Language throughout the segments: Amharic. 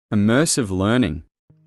Immersive learning.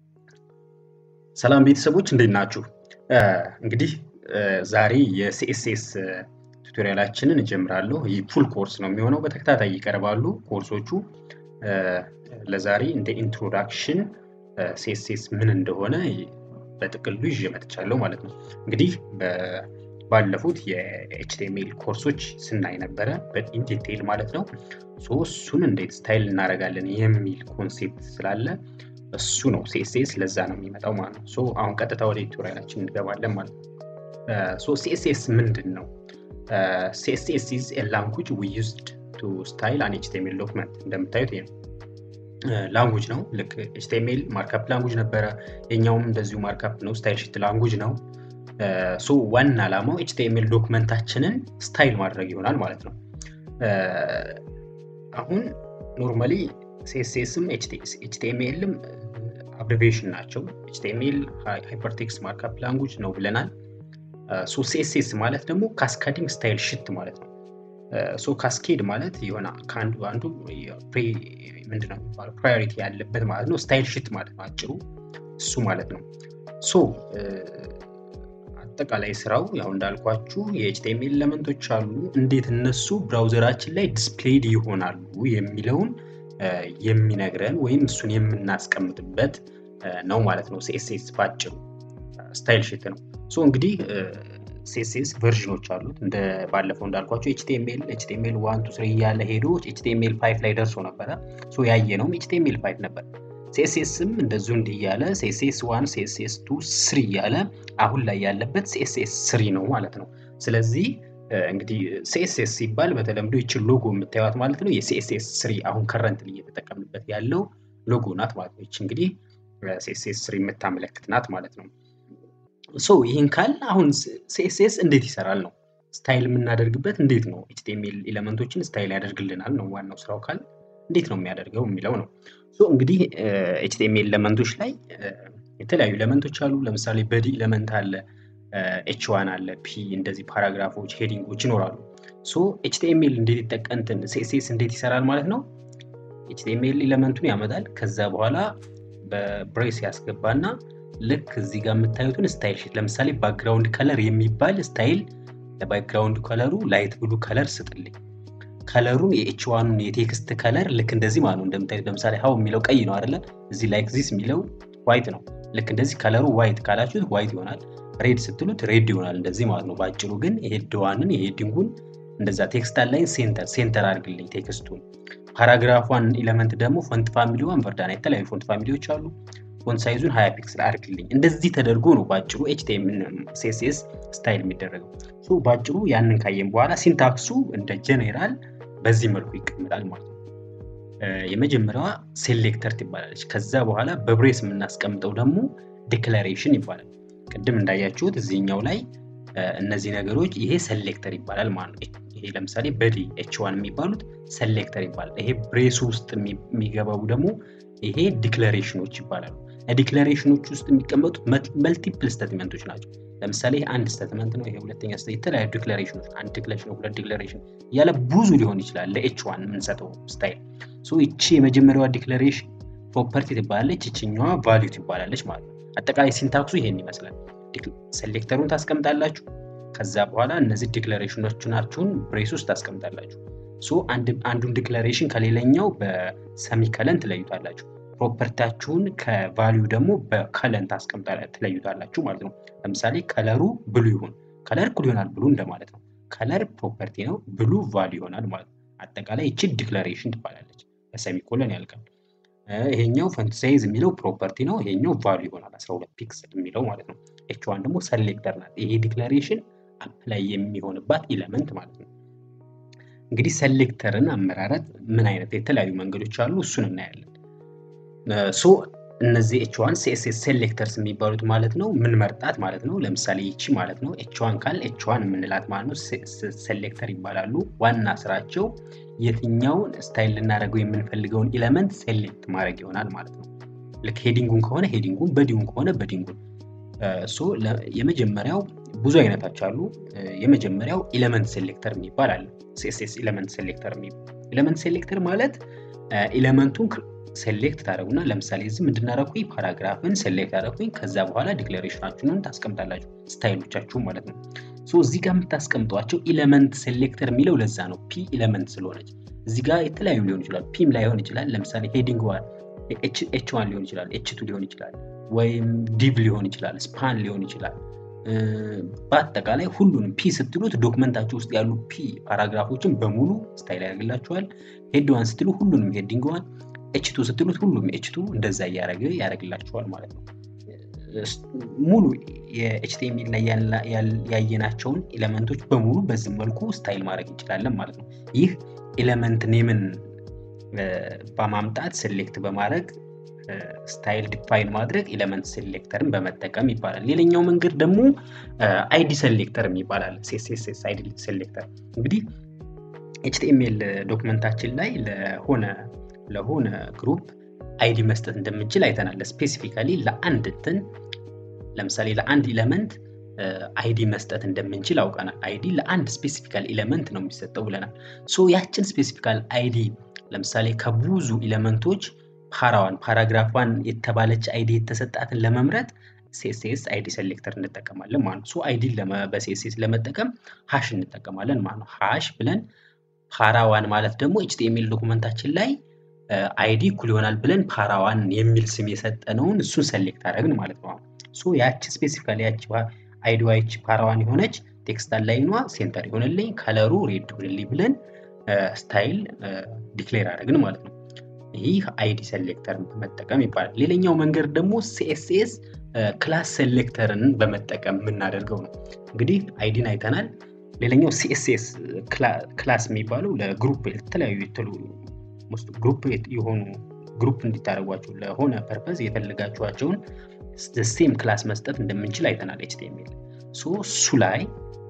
ሰላም ቤተሰቦች እንዴት ናችሁ? እንግዲህ ዛሬ የሲኤስኤስ ቱቶሪያላችንን እጀምራለሁ። ይህ ፉል ኮርስ ነው የሚሆነው፣ በተከታታይ ይቀርባሉ ኮርሶቹ። ለዛሬ እንደ ኢንትሮዳክሽን ሲኤስኤስ ምን እንደሆነ በጥቅሉ ይዤ መጥቻለሁ ማለት ነው። እንግዲህ ባለፉት የኤችቲኤምኤል ኮርሶች ስናይ ነበረ በኢንዲቴይል ማለት ነው። እሱን እንዴት ስታይል እናደርጋለን የሚል ኮንሴፕት ስላለ እሱ ነው ሲኤስኤስ ለዛ ነው የሚመጣው ማለት ነው። ሶ አሁን ቀጥታ ወደ ቱቶሪያላችን እንገባለን ማለት ነው። ሶ ሲኤስኤስ ምንድን ነው? ሲኤስኤስ ኢዝ ኤ ላንጉጅ ዊ ዩዝድ ቱ ስታይል አን ኤችቲኤምኤል ዶክመንት። እንደምታዩት ይሄ ነው ላንጉጅ ነው። ልክ ኤችቲኤምኤል ማርካፕ ላንጉጅ ነበረ፣ የኛውም እንደዚሁ ማርካፕ ነው፣ ስታይል ሽት ላንጉጅ ነው። ሶ ዋና ዓላማው ኤችቲኤምኤል ዶክመንታችንን ስታይል ማድረግ ይሆናል ማለት ነው። አሁን ኖርማሊ ሲኤስኤስም ኤችቲኤምኤልም አብሪቬሽን ናቸው። ኤችቲኤምኤል ሃይፐርቴክስት ማርካፕ ላንጉጅ ነው ብለናል። ሶ ሲኤስኤስ ማለት ደግሞ ካስካዲንግ ስታይል ሽት ማለት ነው። ሶ ካስኬድ ማለት የሆነ ከአንዱ አንዱ ምንድነው የሚባለው ፕራዮሪቲ ያለበት ማለት ነው። ስታይል ሽት ማለት ነው አጭሩ እሱ ማለት ነው። ሶ አጠቃላይ ስራው ያው እንዳልኳችሁ የኤችቲኤምኤል ኤለመንቶች አሉ። እንዴት እነሱ ብራውዘራችን ላይ ዲስፕሌይድ ይሆናሉ የሚለውን የሚነግረን ወይም እሱን የምናስቀምጥበት ነው ማለት ነው። ሲኤስኤስ ባጭሩ ስታይል ሽት ነው። ሶ እንግዲህ ሲኤስኤስ ቨርዥኖች አሉት። እንደ ባለፈው እንዳልኳቸው ኤችቲኤምኤል ኤችቲኤምኤል ዋን ቱ ስሪ እያለ ሄዶ ኤችቲኤምኤል ፋይቭ ላይ ደርሶ ነበረ። ሶ ያየነውም ኤችቲኤምኤል ፋይቭ ነበር። ሲኤስኤስም እንደዚሁ እንዲህ እያለ ሲኤስኤስ ዋን ሲኤስኤስ ቱ ስሪ እያለ አሁን ላይ ያለበት ሲኤስኤስ ስሪ ነው ማለት ነው። ስለዚህ እንግዲህ ሲኤስኤስ ሲባል በተለምዶ ይችን ሎጎ የምታዩት ማለት ነው የሲኤስኤስ ስሪ አሁን ከረንት እየተጠቀምንበት ያለው ሎጎ ናት ማለት ነው። ይች እንግዲህ ሲኤስኤስ ስሪ የምታመለክት ናት ማለት ነው። ሶ ይህን ካል አሁን ሲኤስኤስ እንዴት ይሰራል ነው ስታይል የምናደርግበት እንዴት ነው ኤችቲኤምኤል ኤለመንቶችን ስታይል ያደርግልናል ነው ዋናው ስራው ካል እንዴት ነው የሚያደርገው የሚለው ነው። ሶ እንግዲህ ኤችቲኤምኤል ኤለመንቶች ላይ የተለያዩ ኤለመንቶች አሉ። ለምሳሌ በዲ ኤለመንት አለ፣ ኤች ዋን አለ፣ ፒ እንደዚህ ፓራግራፎች፣ ሄዲንጎች ይኖራሉ። ሶ ኤችቲኤምኤል እንዴት ይጠቀንትን ሲኤስኤስ እንዴት ይሰራል ማለት ነው። ኤችቲኤምኤል ኤለመንቱን ያመጣል። ከዛ በኋላ በብሬስ ያስገባና ልክ እዚህ ጋር የምታዩትን ስታይል ሽት ለምሳሌ ባክግራውንድ ከለር የሚባል ስታይል ለባክግራውንድ ከለሩ ላይት ብሉ ከለር ስጥልኝ ከለሩን የኤች ዋኑን የቴክስት ከለር ልክ እንደዚህ ማለት ነው። እንደምታዩት ለምሳሌ ሀው የሚለው ቀይ ነው አይደለ? እዚህ ላይክ ዚስ የሚለው ዋይት ነው። ልክ እንደዚህ ከለሩ ዋይት ካላችሁት ዋይት ይሆናል። ሬድ ስትሉት ሬድ ይሆናል። እንደዚህ ማለት ነው። በአጭሩ ግን የሄድ ዋንን የሄዲንጉን እንደዛ ቴክስት አላይን ሴንተር ሴንተር አድርግልኝ ቴክስቱን። ፓራግራፏን ኤለመንት ደግሞ ፎንት ፋሚሊዋን ቨርዳና የተለያዩ ፎንት ፋሚሊዎች አሉ። ፎንት ሳይዙን ሀያ ፒክስል አድርግልኝ። እንደዚህ ተደርጎ ነው በአጭሩ ኤችቲኤምኤል ሲኤስኤስ ስታይል የሚደረገው። በአጭሩ ያንን ካየን በኋላ ሲንታክሱ እንደ ጀኔራል በዚህ መልኩ ይቀመጣል ማለት ነው። የመጀመሪያዋ ሴሌክተር ትባላለች። ከዛ በኋላ በብሬስ የምናስቀምጠው ደግሞ ዲክላሬሽን ይባላል። ቅድም እንዳያችሁት እዚህኛው ላይ እነዚህ ነገሮች ይሄ ሴሌክተር ይባላል ማለት ነው። ይሄ ለምሳሌ በዲ ኤች ዋን የሚባሉት ሴሌክተር ይባላል። ይሄ ብሬሱ ውስጥ የሚገባው ደግሞ ይሄ ዲክላሬሽኖች ይባላሉ። ዲክላሬሽኖች ውስጥ የሚቀመጡት መልቲፕል ስቴትመንቶች ናቸው። ለምሳሌ አንድ ስቴትመንት ነው፣ ይሄ ሁለተኛ የተለያዩ ዲክላሬሽኖች፣ አንድ ዲክላሬሽን፣ ሁለት ዲክላሬሽን እያለ ብዙ ሊሆን ይችላል። ለኤች ዋን የምንሰጠው ስታይል ይቺ የመጀመሪያዋ ዲክላሬሽን ፕሮፐርቲ ትባላለች፣ ይችኛዋ ቫሊዩ ትባላለች ማለት ነው። አጠቃላይ ሲንታክሱ ይሄን ይመስላል። ሴሌክተሩን ታስቀምጣላችሁ። ከዛ በኋላ እነዚህ ዲክላሬሽኖች ናችሁን ብሬስ ውስጥ ታስቀምጣላችሁ። አንዱን ዲክላሬሽን ከሌላኛው በሰሚከለን ትለዩታላችሁ። ፕሮፐርቲያችሁን ከቫሊዩ ደግሞ በከለን ትለዩታላችሁ ማለት ነው። ለምሳሌ ከለሩ ብሉ ይሁን፣ ከለር እኩል ይሆናል ብሉ እንደማለት ነው። ከለር ፕሮፐርቲ ነው፣ ብሉ ቫሊዩ ይሆናል ማለት ነው። አጠቃላይ ይቺ ዲክላሬሽን ትባላለች፣ በሰሚኮለን ያልቃል። ይሄኛው ፈንት ሳይዝ የሚለው ፕሮፐርቲ ነው፣ ይሄኛው ቫሊዩ ይሆናል 12 ፒክስል የሚለው ማለት ነው። ኤች ዋን ደግሞ ሰሌክተር ናት። ይሄ ዲክላሬሽን አፕላይ የሚሆንባት ኢለመንት ማለት ነው። እንግዲህ ሰሌክተርን አመራረጥ ምን አይነት የተለያዩ መንገዶች አሉ፣ እሱን እናያለን። ሶ እነዚህ ኤች ዋን ሲኤስኤስ ሴሌክተርስ የሚባሉት ማለት ነው ምን መርጣት ማለት ነው። ለምሳሌ ይቺ ማለት ነው ኤች ዋን ካል ኤች ዋን የምንላት ማለት ነው ሴሌክተር ይባላሉ። ዋና ስራቸው የትኛውን ስታይል ልናደርገው የምንፈልገውን ኢለመንት ሴሌክት ማድረግ ይሆናል ማለት ነው። ልክ ሄዲንጉን ከሆነ ሄዲንጉን፣ በዲውን ከሆነ በዲንጉን። ሶ የመጀመሪያው ብዙ አይነቶች አሉ። የመጀመሪያው ኢለመንት ሴሌክተር የሚባል አለ። ሲኤስኤስ ኢለመንት ሴሌክተር የሚባል ኢለመንት ሴሌክተር ማለት ኤሌመንቱን ሴሌክት ታደረጉና ለምሳሌ እዚህ ምንድናረኩኝ ፓራግራፍን ሴሌክት አደረኩኝ። ከዛ በኋላ ዲክሌሬሽናችሁን ታስቀምጣላችሁ ስታይሎቻችሁ ማለት ነው። ሶ እዚህ ጋር የምታስቀምጧቸው ኢለመንት ሴሌክተር የሚለው ለዛ ነው ፒ ኢለመንት ስለሆነች። እዚህ ጋር የተለያዩ ሊሆን ይችላል። ፒም ላይሆን ይችላል። ለምሳሌ ሄዲንግ ዋን ኤች ዋን ሊሆን ይችላል። ኤች ቱ ሊሆን ይችላል። ወይም ዲቭ ሊሆን ይችላል። ስፓን ሊሆን ይችላል። በአጠቃላይ ሁሉንም ፒ ስትሉት ዶክመንታችሁ ውስጥ ያሉ ፒ ፓራግራፎችን በሙሉ ስታይል ያደርግላችኋል። ሄድ ዋን ስትሉ ሁሉንም ሄዲንግ ዋን፣ ኤችቱ ስትሉት ሁሉም ኤችቱ እንደዛ እያደረገ ያደርግላችኋል ማለት ነው። ሙሉ የኤችቲኤምኤል ላይ ያየናቸውን ኤሌመንቶች በሙሉ በዚህ መልኩ ስታይል ማድረግ እንችላለን ማለት ነው። ይህ ኤሌመንት ኔምን በማምጣት ሴሌክት በማድረግ ስታይል ዲፋይን ማድረግ ኤሌመንት ሴሌክተርን በመጠቀም ይባላል። ሌላኛው መንገድ ደግሞ አይዲ ሴሌክተር ይባላል። ሲኤስኤስ አይዲ ሴሌክተር እንግዲህ ኤችቲኤምኤል ዶክመንታችን ላይ ለሆነ ለሆነ ግሩፕ አይዲ መስጠት እንደምንችል አይተናል። ስፔሲፊካሊ ለአንድ እንትን ለምሳሌ ለአንድ ኢለመንት አይዲ መስጠት እንደምንችል አውቀናል። አይዲ ለአንድ ስፔሲፊካል ኢለመንት ነው የሚሰጠው ብለናል። ሶ ያችን ስፔሲፊካል አይዲ ለምሳሌ ከብዙ ኢለመንቶች ፓራዋን ፓራግራፏን የተባለች አይዲ የተሰጣትን ለመምረጥ ሲኤስኤስ አይዲ ሴሌክተር እንጠቀማለን ማለት ነው። ሶ አይዲ በሲኤስኤስ ለመጠቀም ሃሽ እንጠቀማለን ማለት ነው። ሃሽ ብለን ፓራዋን ማለት ደግሞ ኤችቲኤምኤል ዶኩመንታችን ላይ አይዲ እኩል ይሆናል ብለን ፓራዋን የሚል ስም የሰጠነውን እሱን ሰሌክት አደረግን ማለት ነው። ሶ ያቺ ስፔሲፊካሊ ያቺ አይዲዋ ያቺ ፓራዋን የሆነች ቴክስት ላይኗ ሴንተር ይሆንልኝ፣ ከለሩ ሬድ ይሆንልኝ ብለን ስታይል ዲክሌር አደረግን ማለት ነው። ይህ አይዲ ሴሌክተርን በመጠቀም ይባላል። ሌላኛው መንገድ ደግሞ ሲኤስኤስ ክላስ ሴሌክተርን በመጠቀም የምናደርገው ነው። እንግዲህ አይዲን አይተናል። ሌላኛው ሲኤስኤስ ክላስ የሚባለው ለግሩፕ የተለያዩ የተሉ ግሩፕ የሆኑ ግሩፕ እንዲታደረጓቸው ለሆነ ፐርፐዝ የፈለጋችኋቸውን ሴም ክላስ መስጠት እንደምንችል አይተናል። ኤችቲኤምኤል እሱ ላይ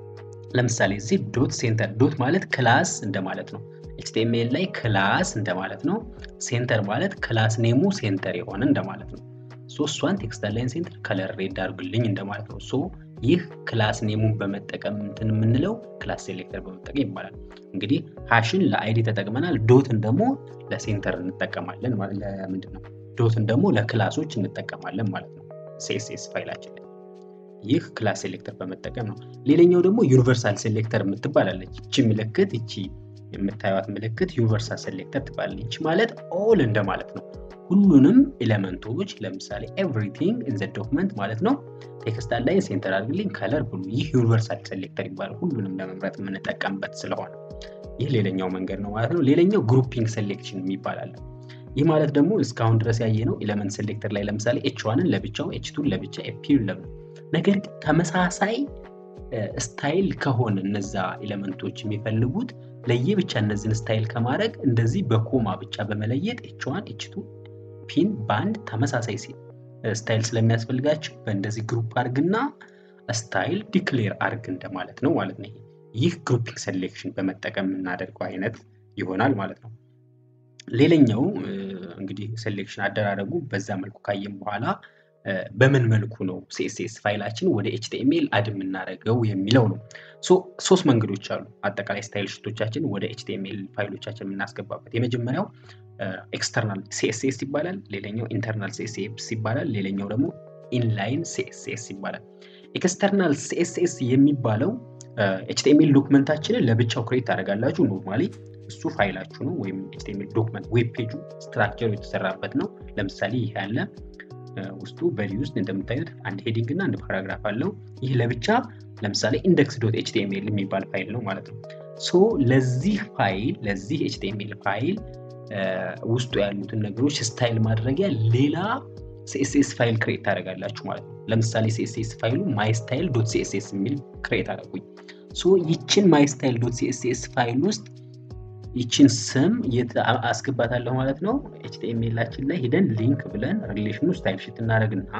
ለምሳሌ እዚህ ዶት ሴንተር ዶት ማለት ክላስ እንደማለት ነው። ኤችቲኤምኤል ላይ ክላስ እንደማለት ነው። ሴንተር ማለት ክላስ ኔሙ ሴንተር የሆነ እንደማለት ነው። ሶ እሷን ቴክስት ላይን ሴንተር ከለር ሬድ አድርግልኝ እንደማለት ነው። ሶ ይህ ክላስ ኔሙን በመጠቀም እንትን የምንለው ክላስ ሴሌክተር በመጠቀም ይባላል። እንግዲህ ሃሽን ለአይዲ ተጠቅመናል። ዶትን ደግሞ ለሴንተር እንጠቀማለን ማለት ለምንድን ነው? ዶትን ደግሞ ለክላሶች እንጠቀማለን ማለት ነው። ሲኤስኤስ ፋይላችን ላይ ይህ ክላስ ሴሌክተር በመጠቀም ነው። ሌላኛው ደግሞ ዩኒቨርሳል ሴሌክተር የምትባላለች እቺ ምልክት እቺ የምታዩት ምልክት ዩኒቨርሳል ሴሌክተር ትባላለች። ይቺ ማለት ኦል እንደማለት ነው። ሁሉንም ኤሌመንቶች ለምሳሌ ኤቭሪቲንግ ኢን ዘ ዶክመንት ማለት ነው። ቴክስት ላይን ሴንተር አድርግልኝ ከለር ብሉ። ይህ ዩኒቨርሳል ሴሌክተር ይባላል። ሁሉንም ለመምረጥ የምንጠቀምበት ስለሆነ ይህ ሌላኛው መንገድ ነው ማለት ነው። ሌላኛው ግሩፒንግ ሴሌክሽን የሚባላል። ይህ ማለት ደግሞ እስካሁን ድረስ ያየ ነው ኤሌመንት ሴሌክተር ላይ ለምሳሌ ኤች ዋንን ለብቻው ኤች ቱን ለብቻ ኤፒን ለብ ነገር ግን ተመሳሳይ ስታይል ከሆነ እነዛ ኤሌመንቶች የሚፈልጉት ለየብቻ እነዚህን ስታይል ከማድረግ እንደዚህ በኮማ ብቻ በመለየት ኤች ዋን ኤች ቱ ፒን በአንድ ተመሳሳይ ስታይል ስለሚያስፈልጋቸው በእንደዚህ ግሩፕ አርግና ስታይል ዲክሌር አርግ እንደማለት ነው ማለት ነው። ይህ ግሩፒንግ ሴሌክሽን በመጠቀም የምናደርገው አይነት ይሆናል ማለት ነው። ሌላኛው እንግዲህ ሴሌክሽን አደራረጉ በዛ መልኩ ካየም በኋላ በምን መልኩ ነው ሲኤስኤስ ፋይላችን ወደ ኤችቲኤምኤል አድ የምናደርገው የሚለው ነው። ሶስት መንገዶች አሉ። አጠቃላይ ስታይል ሽቶቻችን ወደ ኤችቲኤምኤል ፋይሎቻችን የምናስገባበት የመጀመሪያው ኤክስተርናል ሲኤስኤስ ይባላል። ሌላኛው ኢንተርናል ሲኤስኤስ ይባላል። ሌላኛው ደግሞ ኢንላይን ሲኤስኤስ ይባላል። ኤክስተርናል ሲኤስኤስ የሚባለው ኤችቲኤምኤል ዶክመንታችንን ለብቻው ክሬት ታደርጋላችሁ። ኖርማሊ እሱ ፋይላችሁ ነው ወይም ኤችቲኤምኤል ዶክመንት ዌብ ፔጁ ስትራክቸሩ የተሰራበት ነው። ለምሳሌ ይህ ያለ ውስጡ በዲ ውስጥ እንደምታዩት አንድ ሄዲንግ እና አንድ ፓራግራፍ አለው። ይህ ለብቻ ለምሳሌ ኢንደክስ ዶት ኤችቲኤምኤል የሚባል ፋይል ነው ማለት ነው። ሶ ለዚህ ፋይል ለዚህ ኤችቲኤምኤል ፋይል ውስጡ ያሉትን ነገሮች ስታይል ማድረጊያ ሌላ ሲኤስኤስ ፋይል ክሬት ታደርጋላችሁ ማለት ነው። ለምሳሌ ሲኤስኤስ ፋይሉ ማይ ስታይል ዶት ሲኤስኤስ የሚል ክሬት አደረጉኝ። ሶ ይችን ማይ ስታይል ዶት ሲኤስኤስ ፋይል ውስጥ ይችን ስም አስገባታለሁ ማለት ነው። ኤችቲኤምኤላችን ላይ ሂደን ሊንክ ብለን ሪሌሽኑ ስታይል ሽት እናደርግና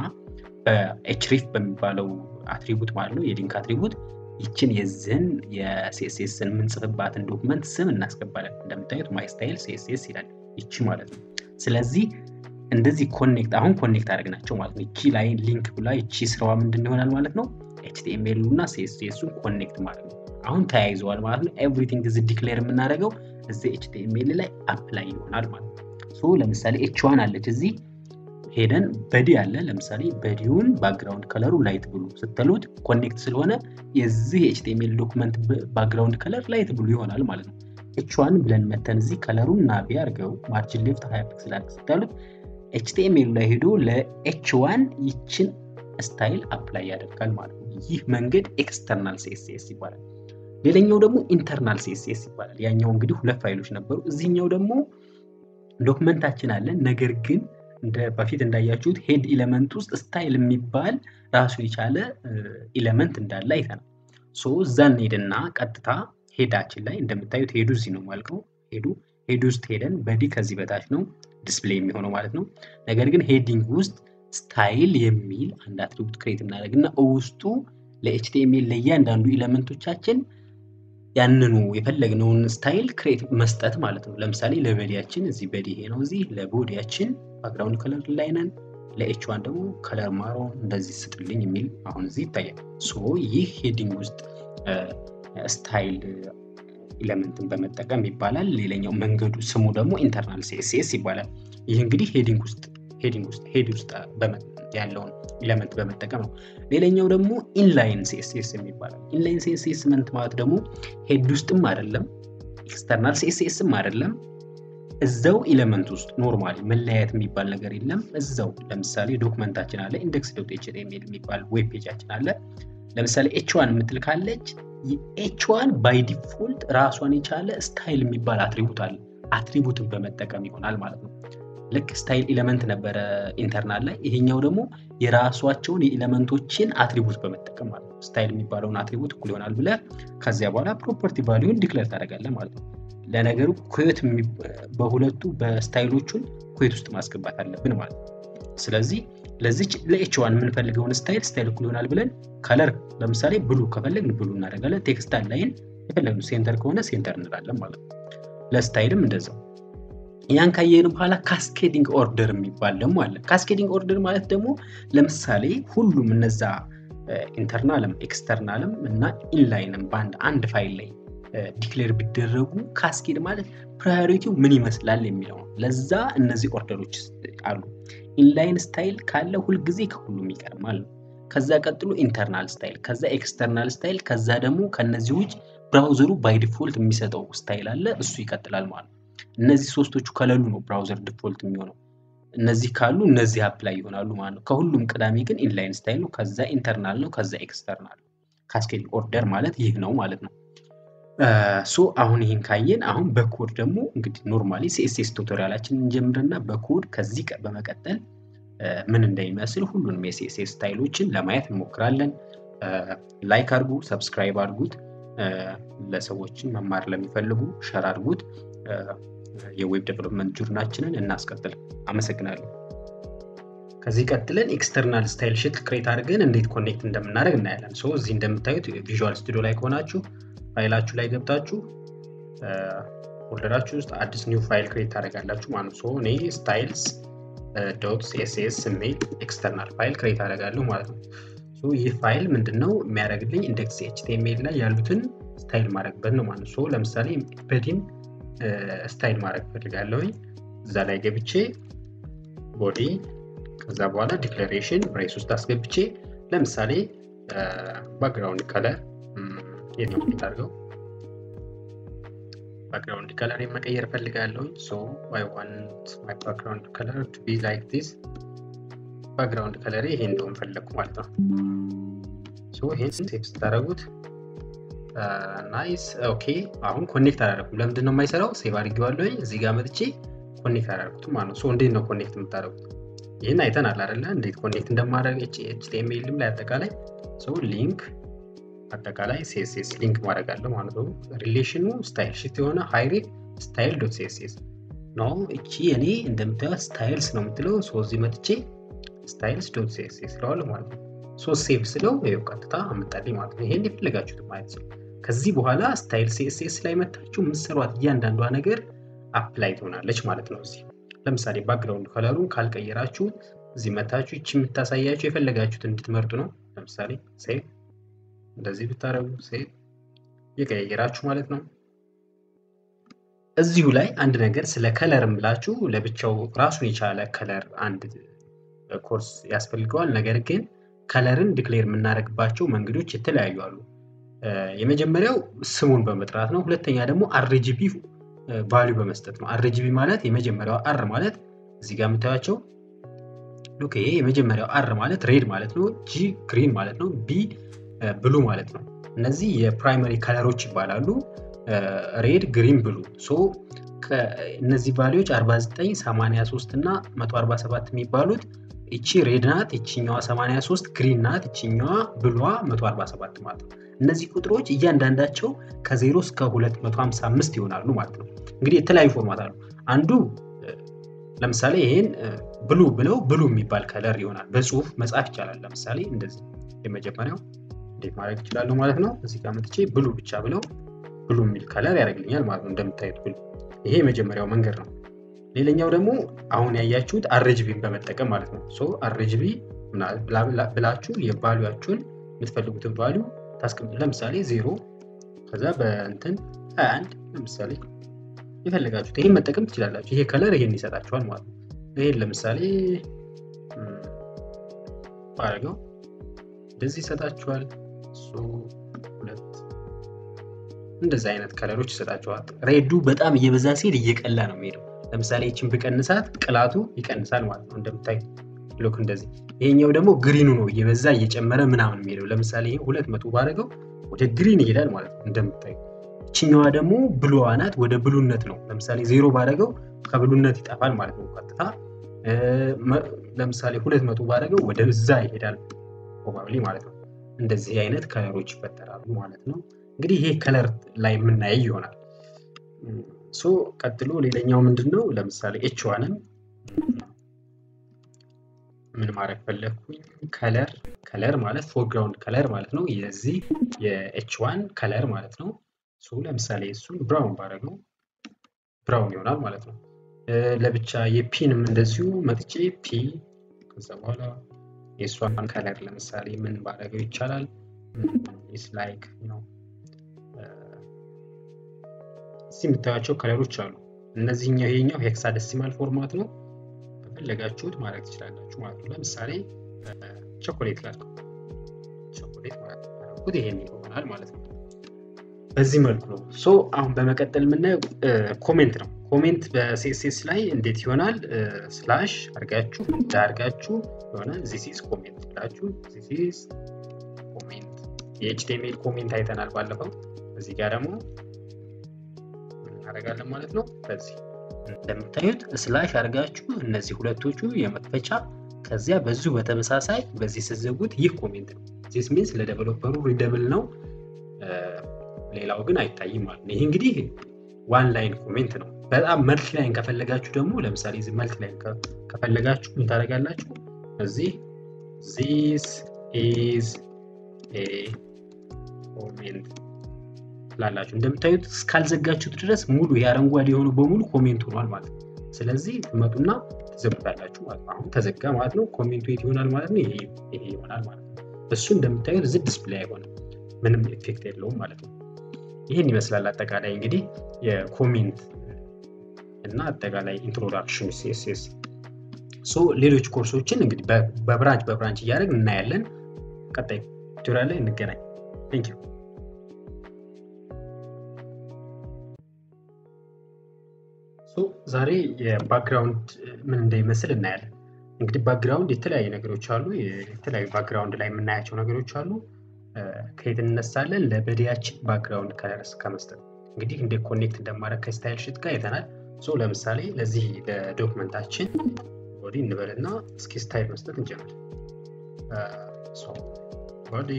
በኤችሪፍ በሚባለው አትሪቡት ማለት ነው የሊንክ አትሪቡት ይችን የዝህን የሲኤስኤስን የምንጽፍባትን ዶክመንት ስም እናስገባለን። እንደምታዩት ማይ ስታይል ሲኤስኤስ ይላል ይቺ ማለት ነው። ስለዚህ እንደዚህ ኮኔክት አሁን ኮኔክት አደረግናቸው ማለት ነው። ይቺ ላይ ሊንክ ብላ ይቺ ስራዋ ምንድን ይሆናል ማለት ነው። ኤችቲኤምኤሉ እና ሲኤስኤሱን ኮኔክት ማለት ነው። አሁን ተያይዘዋል ማለት ነው። ኤቭሪቲንግ እዚህ ዲክሌር የምናደርገው እዚህ ኤችቲኤምኤል ላይ አፕላይ ይሆናል ማለት ነው። ሶ ለምሳሌ ኤች ዋን አለች እዚህ ሄደን በዲ አለ ለምሳሌ በዲውን ባክግራውንድ ከለሩ ላይት ብሉ ስትሉት ኮኔክት ስለሆነ የዚህ ኤችቲኤምኤል ዶክመንት ባክግራውንድ ከለር ላይት ብሉ ይሆናል ማለት ነው። ኤች ዋን ብለን መተን እዚህ ከለሩን ናቢ አድርገው ማርጅን ሌፍት ሀያ ፒክስል አድርግ ስታሉት ኤችቲኤምኤሉ ላይ ሄዶ ለኤች ዋን ይችን ስታይል አፕላይ ያደርጋል ማለት ነው። ይህ መንገድ ኤክስተርናል ሲኤስኤስ ይባላል። ሌላኛው ደግሞ ኢንተርናል ሲኤስኤስ ይባላል። ያኛው እንግዲህ ሁለት ፋይሎች ነበሩ። እዚህኛው ደግሞ ዶክመንታችን አለ። ነገር ግን እንደ በፊት እንዳያችሁት ሄድ ኢለመንት ውስጥ ስታይል የሚባል ራሱን የቻለ ኢለመንት እንዳለ አይተናል። ሶ እዛ እንሄድና ቀጥታ ሄዳችን ላይ እንደምታዩት ሄዱ እዚህ ነው ማልቀው ሄዱ ሄድ ውስጥ ሄደን በዲ ከዚህ በታች ነው ዲስፕሌይ የሚሆነው ማለት ነው። ነገር ግን ሄዲንግ ውስጥ ስታይል የሚል አንድ አትሪቡት ክሬት እናደርግና ውስጡ ለኤችቲኤምኤል ለእያንዳንዱ ኢለመንቶቻችን ያንኑ የፈለግነውን ስታይል ክሬት መስጠት ማለት ነው። ለምሳሌ ለበዲያችን እዚህ በዲ ይሄ ነው። እዚህ ለቦዲያችን ባክግራውንድ ከለር ላይ ነን። ለኤች ዋን ደግሞ ከለር ማሮን እንደዚህ ስጥልኝ የሚል አሁን እዚህ ይታያል። ሶ ይህ ሄዲንግ ውስጥ ስታይል ኢለመንትን በመጠቀም ይባላል። ሌላኛው መንገዱ ስሙ ደግሞ ኢንተርናል ሲኤስኤስ ይባላል። ይህ እንግዲህ ሄዲንግ ውስጥ ሄዲንግ ውስጥ ሄድ ውስጥ ያለውን ኢለመንት በመጠቀም ነው። ሌላኛው ደግሞ ኢንላይን ሲኤስኤስ የሚባላል። ኢንላይን ሲኤስኤስ መንት ማለት ደግሞ ሄድ ውስጥም አይደለም ኤክስተርናል ሲኤስኤስም አይደለም እዛው ኢለመንት ውስጥ ኖርማሊ መለያየት የሚባል ነገር የለም። እዛው ለምሳሌ ዶክመንታችን አለ ኢንዴክስ ዶት ኤችቲኤምኤል የሚባል ዌብ ፔጃችን አለ። ለምሳሌ ኤች ዋን የምትል ካለች ኤች ዋን ባይ ዲፎልት ራሷን የቻለ ስታይል የሚባል አትሪቡት አለ። አትሪቡትን በመጠቀም ይሆናል ማለት ነው። ልክ ስታይል ኢለመንት ነበረ ኢንተርናል ላይ፣ ይሄኛው ደግሞ የራሷቸውን የኢለመንቶችን አትሪቡት በመጠቀም ማለት ነው። ስታይል የሚባለውን አትሪቡት እኩል ይሆናል ብለህ ከዚያ በኋላ ፕሮፐርቲ ቫሊዩን ዲክለር ታደርጋለህ ማለት ነው። ለነገሩ ኩዌት በሁለቱ በስታይሎቹን ኩዌት ውስጥ ማስገባት አለብን ማለት ነው። ስለዚህ ለዚች ለኤች ዋን የምንፈልገውን ስታይል ስታይል እኩል ይሆናል ብለን ከለር ለምሳሌ ብሉ ከፈለግን ብሉ እናደርጋለን። ቴክስታል ላይን የፈለግነው ሴንተር ከሆነ ሴንተር እንላለን ማለት ነው። ለስታይልም እንደዛው። ያን ካየን በኋላ ካስኬዲንግ ኦርደር የሚባል ደግሞ አለ። ካስኬዲንግ ኦርደር ማለት ደግሞ ለምሳሌ ሁሉም እነዛ ኢንተርናልም ኤክስተርናልም እና ኢንላይንም በአንድ አንድ ፋይል ላይ ዲክሌር ቢደረጉ ካስኬድ ማለት ፕራዮሪቲው ምን ይመስላል የሚለው ነው። ለዛ እነዚህ ኦርደሮች አሉ። ኢንላይን ስታይል ካለ ሁልጊዜ ከሁሉም ይቀድማል ነው። ከዛ ቀጥሎ ኢንተርናል ስታይል፣ ከዛ ኤክስተርናል ስታይል፣ ከዛ ደግሞ ከነዚህ ውጭ ብራውዘሩ ባይ ዲፎልት የሚሰጠው ስታይል አለ፣ እሱ ይቀጥላል ማለት ነው። እነዚህ ሶስቶቹ ከሌሉ ነው ብራውዘር ዲፎልት የሚሆነው። እነዚህ ካሉ እነዚህ አፕላይ ይሆናሉ ማለት ነው። ከሁሉም ቀዳሚ ግን ኢንላይን ስታይል ነው፣ ከዛ ኢንተርናል ነው፣ ከዛ ኤክስተርናል ነው። ካስኬድ ኦርደር ማለት ይህ ነው ማለት ነው። ሶ አሁን ይህን ካየን አሁን በኮድ ደግሞ እንግዲህ ኖርማሊ ሲኤስኤስ ቱቶሪያላችን እንጀምርና በኮድ ከዚህ በመቀጠል ምን እንደሚመስል ሁሉንም የሲኤስኤስ ስታይሎችን ለማየት እንሞክራለን። ላይክ አድርጉ፣ ሰብስክራይብ አድርጉት፣ ለሰዎችን መማር ለሚፈልጉ ሸር አድርጉት። የዌብ ዴቨሎፕመንት ጆርናችንን እናስቀጥል። አመሰግናለሁ። ከዚህ ቀጥለን ኤክስተርናል ስታይል ሽት ክሬት አድርገን እንዴት ኮኔክት እንደምናደርግ እናያለን። ሶ እዚህ እንደምታዩት ቪዥዋል ስቱዲዮ ላይ ከሆናችሁ ፋይላችሁ ላይ ገብታችሁ ፎልደራችሁ ውስጥ አዲስ ኒው ፋይል ክሬት ታደርጋላችሁ ማለት ነው። እኔ ስታይልስ ዶት ሲኤስኤስ የሚል ኤክስተርናል ፋይል ክሬት አደርጋለሁ ማለት ነው። ይህ ፋይል ምንድነው የሚያደርግልኝ? ኢንዴክስ ኤችቲኤምኤል ላይ ያሉትን ስታይል ማድረግበት ነው ማለት ነው። ለምሳሌ በዲን ስታይል ማድረግ ፈልጋለሁኝ። እዛ ላይ ገብቼ ቦዲ ከዛ በኋላ ዲክላሬሽን ብሬስ ውስጥ አስገብቼ ለምሳሌ ባክግራውንድ ከለር የት ነው የምታደርገው? ባክግራውንድ ከለር መቀየር ፈልጋለሁኝ። ሶ አይ ዋንት ማይ ባክግራውንድ ከለር ቱ ቢ ላይክ ዲስ። ባክግራውንድ ከለር ይሄ እንደሆን ፈለግኩ ማለት ነው። ሶ ይሄን ሴቭ ስታደርጉት ናይስ ኦኬ። አሁን ኮኔክት አላደረኩም። ለምንድን ነው የማይሰራው? ሴቭ አድርጌዋለሁኝ። እዚህ ጋር መጥቼ ኮኔክት አላደረኩትም ማለት ነው። ሶ እንዴት ነው ኮኔክት የምታደርጉት? ይህን አይተናል አይደለ? እንዴት ኮኔክት እንደማድረግ ኤችቲኤምኤልም ላይ አጠቃላይ ሶ ሊንክ አጠቃላይ ሲኤስኤስ ሊንክ ማድረግ አለ ማለት ነው። ሪሌሽኑ ስታይል ሽት የሆነ ሃይሬት ስታይል ዶት ሲኤስኤስ ነው። እቺ እኔ እንደምታዩት ስታይልስ ነው የምትለው። ሶ እዚህ መጥቼ ስታይልስ ዶት ሲኤስኤስ ስለዋለ ማለት ነው። ሶ ሴቭ ስለው ይኸው ቀጥታ አመጣልኝ ማለት ነው። ይሄን የፈለጋችሁት ማለት ነው። ከዚህ በኋላ ስታይል ሲኤስኤስ ላይ መታችሁ የምትሰሯት እያንዳንዷ ነገር አፕላይ ትሆናለች ማለት ነው። እዚህ ለምሳሌ ባክግራውንድ ከለሩን ካልቀየራችሁ እዚህ መታችሁ ይቺ የምታሳያችሁ የፈለጋችሁት እንድትመርጡ ነው። ለምሳሌ ሴቭ እንደዚህ ብታደረጉ ሴቭ የቀያየራችሁ ማለት ነው። እዚሁ ላይ አንድ ነገር ስለ ከለርም ብላችሁ ለብቻው ራሱን የቻለ ከለር አንድ ኮርስ ያስፈልገዋል። ነገር ግን ከለርን ዲክሌር የምናደርግባቸው መንገዶች የተለያዩ አሉ። የመጀመሪያው ስሙን በመጥራት ነው። ሁለተኛ ደግሞ አርጂቢ ቫሊዩ በመስጠት ነው። አርጂቢ ማለት የመጀመሪያው አር ማለት እዚህ ጋር የምታያቸው ኦኬ፣ ይሄ የመጀመሪያው አር ማለት ሬድ ማለት ነው። ጂ ግሪን ማለት ነው። ቢ ብሉ ማለት ነው። እነዚህ የፕራይመሪ ከለሮች ይባላሉ። ሬድ፣ ግሪን፣ ብሉ። ሶ እነዚህ ቫሊዎች 49፣ 83 እና 147 የሚባሉት እቺ ሬድ ናት፣ እቺኛዋ 83 ግሪን ናት፣ እቺኛዋ ብሏ 147 ማለት ነው። እነዚህ ቁጥሮች እያንዳንዳቸው ከ0 እስከ 255 ይሆናሉ ማለት ነው። እንግዲህ የተለያዩ ፎርማት አሉ። አንዱ ለምሳሌ ይሄን ብሉ ብለው ብሉ የሚባል ከለር ይሆናል። በጽሁፍ መጻፍ ይቻላል። ለምሳሌ እንደዚህ የመጀመሪያው እንዴት ማድረግ ይችላሉ ማለት ነው። እዚህ ጋር መጥቼ ብሉ ብቻ ብለው ብሉ የሚል ከለር ያደርግልኛል ማለት ነው። እንደምታዩት ብሉ። ይሄ የመጀመሪያው መንገድ ነው። ሌላኛው ደግሞ አሁን ያያችሁት አርጅቢን በመጠቀም ማለት ነው። ሶ አርጅቢ ብላችሁ የቫሊያችሁን የምትፈልጉትን ቫሊዩ ታስቀምጡ። ለምሳሌ ዜሮ ከዛ በእንትን 21 ለምሳሌ የፈለጋችሁት ይሄን መጠቀም ትችላላችሁ። ይሄ ከለር ይሄን ይሰጣችኋል ማለት ነው። ይሄን ለምሳሌ ባረገው እንደዚህ ይሰጣችኋል። ሁለት እንደዚህ አይነት ከለሮች ይሰጣችኋል። ሬዱ በጣም እየበዛ ሲል እየቀላ ነው የሚሄደው። ለምሳሌ ይችን ብቀንሳት ቅላቱ ይቀንሳል ማለት ነው። እንደምታዩት ሎክ እንደዚህ። ይሄኛው ደግሞ ግሪኑ ነው እየበዛ እየጨመረ ምናምን የሚሄደው። ለምሳሌ ይሄ ሁለት መቶ ባደረገው ወደ ግሪን ይሄዳል ማለት ነው እንደምታዩት። ይችኛዋ ደግሞ ብሉዋ ናት፣ ወደ ብሉነት ነው። ለምሳሌ ዜሮ ባደረገው ከብሉነት ይጠፋል ማለት ነው ቀጥታ። ለምሳሌ ሁለት መቶ ባደረገው ወደ እዛ ይሄዳል ፕሮባብሊ ማለት ነው። እንደዚህ አይነት ከለሮች ይፈጠራሉ ማለት ነው። እንግዲህ ይሄ ከለር ላይ የምናየው ይሆናል። ሶ ቀጥሎ ሌላኛው ምንድን ነው? ለምሳሌ ኤች ዋንን ምን ማድረግ ፈለግኩኝ? ከለር ከለር ማለት ፎርግራውንድ ከለር ማለት ነው። የዚህ የኤች ዋን ከለር ማለት ነው። ሶ ለምሳሌ እሱን ብራውን ባደረገው ብራውን ይሆናል ማለት ነው። ለብቻ የፒንም እንደዚሁ መጥቼ ፒ ከዛ በኋላ የእሷን ከለር ለምሳሌ ምን ባደረገው ይቻላል? ኢስ ላይክ ነው እዚህ የምታያቸው ከለሮች አሉ። እነዚህኛው ይሄኛው ሄክሳደሲማል ፎርማት ነው። ከፈለጋችሁት ማድረግ ትችላላችሁ ማለት ነው። ለምሳሌ ቾኮሌት ላልከው ቾኮሌት ማለት ነው ይሄን ይሆናል ማለት ነው። በዚህ መልኩ ነው። ሶ አሁን በመቀጠል የምናየው ኮሜንት ነው። ኮሜንት በሲኤስኤስ ላይ እንዴት ይሆናል? ስላሽ አርጋችሁ እንደ አርጋችሁ የሆነ ዚስ ኮሜንት ብላችሁ ዚስ ኮሜንት የኤችቲኤምኤል ኮሜንት አይተናል ባለፈው። እዚህ ጋር ደግሞ እናደርጋለን ማለት ነው። በዚህ እንደምታዩት ስላሽ አድርጋችሁ እነዚህ ሁለቶቹ የመክፈቻ ከዚያ በዚሁ በተመሳሳይ በዚህ ስዘጉት ይህ ኮሜንት ነው። ዚስ ሚንስ ለዴቨሎፐሩ ሪደብል ነው። ሌላው ግን አይታይም ማለት ነው። ይህ እንግዲህ ዋን ላይን ኮሜንት ነው። በጣም መልቲ ላይን ከፈለጋችሁ ደግሞ ለምሳሌ እዚህ መልቲ ላይን ከፈለጋችሁ ምን ታደርጋላችሁ? እዚህ ዚስ ኢዝ ኤ ኮሜንት ትላላችሁ። እንደምታዩት እስካልዘጋችሁት ድረስ ሙሉ የአረንጓዴ የሆኑ በሙሉ ኮሜንት ሆኗል ማለት ነው። ስለዚህ ትመጡና ትዘጉታላችሁ ማለት ነው። አሁን ተዘጋ ማለት ነው። ኮሜንቱ የት ይሆናል ማለት ነው? ይሄ ይሆናል ማለት ነው። እሱ እንደምታዩት እዚህ ዲስፕሌይ አይሆንም፣ ምንም ኢፌክት የለውም ማለት ነው። ይህን ይመስላል አጠቃላይ እንግዲህ የኮሜንት እና አጠቃላይ ኢንትሮዳክሽን ሲኤስኤስ። ሶ ሌሎች ኮርሶችን እንግዲህ በብራንች በብራንች እያደረግን እናያለን። ቀጣይ ቱቶሪያል ላይ እንገናኝ። ቴንክ ዩ ዛሬ የባክግራውንድ ምን እንደሚመስል እናያለን። እንግዲህ ባክግራውንድ የተለያዩ ነገሮች አሉ። የተለያዩ ባክግራውንድ ላይ የምናያቸው ነገሮች አሉ። ከየት እንነሳለን? ለበዲያችን ባክግራውንድ ከለርስ ከመስጠት እንግዲህ እንደ ኮኔክት እንደማድረግ ከስታይል ሽት ጋር አይተናል። ሶ ለምሳሌ ለዚህ ለዶክመንታችን ቦዲ እንበልና እስኪ ስታይል መስጠት እንጀምር። ቦዲ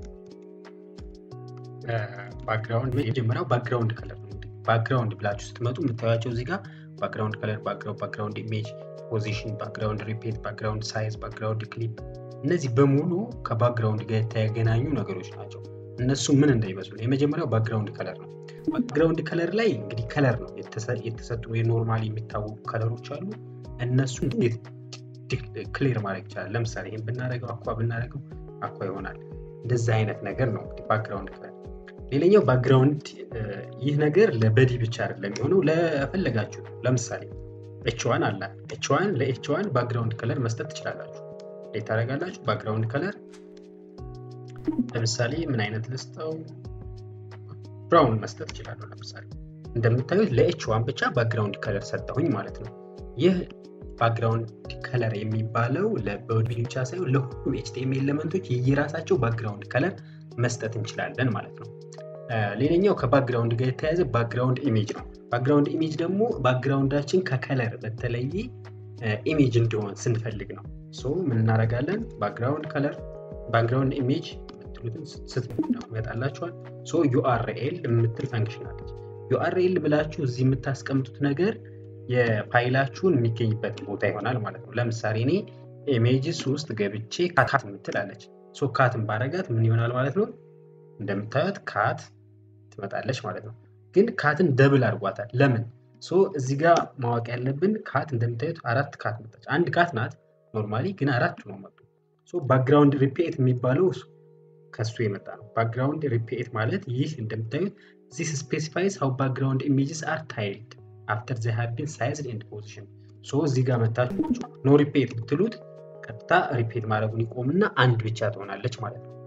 ባክግራውንድ የመጀመሪያው ባክግራውንድ ከለር ነው። ባክግራውንድ ብላችሁ ስትመጡ የምታዩቸው እዚህ ጋር ባክግራውንድ ከለር፣ ባክግራውንድ ኢሜጅ፣ ፖዚሽን፣ ባክግራውንድ ሪፔት፣ ባክግራውንድ ሳይዝ፣ ባክግራውንድ ክሊፕ እነዚህ በሙሉ ከባክግራውንድ ጋር የተገናኙ ነገሮች ናቸው። እነሱ ምን እንደሚመስሉ የመጀመሪያው ባክግራውንድ ከለር ነው። ባክግራውንድ ከለር ላይ እንግዲህ ከለር ነው የተሰጡ የኖርማሊ የሚታወቁ ከለሮች አሉ። እነሱን እንዴት ክሊር ማድረግ ይቻላል? ለምሳሌ ይህን ብናደርገው አኳ ብናደርገው አኳ ይሆናል። እንደዚህ አይነት ነገር ነው እንግዲህ ባክግራውንድ ከለር። ሌላኛው ባክግራውንድ ይህ ነገር ለበዲ ብቻ አይደለም የሚሆነው ለፈለጋችሁ ለምሳሌ ኤችዋን አለ ኤችዋን ለኤችዋን ባክግራውንድ ከለር መስጠት ትችላላችሁ እንዴት ታደርጋላችሁ ባክግራውንድ ከለር ለምሳሌ ምን አይነት ልስጠው ብራውን መስጠት እችላለሁ ለምሳሌ እንደምታዩት ለኤችዋን ብቻ ባክግራውንድ ከለር ሰጠሁኝ ማለት ነው ይህ ባክግራውንድ ከለር የሚባለው ለቦዲ ብቻ ሳይሆን ለሁሉም ኤችቲኤምኤል ኤሌመንቶች የየራሳቸው ባክግራውንድ ከለር መስጠት እንችላለን ማለት ነው ሌላኛው ከባክግራውንድ ጋር የተያያዘ ባክግራውንድ ኢሜጅ ነው ባክግራውንድ ኢሜጅ ደግሞ ባክግራውንዳችን ከከለር በተለየ ኢሜጅ እንዲሆን ስንፈልግ ነው ሶ ምን እናደርጋለን ባክግራውንድ ከለር ባክግራውንድ ኢሜጅ የምትሉትን ስትመጣላችኋል ሶ ዩአርኤል የምትል ፈንክሽን አለች ዩአርኤል ብላችሁ እዚህ የምታስቀምጡት ነገር የፋይላችሁን የሚገኝበት ቦታ ይሆናል ማለት ነው ለምሳሌ እኔ ኢሜጅስ ውስጥ ገብቼ ካት የምትል አለች ሶ ካትን ባረጋት ምን ይሆናል ማለት ነው እንደምታዩት ካት ትመጣለች ማለት ነው ግን ካትን ደብል አድርጓታል ለምን ሶ እዚህ ጋር ማወቅ ያለብን ካት እንደምታዩት አራት ካት መጣች አንድ ካት ናት ኖርማሊ ግን አራት ነው መጡ ሶ ባክግራውንድ ሪፒኤት የሚባለው ከሱ የመጣ ነው ባክግራውንድ ሪፒኤት ማለት ይህ እንደምታዩት ዚስ ስፔሲፋይስ ሀው ባክግራውንድ ኢሜጅስ አር ታይልድ አፍተር ዘ ሃቭ ቢን ሳይዝድ ኤንድ ፖዚሽን ሶ እዚህ ጋር መታችሁ ኖ ሪፒኤት ብትሉት ቀጥታ ሪፒኤት ማድረጉን ይቆምና አንድ ብቻ ትሆናለች ማለት ነው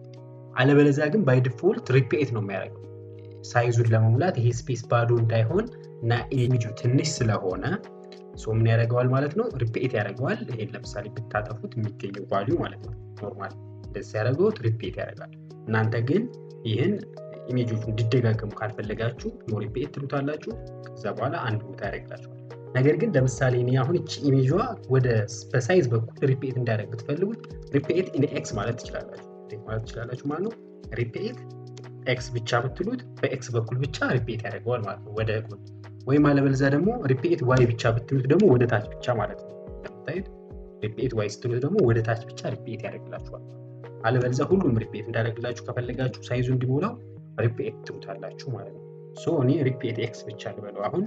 አለበለዚያ ግን ባይ ዲፎልት ሪፒኤት ነው የሚያደርገው ሳይዙን ለመሙላት ይሄ ስፔስ ባዶ እንዳይሆን እና ኢሜጁ ትንሽ ስለሆነ ሶ ምን ያደርገዋል ማለት ነው ሪፒኤት ያደርገዋል ይሄን ለምሳሌ ብታጠፉት የሚገኘው ቫሊዩ ማለት ነው ኖርማል እንደዚህ ያደረገውት ሪፒኤት ያደርጋል እናንተ ግን ይህን ኢሜጆቹ እንዲደጋገሙ ካልፈለጋችሁ ኖ ሪፒኤት ትሉታላችሁ ከዛ በኋላ አንድ ቦታ ያደርግላችኋል ነገር ግን ለምሳሌ እኔ አሁን እቺ ኢሜጇ ወደ በሳይዝ በኩል ሪፒኤት እንዲያደርግ ብትፈልጉት ሪፒኤት ኢን ኤክስ ማለት ትችላላችሁ ማለት ትችላላችሁ ማለት ነው ሪፒኤት ኤክስ ብቻ ብትሉት በኤክስ በኩል ብቻ ሪፒኤት ያደርገዋል ማለት ነው ወደ ጎን ወይም አለበለዚያ ደግሞ ሪፒኤት ዋይ ብቻ ብትሉት ደግሞ ወደ ታች ብቻ ማለት ነው እንደምታዩት ሪፒኤት ዋይ ስትሉት ደግሞ ወደ ታች ብቻ ሪፒኤት ያደርግላችኋል አለበለዚያ ሁሉም ሪፒኤት እንዳደርግላችሁ ከፈለጋችሁ ሳይዙ እንዲሞላው ሪፒኤት ትሉታላችሁ ማለት ነው ሶ እኔ ሪፒኤት ኤክስ ብቻ ልበለው አሁን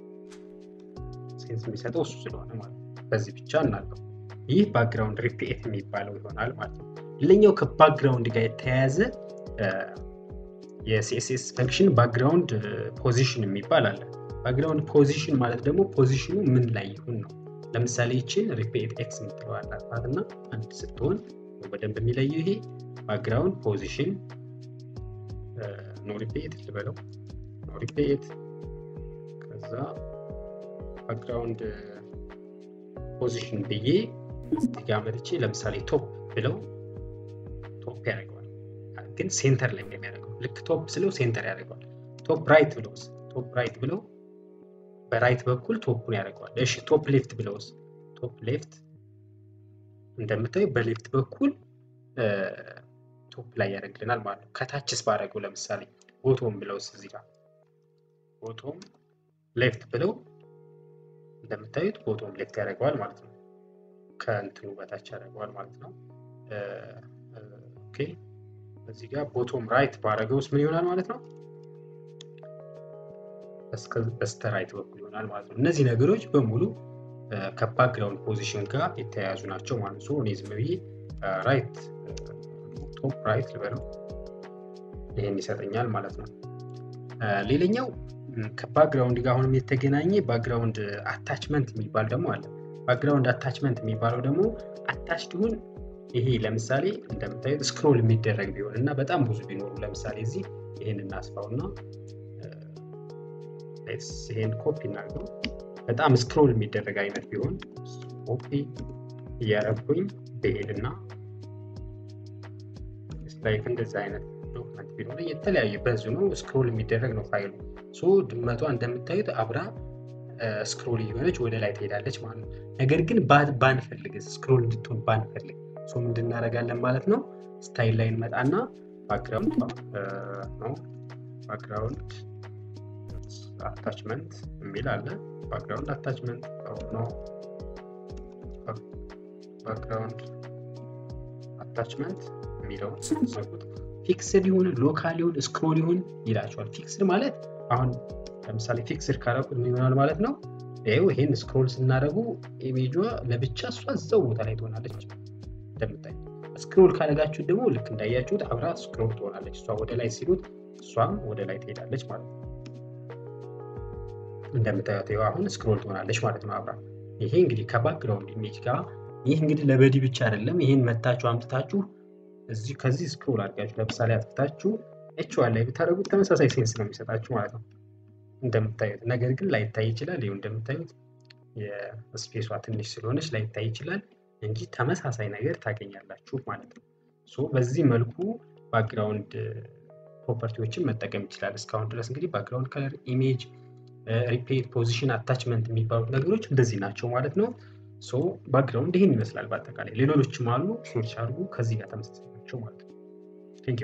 ሴንስ የሚሰጠው እሱ ስለሆነ ማለት ነው በዚህ ብቻ እናለው ይህ ባክግራውንድ ሪፒኤት የሚባለው ይሆናል ማለት ነው ሌላኛው ከባክግራውንድ ጋር የተያያዘ የሲኤስኤስ ፈንክሽን ባክግራውንድ ፖዚሽን የሚባል አለ ባክግራውንድ ፖዚሽን ማለት ደግሞ ፖዚሽኑ ምን ላይ ይሁን ነው ለምሳሌ ይችን ሪፒኤት ኤክስ የምትለው አላት እና አንድ ስትሆን በደንብ የሚለየው ይሄ ባክግራውንድ ፖዚሽን ኖ ሪፒኤት ልበለው ኖ ሪፒኤት ከዛ ባክግራውንድ ፖዚሽን ብዬ እዚህ ጋር መጥቼ ለምሳሌ ቶፕ ብለው ቶፕ ያደርገዋል ግን ሴንተር ላይ የሚያደርገው ልክ ቶፕ ስለው ሴንተር ያደርገዋል ቶፕ ራይት ብለው ቶፕ ራይት ብለው በራይት በኩል ቶፑን ያደርገዋል እሺ ቶፕ ሌፍት ብለውስ ቶፕ ሌፍት እንደምታዩ በሌፍት በኩል ቶፕ ላይ ያደርግልናል ማለት ነው ከታችስ ባደረገው ለምሳሌ ቦቶም ብለውስ እዚህ ጋር ቦቶም ሌፍት ብለው እንደምታዩት ቦቶም ሌፍት ያደርገዋል ማለት ነው ከእንትኑ በታች ያደርገዋል ማለት ነው ኦኬ እዚህ ጋር ቦቶም ራይት ባረገውስ ምን ይሆናል ማለት ነው በስተ ራይት በኩል ይሆናል ማለት ነው እነዚህ ነገሮች በሙሉ ከባክግራውንድ ፖዚሽን ጋር የተያያዙ ናቸው ማለት ነው እኔ ዝም ብዬ ራይት ቶፕ ራይት ልበለው ይህን ይሰጠኛል ማለት ነው ሌላኛው ከባክግራውንድ ጋር አሁንም የተገናኘ ባክግራውንድ አታችመንት የሚባል ደግሞ አለ ባክግራውንድ አታችመንት የሚባለው ደግሞ አታችድ ይሁን ይሄ ለምሳሌ እንደምታዩት ስክሮል የሚደረግ ቢሆን እና በጣም ብዙ ቢኖሩ ለምሳሌ እዚህ ይህን እናስፋው እና ይሄን ኮፒ እናድርገው በጣም ስክሮል የሚደረግ አይነት ቢሆን ኮፒ እያረኩኝ ብሄድ እና ላይክ እንደዚህ አይነት ዶክመንት ቢኖር የተለያዩ በዙ ነው ስክሮል የሚደረግ ነው ፋይሉ ሶ ድመቷ እንደምታዩት አብራ ስክሮል እየሆነች ወደ ላይ ትሄዳለች ማለት ነው ነገር ግን ባንፈልግ ስክሮል እንድትሆን ባንፈልግ ሶ ምንድን እናደርጋለን ማለት ነው ስታይል ላይ እንመጣና ባክግራውንድ ነው ባክግራውንድ አታችመንት የሚል አለ ባክግራውንድ አታችመንት ነው ባክግራውንድ አታችመንት የሚለውን ስትዘጉት ፊክስድ ይሁን ሎካል ይሁን ስክሮል ይሁን ይላቸዋል ፊክስድ ማለት አሁን ለምሳሌ ፊክስድ ካረቁት ይሆናል ማለት ነው ይው ይሄን ስክሮል ስናደረጉ ኢሜጇ ለብቻ እሷ እዛው ቦታ ላይ ትሆናለች እንደምታይ ስክሮል ካደረጋችሁት ደግሞ ልክ እንዳያችሁት አብራ ስክሮል ትሆናለች እሷ ወደ ላይ ሲሉት እሷም ወደ ላይ ትሄዳለች ማለት ነው። እንደምታዩት ይኸው አሁን ስክሮል ትሆናለች ማለት ነው አብራ። ይሄ እንግዲህ ከባክግራውንድ ኢሜጅ ጋር ይህ እንግዲህ ለበዲ ብቻ አይደለም። ይህን መታችሁ አምጥታችሁ እዚህ ከዚህ ስክሮል አድርጋችሁ ለምሳሌ አጥፍታችሁ ኤችዋን ላይ ብታደርጉት ተመሳሳይ ሴንስ ነው የሚሰጣችሁ ማለት ነው እንደምታዩት። ነገር ግን ላይታይ ይችላል። ይኸው እንደምታዩት የስፔሷ ትንሽ ስለሆነች ላይታይ ይችላል እንጂ ተመሳሳይ ነገር ታገኛላችሁ ማለት ነው። ሶ በዚህ መልኩ ባክግራውንድ ፕሮፐርቲዎችን መጠቀም ይችላል። እስካሁን ድረስ እንግዲህ ባክግራውንድ ከለር፣ ኢሜጅ፣ ሪፔት፣ ፖዚሽን፣ አታችመንት የሚባሉት ነገሮች እንደዚህ ናቸው ማለት ነው። ሶ ባክግራውንድ ይህን ይመስላል በአጠቃላይ። ሌሎችም አሉ፣ ሰርች አድርጉ። ከዚህ ጋር ተመሳሳይ ናቸው ማለት ነው። ቴንክ ዩ።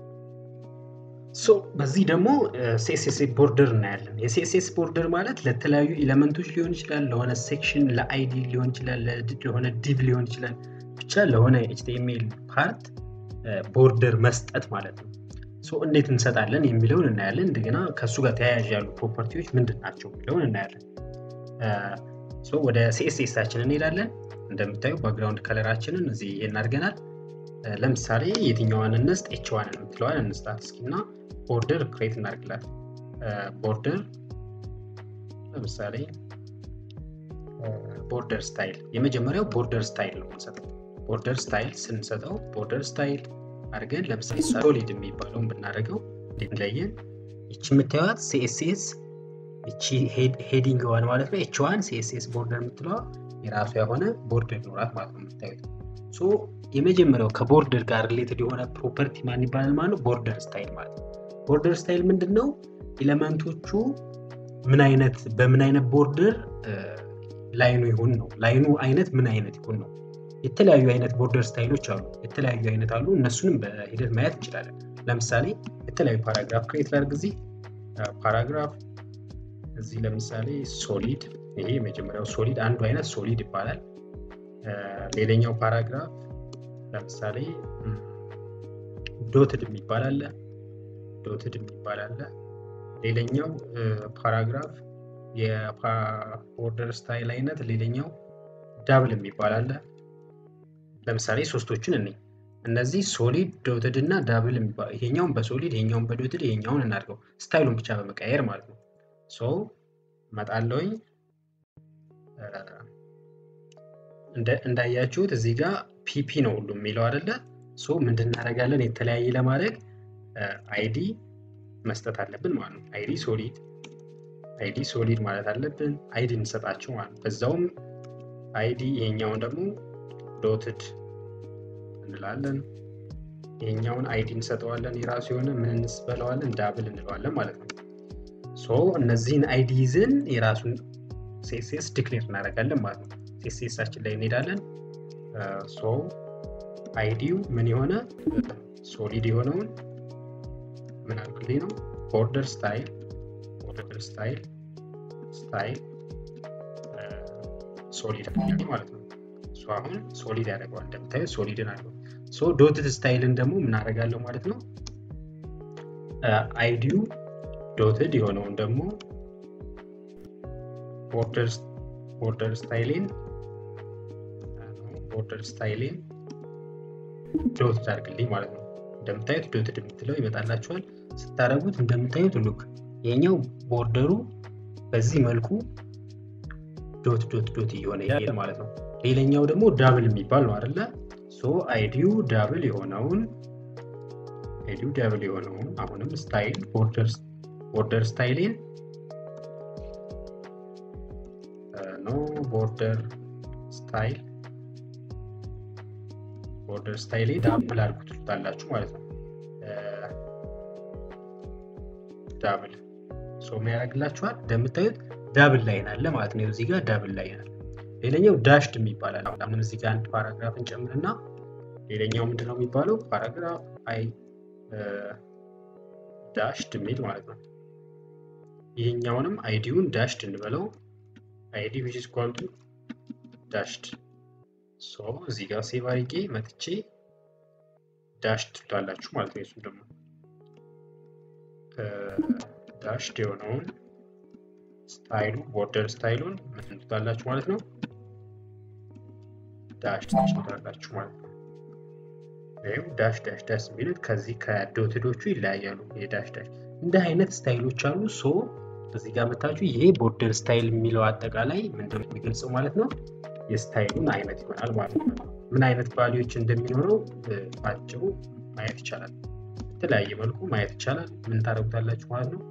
ሶ በዚህ ደግሞ ሲኤስኤስ ቦርደር እናያለን። የሲኤስኤስ ቦርደር ማለት ለተለያዩ ኤሌመንቶች ሊሆን ይችላል፣ ለሆነ ሴክሽን፣ ለአይዲ ሊሆን ይችላል፣ ለሆነ ዲቭ ሊሆን ይችላል፣ ብቻ ለሆነ ኤችቲኤምኤል ፓርት ቦርደር መስጠት ማለት ነው። ሶ እንዴት እንሰጣለን የሚለውን እናያለን። እንደገና ከእሱ ጋር ተያያዥ ያሉ ፕሮፐርቲዎች ምንድን ናቸው የሚለውን እናያለን። ሶ ወደ ሲኤስኤሳችን እንሄዳለን። እንደምታዩ ባክግራውንድ ከለራችንን እዚህ ይሄን አድርገናል። ለምሳሌ የትኛዋን እንስጥ? ኤች ዋን የምትለዋን እንስጣት እስኪ እና ቦርደር ክሬት እናድርግላት። ቦርደር ለምሳሌ ቦርደር ስታይል የመጀመሪያው ቦርደር ስታይል ነው የምንሰጠው። ቦርደር ስታይል ስንሰጠው ቦርደር ስታይል አድርገን ለምሳሌ ሶሊድ የሚባለውን ብናደርገው ለየን ይቺ የምታዩት ሲኤስኤስ ይቺ ሄዲንግ ዋን ማለት ነው። ኤች ዋን ሲኤስኤስ ቦርደር የምትለዋ የራሷ የሆነ ቦርደር ኖራት ማለት ነው የምታዩት። ሶ የመጀመሪያው ከቦርደር ጋር ሪሌትድ የሆነ ፕሮፐርቲ ማን ይባላል ማለት ነው? ቦርደር ስታይል ማለት ነው። ቦርደር ስታይል ምንድን ነው? ኤሌመንቶቹ ምን አይነት በምን አይነት ቦርደር ላይኑ ይሁን ነው። ላይኑ አይነት ምን አይነት ይሁን ነው። የተለያዩ አይነት ቦርደር ስታይሎች አሉ። የተለያዩ አይነት አሉ። እነሱንም በሂደት ማየት እንችላለን። ለምሳሌ የተለያዩ ፓራግራፍ ክሬት ላድርግ። እዚህ ፓራግራፍ እዚህ ለምሳሌ ሶሊድ፣ ይሄ የመጀመሪያው ሶሊድ አንዱ አይነት ሶሊድ ይባላል። ሌላኛው ፓራግራፍ ለምሳሌ ዶትድ የሚባል አለ። ዶትድ የሚባል አለ። ሌላኛው ፓራግራፍ የቦርደር ስታይል አይነት ሌላኛው ዳብል የሚባል አለ። ለምሳሌ ሶስቶችን እኔ እነዚህ ሶሊድ ዶትድ እና ዳብል የሚባል ይሄኛውን በሶሊድ ይሄኛውን በዶትድ ይሄኛውን እናድርገው ስታይሉን ብቻ በመቀየር ማለት ነው። ሶ መጣለውኝ እንዳያችሁት እዚህ ጋር ፒፒ ነው ሁሉ የሚለው አይደለ? ሶ ምንድን እናደርጋለን? የተለያየ ለማድረግ አይዲ መስጠት አለብን ማለት ነው። አይዲ ሶሊድ አይዲ ሶሊድ ማለት አለብን። አይዲ እንሰጣቸው ማለት ነው። በዛውም አይዲ ይሄኛውን ደግሞ ዶትድ እንላለን። ይሄኛውን አይዲ እንሰጠዋለን። የራሱ የሆነ ምን እንስበለዋለን? ዳብል እንለዋለን ማለት ነው። ሶ እነዚህን አይዲ ይዝን የራሱን ሴሴስ ዲክሌር እናደርጋለን ማለት ነው። ሴሴሳችን ላይ እንሄዳለን። ሶ አይዲው ምን የሆነ ሶሊድ የሆነውን ምን አልክልኝ ነው ቦርደር ስታይል ቦርደር ስታይል ስታይል ሶሊድ ማለት ነው። እሱ አሁን ሶሊድ ያደርገዋል። እንደምታዩት ሶሊድን አድርገው። ሶ ዶትድ ስታይልን ደግሞ ምን አደርጋለሁ ማለት ነው አይዲው ዶትድ የሆነውን ደግሞ ቦርደር ስታይሌን ቦርደር ስታይሌን ዶትድ አድርግልኝ ማለት ነው። እንደምታዩት ዶትድ የምትለው ይመጣላችኋል። ስታደርጉት እንደምታዩት ሉክ ይሄኛው ቦርደሩ በዚህ መልኩ ዶት ዶት ዶት እየሆነ ይሄድ ማለት ነው። ሌላኛው ደግሞ ዳብል የሚባል ነው አይደለ? ሶ አይዲው ዳብል የሆነውን አይዲው ዳብል የሆነውን አሁንም ስታይል ቦርደር ስታይሌን ኖ ቦርደር ስታይል ቦርደር ስታይሌ ዳብል አድርጉት ትሉታላችሁ ማለት ነው። ዳብል ሶ ምን ያደርግላችኋል? እንደምታዩት ዳብል ላይን አለ ማለት ነው። እዚህ ጋር ዳብል ላይን አለ። ሌላኛው ዳሽድ የሚባላል። አሁን እዚህ ጋር አንድ ፓራግራፍ እንጨምርና ሌላኛው ምንድን ነው የሚባለው? ፓራግራፍ አይ ዳሽድ የሚል ማለት ነው። ይሄኛውንም አይዲውን ዳሽድ እንበለው። አይዲ ዊች ኢዝ ኢኳል ቱ ዳሽድ ሶ እዚህ ጋር ሴቭ አድርጌ መጥቼ ዳሽድ ትላላችሁ ማለት ነው። የሱም ደግሞ ዳሽድ የሆነውን ስታይሉ ቦርደር ስታይሉን ምን ትላላችሁ ማለት ነው። ዳሽድ ትላላችሁ ማለት ነው። ወይም ዳሽ ዳሽ ዳሽ የሚሉት ከዚህ ከዶትዶቹ ይለያያሉ። የዳሽ ዳሽ እንደ አይነት ስታይሎች አሉ። ሶ እዚህ ጋር መታችሁ ይሄ ቦርደር ስታይል የሚለው አጠቃላይ ምንድን ነው የሚገልጸው ማለት ነው የስታይሉን አይነት ይሆናል ማለት ነው። ምን አይነት ቫሊዎች እንደሚኖረው በአጭሩ ማየት ይቻላል። በተለያየ መልኩ ማየት ይቻላል። ምን ታደርጉታላችሁ ማለት ነው።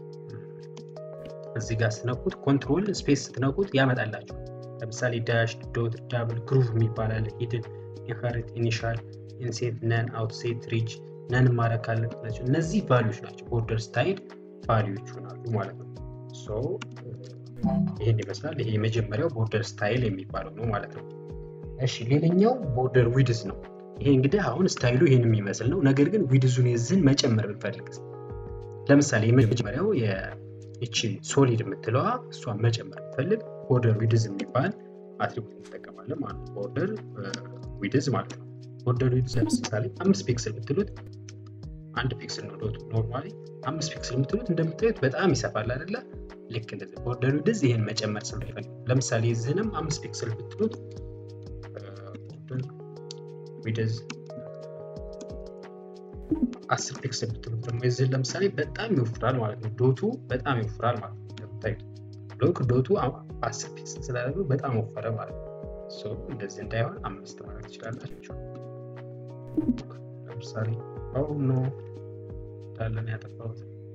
እዚህ ጋር ስትነኩት ኮንትሮል ስፔስ ስትነኩት ያመጣላችሁ። ለምሳሌ ዳሽ፣ ዶት፣ ዳብል፣ ግሩቭ የሚባል አለ። ሂድን፣ ኢንሄሪት፣ ኢኒሻል፣ ኢንሴት፣ ነን፣ አውትሴት፣ ሪጅ ነን ማድረግ ካለባቸው እነዚህ ቫሊዎች ናቸው። ቦርደር ስታይል ቫሊዎች ይሆናሉ ማለት ነው። ሶ ይህን ይመስላል። ይሄ የመጀመሪያው ቦርደር ስታይል የሚባለው ነው ማለት ነው። እሺ ሌላኛው ቦርደር ዊድዝ ነው። ይሄ እንግዲህ አሁን ስታይሉ ይህን የሚመስል ነው። ነገር ግን ዊድዙን የዝን መጨመር ብንፈልግ ለምሳሌ የመጀመሪያው ይቺ ሶሊድ የምትለዋ እሷን መጨመር ብንፈልግ ቦርደር ዊድዝ የሚባል አትሪቡት እንጠቀማለን ማለት ነው። ቦርደር ዊድዝ ማለት ነው። ቦርደር ዊድዝ ለምሳሌ አምስት ፒክስል ብትሉት አንድ ፒክስል ነው ዶቱ ኖርማሊ አምስት ፒክስል የምትሉት እንደምታዩት በጣም ይሰፋል አይደለ? ልክ እንደዚህ ቦርደር ዊድዝ ይህን መጨመር ስለሚፈልግ ለምሳሌ የዚህንም አምስት ፒክስል ብትሉት ቦርደር ዊድዝ አስር ፒክስል ብትሉት ደግሞ የዚህን ለምሳሌ በጣም ይወፍራል ማለት ነው። ዶቱ በጣም ይወፍራል ማለት ነው። እንደምታዩት ሎክ ዶቱ አስር ፒክስል ስላደረገው በጣም ወፈረ ማለት ነው። እንደዚህ እንዳይሆን አምስት ማለት ትችላላችሁ። ለምሳሌ ኖ እንዳለን ያጠፋሁት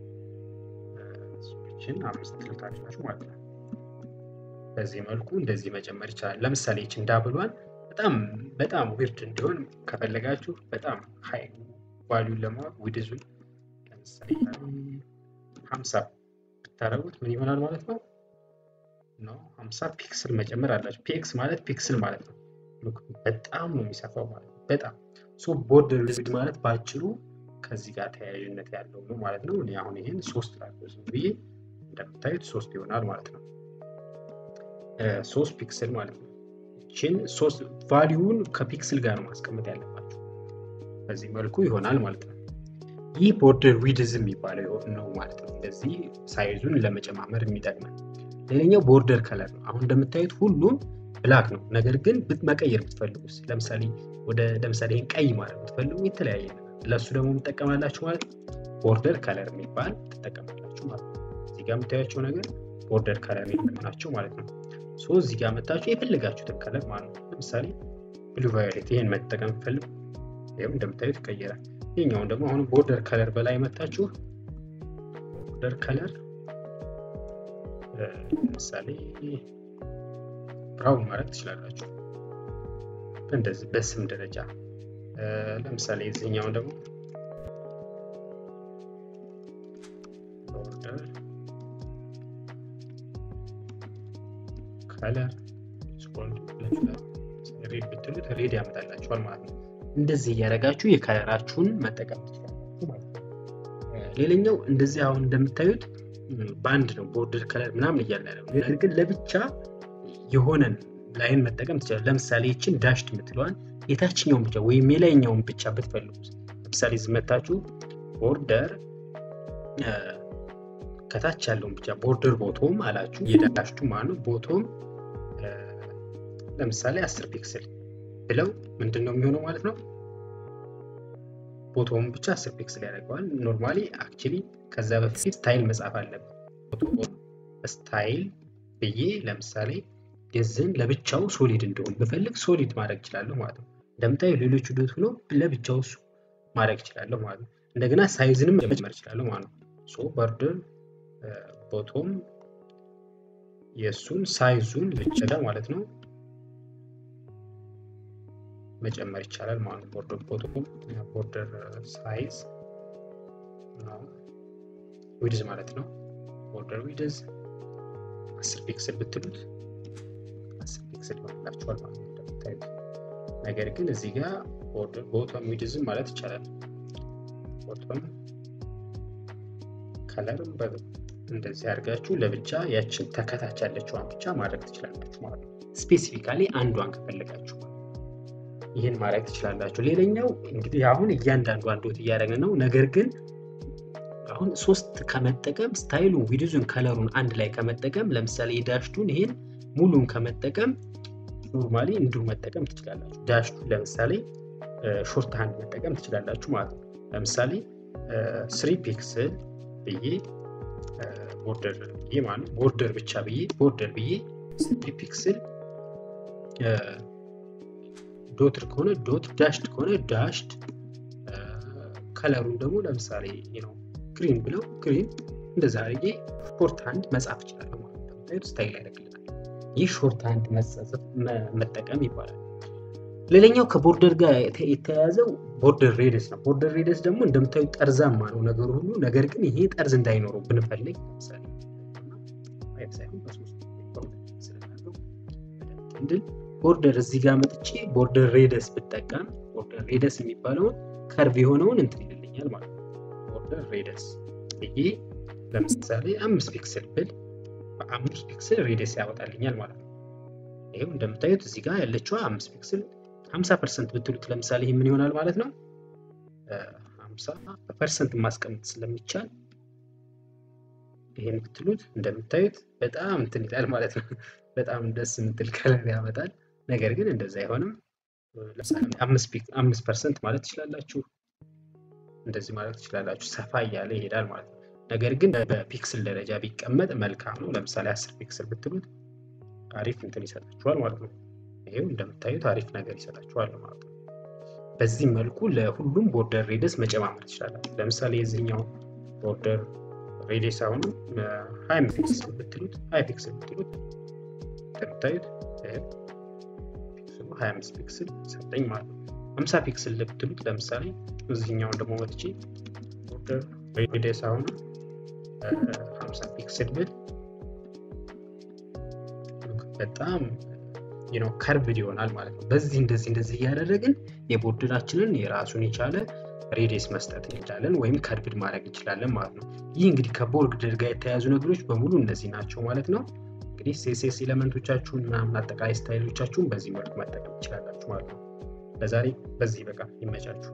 ችን አምስት ትልታላችሁ ማለት ነው። በዚህ መልኩ እንደዚህ መጨመር ይቻላል። ለምሳሌ ይችን ዳብሏን በጣም በጣም ዊርድ እንዲሆን ከፈለጋችሁ በጣም ሀይ ቫሊዩን ለማወቅ ዊድዙን ለምሳሌ ሀምሳ ብታደረጉት ምን ይሆናል ማለት ነው ነው ሀምሳ ፒክስል መጨመር አላቸው። ፒክስ ማለት ፒክስል ማለት ነው። በጣም ነው የሚሰፋው ማለት ነው። በጣም ሶ ቦርደር ዊድዝ ማለት በአጭሩ ከዚህ ጋር ተያያዥነት ያለው ነው ማለት ነው። እኔ አሁን ይህን ሶስት ላለው ዝም ብዬ እንደምታዩት ሶስት ይሆናል ማለት ነው። ሶስት ፒክስል ማለት ነው። ይችን ሶስት ቫሊዩን ከፒክስል ጋር ነው ማስቀመጥ ያለባቸው። በዚህ መልኩ ይሆናል ማለት ነው። ይህ ቦርደር ዊድዝ የሚባለው ነው ማለት ነው። እንደዚህ ሳይዙን ለመጨማመር የሚጠቅመን። ሌላኛው ቦርደር ከለር ነው። አሁን እንደምታዩት ሁሉም ብላክ ነው። ነገር ግን መቀየር ብትፈልጉስ ለምሳሌ ወደ ለምሳሌ ይህን ቀይ ማድረግ ብትፈልጉ የተለያየ ነገር ለእሱ ደግሞ የምጠቀማላችሁ ማለት ቦርደር ከለር የሚባል ትጠቀማላችሁ ማለት ነው። እዚህ ጋር የምታያቸው ነገር ቦርደር ከለር ናቸው ማለት ነው። ሶ እዚህ ጋር መታችሁ የፈለጋችሁትን ከለር ማለት ነው። ለምሳሌ ብሉ ቫዮሌት ይህን መጠቀም ፈልጉ ይህም እንደምታዩት ይቀየራል። ይህኛውን ደግሞ አሁን ቦርደር ከለር በላይ መታችሁ ቦርደር ከለር ለምሳሌ ብራውን ማድረግ ትችላላችሁ። እንደዚህ በስም ደረጃ ለምሳሌ የዚህኛውን ደግሞ ቦርደር ከለር ሬድ ብትሉት ሬድ ያመጣላችኋል ማለት ነው። እንደዚህ እያደረጋችሁ የከለራችሁን መጠቀም ትችላላችሁ ማለት ነው። ሌላኛው እንደዚህ አሁን እንደምታዩት በአንድ ነው ቦርደር ከለር ምናምን እያለ ነው። ነገር ግን ለብቻ የሆነን ላይን መጠቀም ትችላል። ለምሳሌ ይችን ዳሽድ የምትለዋን የታችኛውን ብቻ ወይም የላይኛውን ብቻ ብትፈልጉ ለምሳሌ ዝመታችሁ ቦርደር ከታች ያለውን ብቻ ቦርደር ቦቶም አላችሁ የዳሽቱ ማለት ነው። ቦቶም ለምሳሌ አስር ፒክስል ብለው ምንድን ነው የሚሆነው ማለት ነው። ቦቶም ብቻ አስር ፒክስል ያደርገዋል። ኖርማሊ አክቹሊ ከዛ በፊት ስታይል መጻፍ አለብን። ስታይል ብዬ ለምሳሌ የዝን ለብቻው ሶሊድ እንደሆን ብፈልግ ሶሊድ ማድረግ እችላለሁ ማለት ነው። እንደምታዩ ሌሎቹ ዶት ሆኖ ለብቻው እሱ ማድረግ እችላለሁ ማለት ነው። እንደገና ሳይዝንም መጨመር እችላለሁ ማለት ነው። ሶ ቦርደር ቦቶም የእሱን ሳይዙን ብቻ ማለት ነው መጨመር ይቻላል ማለት ነው። ቦርደር ቦቶም ቦርደር ሳይዝ ዊድዝ ማለት ነው። ቦርደር ዊድዝ አስር ፒክስል ብትሉት አስር ፒክስል ይሆንላችኋል ማለት ነው እንደምታዩት። ነገር ግን እዚህ ጋር ቦቶም ዊድዝም ማለት ይቻላል። ቦቶም ከለርም እንደዚህ አድርጋችሁ ለብቻ ያችን ተከታች ያለችዋን ብቻ ማድረግ ትችላላችሁ ማለት ነው። ስፔሲፊካሊ አንዷን ከፈለጋችሁ ይህን ማድረግ ትችላላችሁ። ሌላኛው እንግዲህ አሁን እያንዳንዱ አንዶት እያደረግን ነው። ነገር ግን አሁን ሶስት ከመጠቀም ስታይሉን፣ ዊድዙን፣ ከለሩን አንድ ላይ ከመጠቀም ለምሳሌ የዳሽቱን ይሄን ሙሉን ከመጠቀም ኖርማሊ እንዲሁ መጠቀም ትችላላችሁ። ዳሽቱን ለምሳሌ ሾርት ሃንድ መጠቀም ትችላላችሁ ማለት ነው። ለምሳሌ ስሪ ፒክስል ብዬ ቦርደር ብዬ ማለት ቦርደር ብቻ ብዬ ቦርደር ብዬ ስሪ ፒክስል ዶትር ከሆነ ዶት ዳሽድ ከሆነ ዳሽድ ከለሩን ደግሞ ለምሳሌ ነው ግሪን ብለው ግሪን እንደዛ አድርጌ ሾርት ሃንድ መጻፍ እችላለሁ ማለት ነው። እንደምታዩት ስታይል ያደርግልናል። ይህ ሾርት ሃንድ መጠቀም ይባላል። ሌላኛው ከቦርደር ጋር የተያያዘው ቦርደር ሬደስ ነው። ቦርደር ሬደስ ደግሞ እንደምታዩት ጠርዛማ ነው ነገሩ ሁሉ። ነገር ግን ይሄ ጠርዝ እንዳይኖረው ብንፈልግ ለምሳሌ ሳይሆን በሶስት እንድን ቦርደር እዚህ ጋር መጥቼ ቦርደር ሬደስ ብጠቀም ቦርደር ሬደስ የሚባለውን ከርቭ የሆነውን እንትን ይልልኛል ማለት ነው። ቦርደር ሬደስ ብዬ ለምሳሌ አምስት ፒክስል ብል በአምስት ፒክስል ሬደስ ያወጣልኛል ማለት ነው። ይህም እንደምታዩት እዚህ ጋር ያለችዋ አምስት ፒክስል 50 ፐርሰንት ብትሉት ለምሳሌ ይህ ምን ይሆናል ማለት ነው? 50 ፐርሰንት ማስቀመጥ ስለሚቻል ይሄን ብትሉት እንደምታዩት በጣም እንትን ይላል ማለት ነው። በጣም ደስ የምትል ከለር ያመጣል። ነገር ግን እንደዛ አይሆንም። አምስት ፐርሰንት ማለት ትችላላችሁ። እንደዚህ ማለት ትችላላችሁ። ሰፋ እያለ ይሄዳል ማለት ነው። ነገር ግን በፒክስል ደረጃ ቢቀመጥ መልካም ነው። ለምሳሌ አስር ፒክስል ብትሉት አሪፍ እንትን ይሰጣችኋል ማለት ነው። ይሄው እንደምታዩት አሪፍ ነገር ይሰጣችኋል ማለት ነው። በዚህ መልኩ ለሁሉም ቦርደር ሬደስ መጨማመር ትችላላችሁ። ለምሳሌ የዚህኛው ቦርደር ሬዲየስ አሁኑ ሀያ ፒክስል ብትሉት ሀያ ፒክስል ብትሉት እንደምታዩት ፒክስሉ ሀያ አምስት ፒክስል ሰጠኝ ማለት ነው። ሀምሳ ፒክስል ብትሉት ለምሳሌ እዚህኛውን ደግሞ መጥቼ ቦርደር ሬዲየስ አሁኑ ሀምሳ ፒክስል ብል በጣም ነው ከርቭድ ይሆናል ማለት ነው። በዚህ እንደዚህ እንደዚህ እያደረግን የቦርደራችንን የራሱን የቻለ ሬዲየስ መስጠት እንችላለን ወይም ከርቭድ ማድረግ እንችላለን ማለት ነው። ይህ እንግዲህ ከቦርደር ጋር የተያያዙ ነገሮች በሙሉ እነዚህ ናቸው ማለት ነው። እንግዲህ ሴሴስ ኤሌመንቶቻችሁን ምናምን አጠቃላይ ስታይሎቻችሁን በዚህ መልኩ መጠቀም ትችላላችሁ ማለት ነው። ለዛሬ በዚህ በቃ ይመቻችሁ።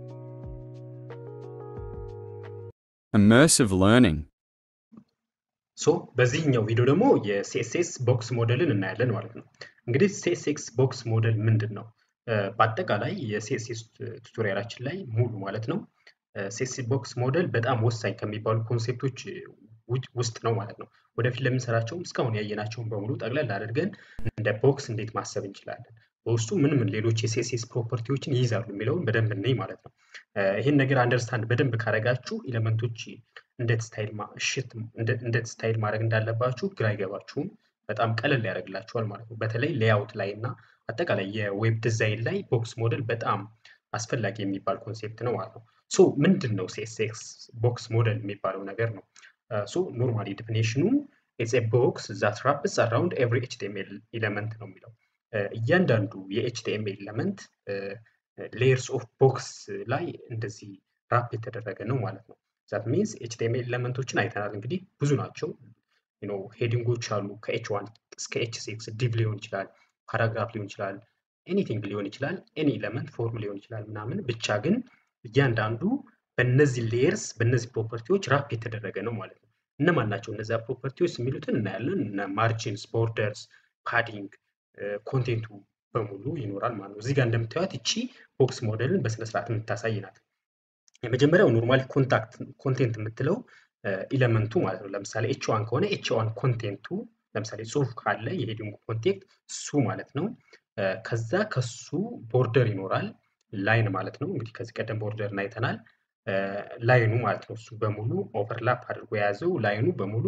Immersive learning. ሶ በዚህኛው ቪዲዮ ደግሞ የሲኤስኤስ ቦክስ ሞዴልን እናያለን ማለት ነው። እንግዲህ ሲኤስኤስ ቦክስ ሞዴል ምንድን ነው? በአጠቃላይ የሲኤስኤስ ቱቶሪያላችን ላይ ሙሉ ማለት ነው ሲኤስኤስ ቦክስ ሞዴል በጣም ወሳኝ ከሚባሉ ኮንሴፕቶች ውስጥ ነው ማለት ነው። ወደፊት ለምንሰራቸውም እስካሁን ያየናቸውን በሙሉ ጠቅለል አድርገን እንደ ቦክስ እንዴት ማሰብ እንችላለን፣ በውስጡ ምን ምን ሌሎች የሲኤስኤስ ፕሮፐርቲዎችን ይይዛሉ የሚለውን በደንብ እንይ ማለት ነው። ይህን ነገር አንደርስታንድ በደንብ ካረጋችሁ ኤሌመንቶች እንዴት ስታይል እሽት እንዴት ስታይል ማድረግ እንዳለባችሁ ግራ አይገባችሁም። በጣም ቀለል ያደርግላችኋል ማለት ነው። በተለይ ሌያውት ላይ እና አጠቃላይ የዌብ ዲዛይን ላይ ቦክስ ሞዴል በጣም አስፈላጊ የሚባል ኮንሴፕት ነው ማለት ነው። ሶ ምንድን ነው ሲኤስኤስ ቦክስ ሞዴል የሚባለው ነገር ነው። ሶ ኖርማሊ ዲፊኔሽኑ ኢትስ ኤ ቦክስ ዛት ራፕስ አራውንድ ኤቭሪ ኤችቲኤምኤል ኤለመንት ነው የሚለው እያንዳንዱ የኤችቲኤምኤል ኤለመንት ሌየርስ ኦፍ ቦክስ ላይ እንደዚህ ራፕ የተደረገ ነው ማለት ነው። ዛት ሚንስ ኤችቲኤምኤል ኤለመንቶችን አይተናል። እንግዲህ ብዙ ናቸው። ሄዲንጎች አሉ ከኤች ዋን እስከ ኤች ሲክስ ዲቭ ሊሆን ይችላል፣ ፓራግራፍ ሊሆን ይችላል፣ ኤኒቲንግ ሊሆን ይችላል፣ ኤኒ ኤለመንት ፎርም ሊሆን ይችላል ምናምን ብቻ ግን እያንዳንዱ በእነዚህ ሌየርስ በእነዚህ ፕሮፐርቲዎች ራፕ የተደረገ ነው ማለት ነው። እነማን ናቸው እነዚያ ፕሮፐርቲዎች የሚሉትን እናያለን። እነ ማርጂንስ፣ ቦርደርስ፣ ፓዲንግ፣ ኮንቴንቱ በሙሉ ይኖራል ማለት ነው። እዚህ ጋር እንደምታዩት እቺ ቦክስ ሞዴልን በስነስርዓት የምታሳይ ናት። የመጀመሪያው ኖርማሊ ኮንታክት ኮንቴንት የምትለው ኢለመንቱ ማለት ነው። ለምሳሌ ኤች ዋን ከሆነ ኤች ዋን ኮንቴንቱ ለምሳሌ ጽሁፍ ካለ የሄዲንግ ኮንቴንት እሱ ማለት ነው። ከዛ ከሱ ቦርደር ይኖራል ላይን ማለት ነው። እንግዲህ ከዚህ ቀደም ቦርደርን አይተናል። ላይኑ ማለት ነው እሱ በሙሉ ኦቨርላፕ አድርጎ የያዘው ላይኑ በሙሉ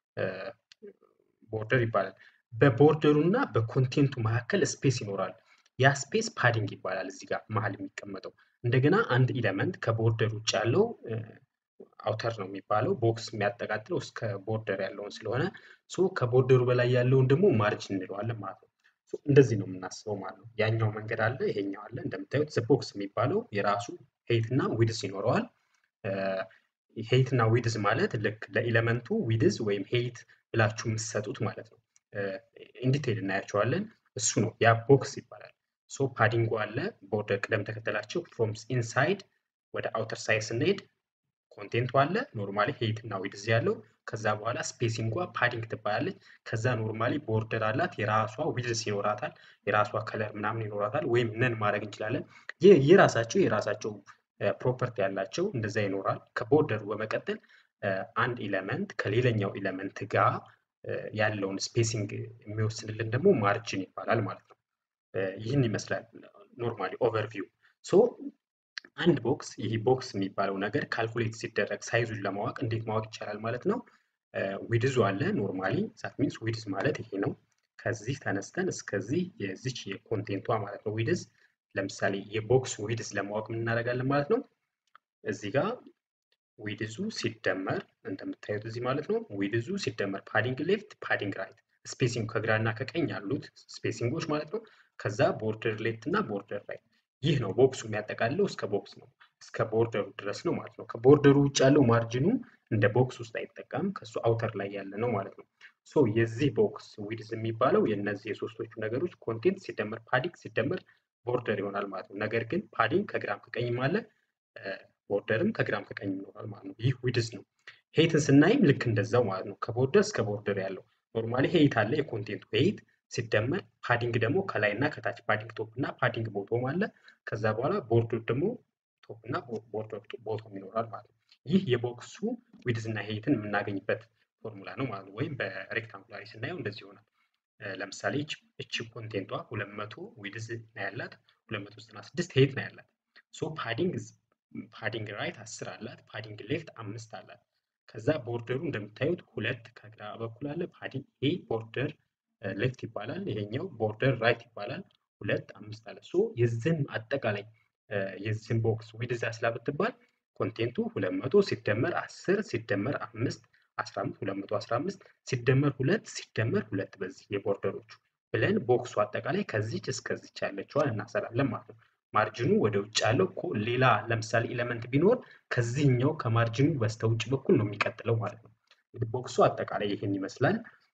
ቦርደር ይባላል። በቦርደሩ እና በኮንቴንቱ መካከል ስፔስ ይኖራል። ያ ስፔስ ፓዲንግ ይባላል። እዚህ ጋር መሀል የሚቀመጠው እንደገና አንድ ኢለመንት ከቦርደር ውጭ ያለው አውተር ነው የሚባለው ቦክስ የሚያጠቃጥለው እስከ ቦርደር ያለውን ስለሆነ ሶ ከቦርደሩ በላይ ያለውን ደግሞ ማርጅን እንለዋለን ማለት ነው። እንደዚህ ነው የምናስበው ማለት ነው። ያኛው መንገድ አለ፣ ይሄኛው አለ። እንደምታዩት ቦክስ የሚባለው የራሱ ሄይት እና ዊድዝ ይኖረዋል። ሄይት እና ዊድዝ ማለት ልክ ለኢለመንቱ ዊድዝ ወይም ሄይት ብላችሁ የምትሰጡት ማለት ነው። ኢንዲቴይል እናያቸዋለን። እሱ ነው ያ ቦክስ ይባላል። ሶ ፓዲንጉ አለ ቦርደር ቅደም ተከተላቸው ፍሮም ኢንሳይድ ወደ አውተር ሳይድ ስንሄድ ኮንቴንቱ አለ ኖርማሊ ሄይት እና ዊድዝ ያለው ከዛ በኋላ ስፔሲንጓ ፓዲንግ ትባላለች። ከዛ ኖርማሊ ቦርደር አላት የራሷ ዊድዝ ይኖራታል የራሷ ከለር ምናምን ይኖራታል። ወይም ነን ማድረግ እንችላለን። የራሳቸው የራሳቸው ፕሮፐርቲ ያላቸው እንደዛ ይኖራል። ከቦርደሩ በመቀጠል አንድ ኢለመንት ከሌላኛው ኢለመንት ጋር ያለውን ስፔሲንግ የሚወስንልን ደግሞ ማርጅን ይባላል ማለት ነው። ይህን ይመስላል ኖርማሊ ኦቨርቪው ሶ አንድ ቦክስ ይህ ቦክስ የሚባለው ነገር ካልኩሌት ሲደረግ ሳይዙን ለማወቅ እንዴት ማወቅ ይቻላል ማለት ነው። ዊድዙ አለ ኖርማሊ ዛት ሚንስ ዊድዝ ማለት ይሄ ነው። ከዚህ ተነስተን እስከዚህ የዚች የኮንቴንቷ ማለት ነው ዊድዝ። ለምሳሌ የቦክስ ዊድዝ ለማወቅ ምን እናደርጋለን ማለት ነው። እዚህ ጋር ዊድዙ ሲደመር እንደምታዩት እዚህ ማለት ነው ዊድዙ ሲደመር ፓዲንግ ሌፍት ፓዲንግ ራይት ስፔሲንግ ከግራ እና ከቀኝ ያሉት ስፔሲንጎች ማለት ነው። ከዛ ቦርደር ሌፍት እና ቦርደር ራይት ይህ ነው ቦክሱ የሚያጠቃልለው እስከ ቦክስ ነው እስከ ቦርደሩ ድረስ ነው ማለት ነው። ከቦርደሩ ውጭ ያለው ማርጅኑ እንደ ቦክስ ውስጥ አይጠቀም ከሱ አውተር ላይ ያለ ነው ማለት ነው። ሶ የዚህ ቦክስ ዊድዝ የሚባለው የእነዚህ የሶስቶቹ ነገሮች ኮንቴንት ሲደመር ፓዲንግ ሲደመር ቦርደር ይሆናል ማለት ነው። ነገር ግን ፓዲንግ ከግራም ከቀኝም አለ ቦርደርም ከግራም ከቀኝ ይኖራል ማለት ነው። ይህ ዊድዝ ነው። ሄይትን ስናይም ልክ እንደዛው ማለት ነው። ከቦርደር እስከ ቦርደር ያለው ኖርማሊ ሄይት አለ የኮንቴንቱ ሄይት ሲደመር ፓዲንግ ደግሞ ከላይ እና ከታች ፓዲንግ ቶፕ እና ፓዲንግ ቦቶም አለ። ከዛ በኋላ ቦርደር ደግሞ ቶፕ እና ቦርደር ቦቶም ይኖራል ማለት ነው። ይህ የቦክሱ ዊድዝ እና ሄይትን የምናገኝበት ፎርሙላ ነው ማለት ነው። ወይም በሬክታንጉላሪ ስናየው እንደዚህ ይሆናል። ለምሳሌ እቺ ኮንቴንቷ 200 ዊድዝ ነው ያላት 296 ሄይት ነው ያላት። ሶ ፓዲንግ ፓዲንግ ራይት 10 አላት፣ ፓዲንግ ሌፍት አምስት አላት። ከዛ ቦርደሩ እንደምታዩት ሁለት ከግራ በኩል አለ። ፓዲንግ ይሄ ቦርደር ሌፍት ይባላል። ይሄኛው ቦርደር ራይት ይባላል። ሁለት አምስት አለ። ሶ የዚህን አጠቃላይ የዚህን ቦክስ ዊድዝ ያስላ ብትባል ኮንቴንቱ 200 ሲደመር 10 ሲደመር 5 15 215 ሲደመር ሁለት ሲደመር ሁለት በዚህ የቦርደሮቹ ብለን ቦክሱ አጠቃላይ ከዚች እስከዚች ያለችዋን እናሰላለን ማለት ነው። ማርጅኑ ወደ ውጭ ያለው እኮ ሌላ ለምሳሌ ኤሌመንት ቢኖር ከዚህኛው ከማርጅኑ በስተ ውጭ በኩል ነው የሚቀጥለው ማለት ነው። ቦክሱ አጠቃላይ ይህን ይመስላል።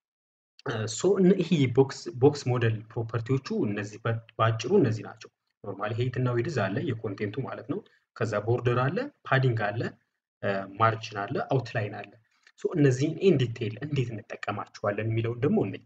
ሶ ይህ ቦክስ ሞዴል ፕሮፐርቲዎቹ እነዚህ በአጭሩ እነዚህ ናቸው። ኖርማሊ ሄይት እና ዊድዝ አለ የኮንቴንቱ ማለት ነው። ከዛ ቦርደር አለ፣ ፓዲንግ አለ፣ ማርጅን አለ፣ አውትላይን አለ። ሶ እነዚህን ኢን ዲቴይል እንዴት እንጠቀማቸዋለን የሚለውን ደግሞ እነኝ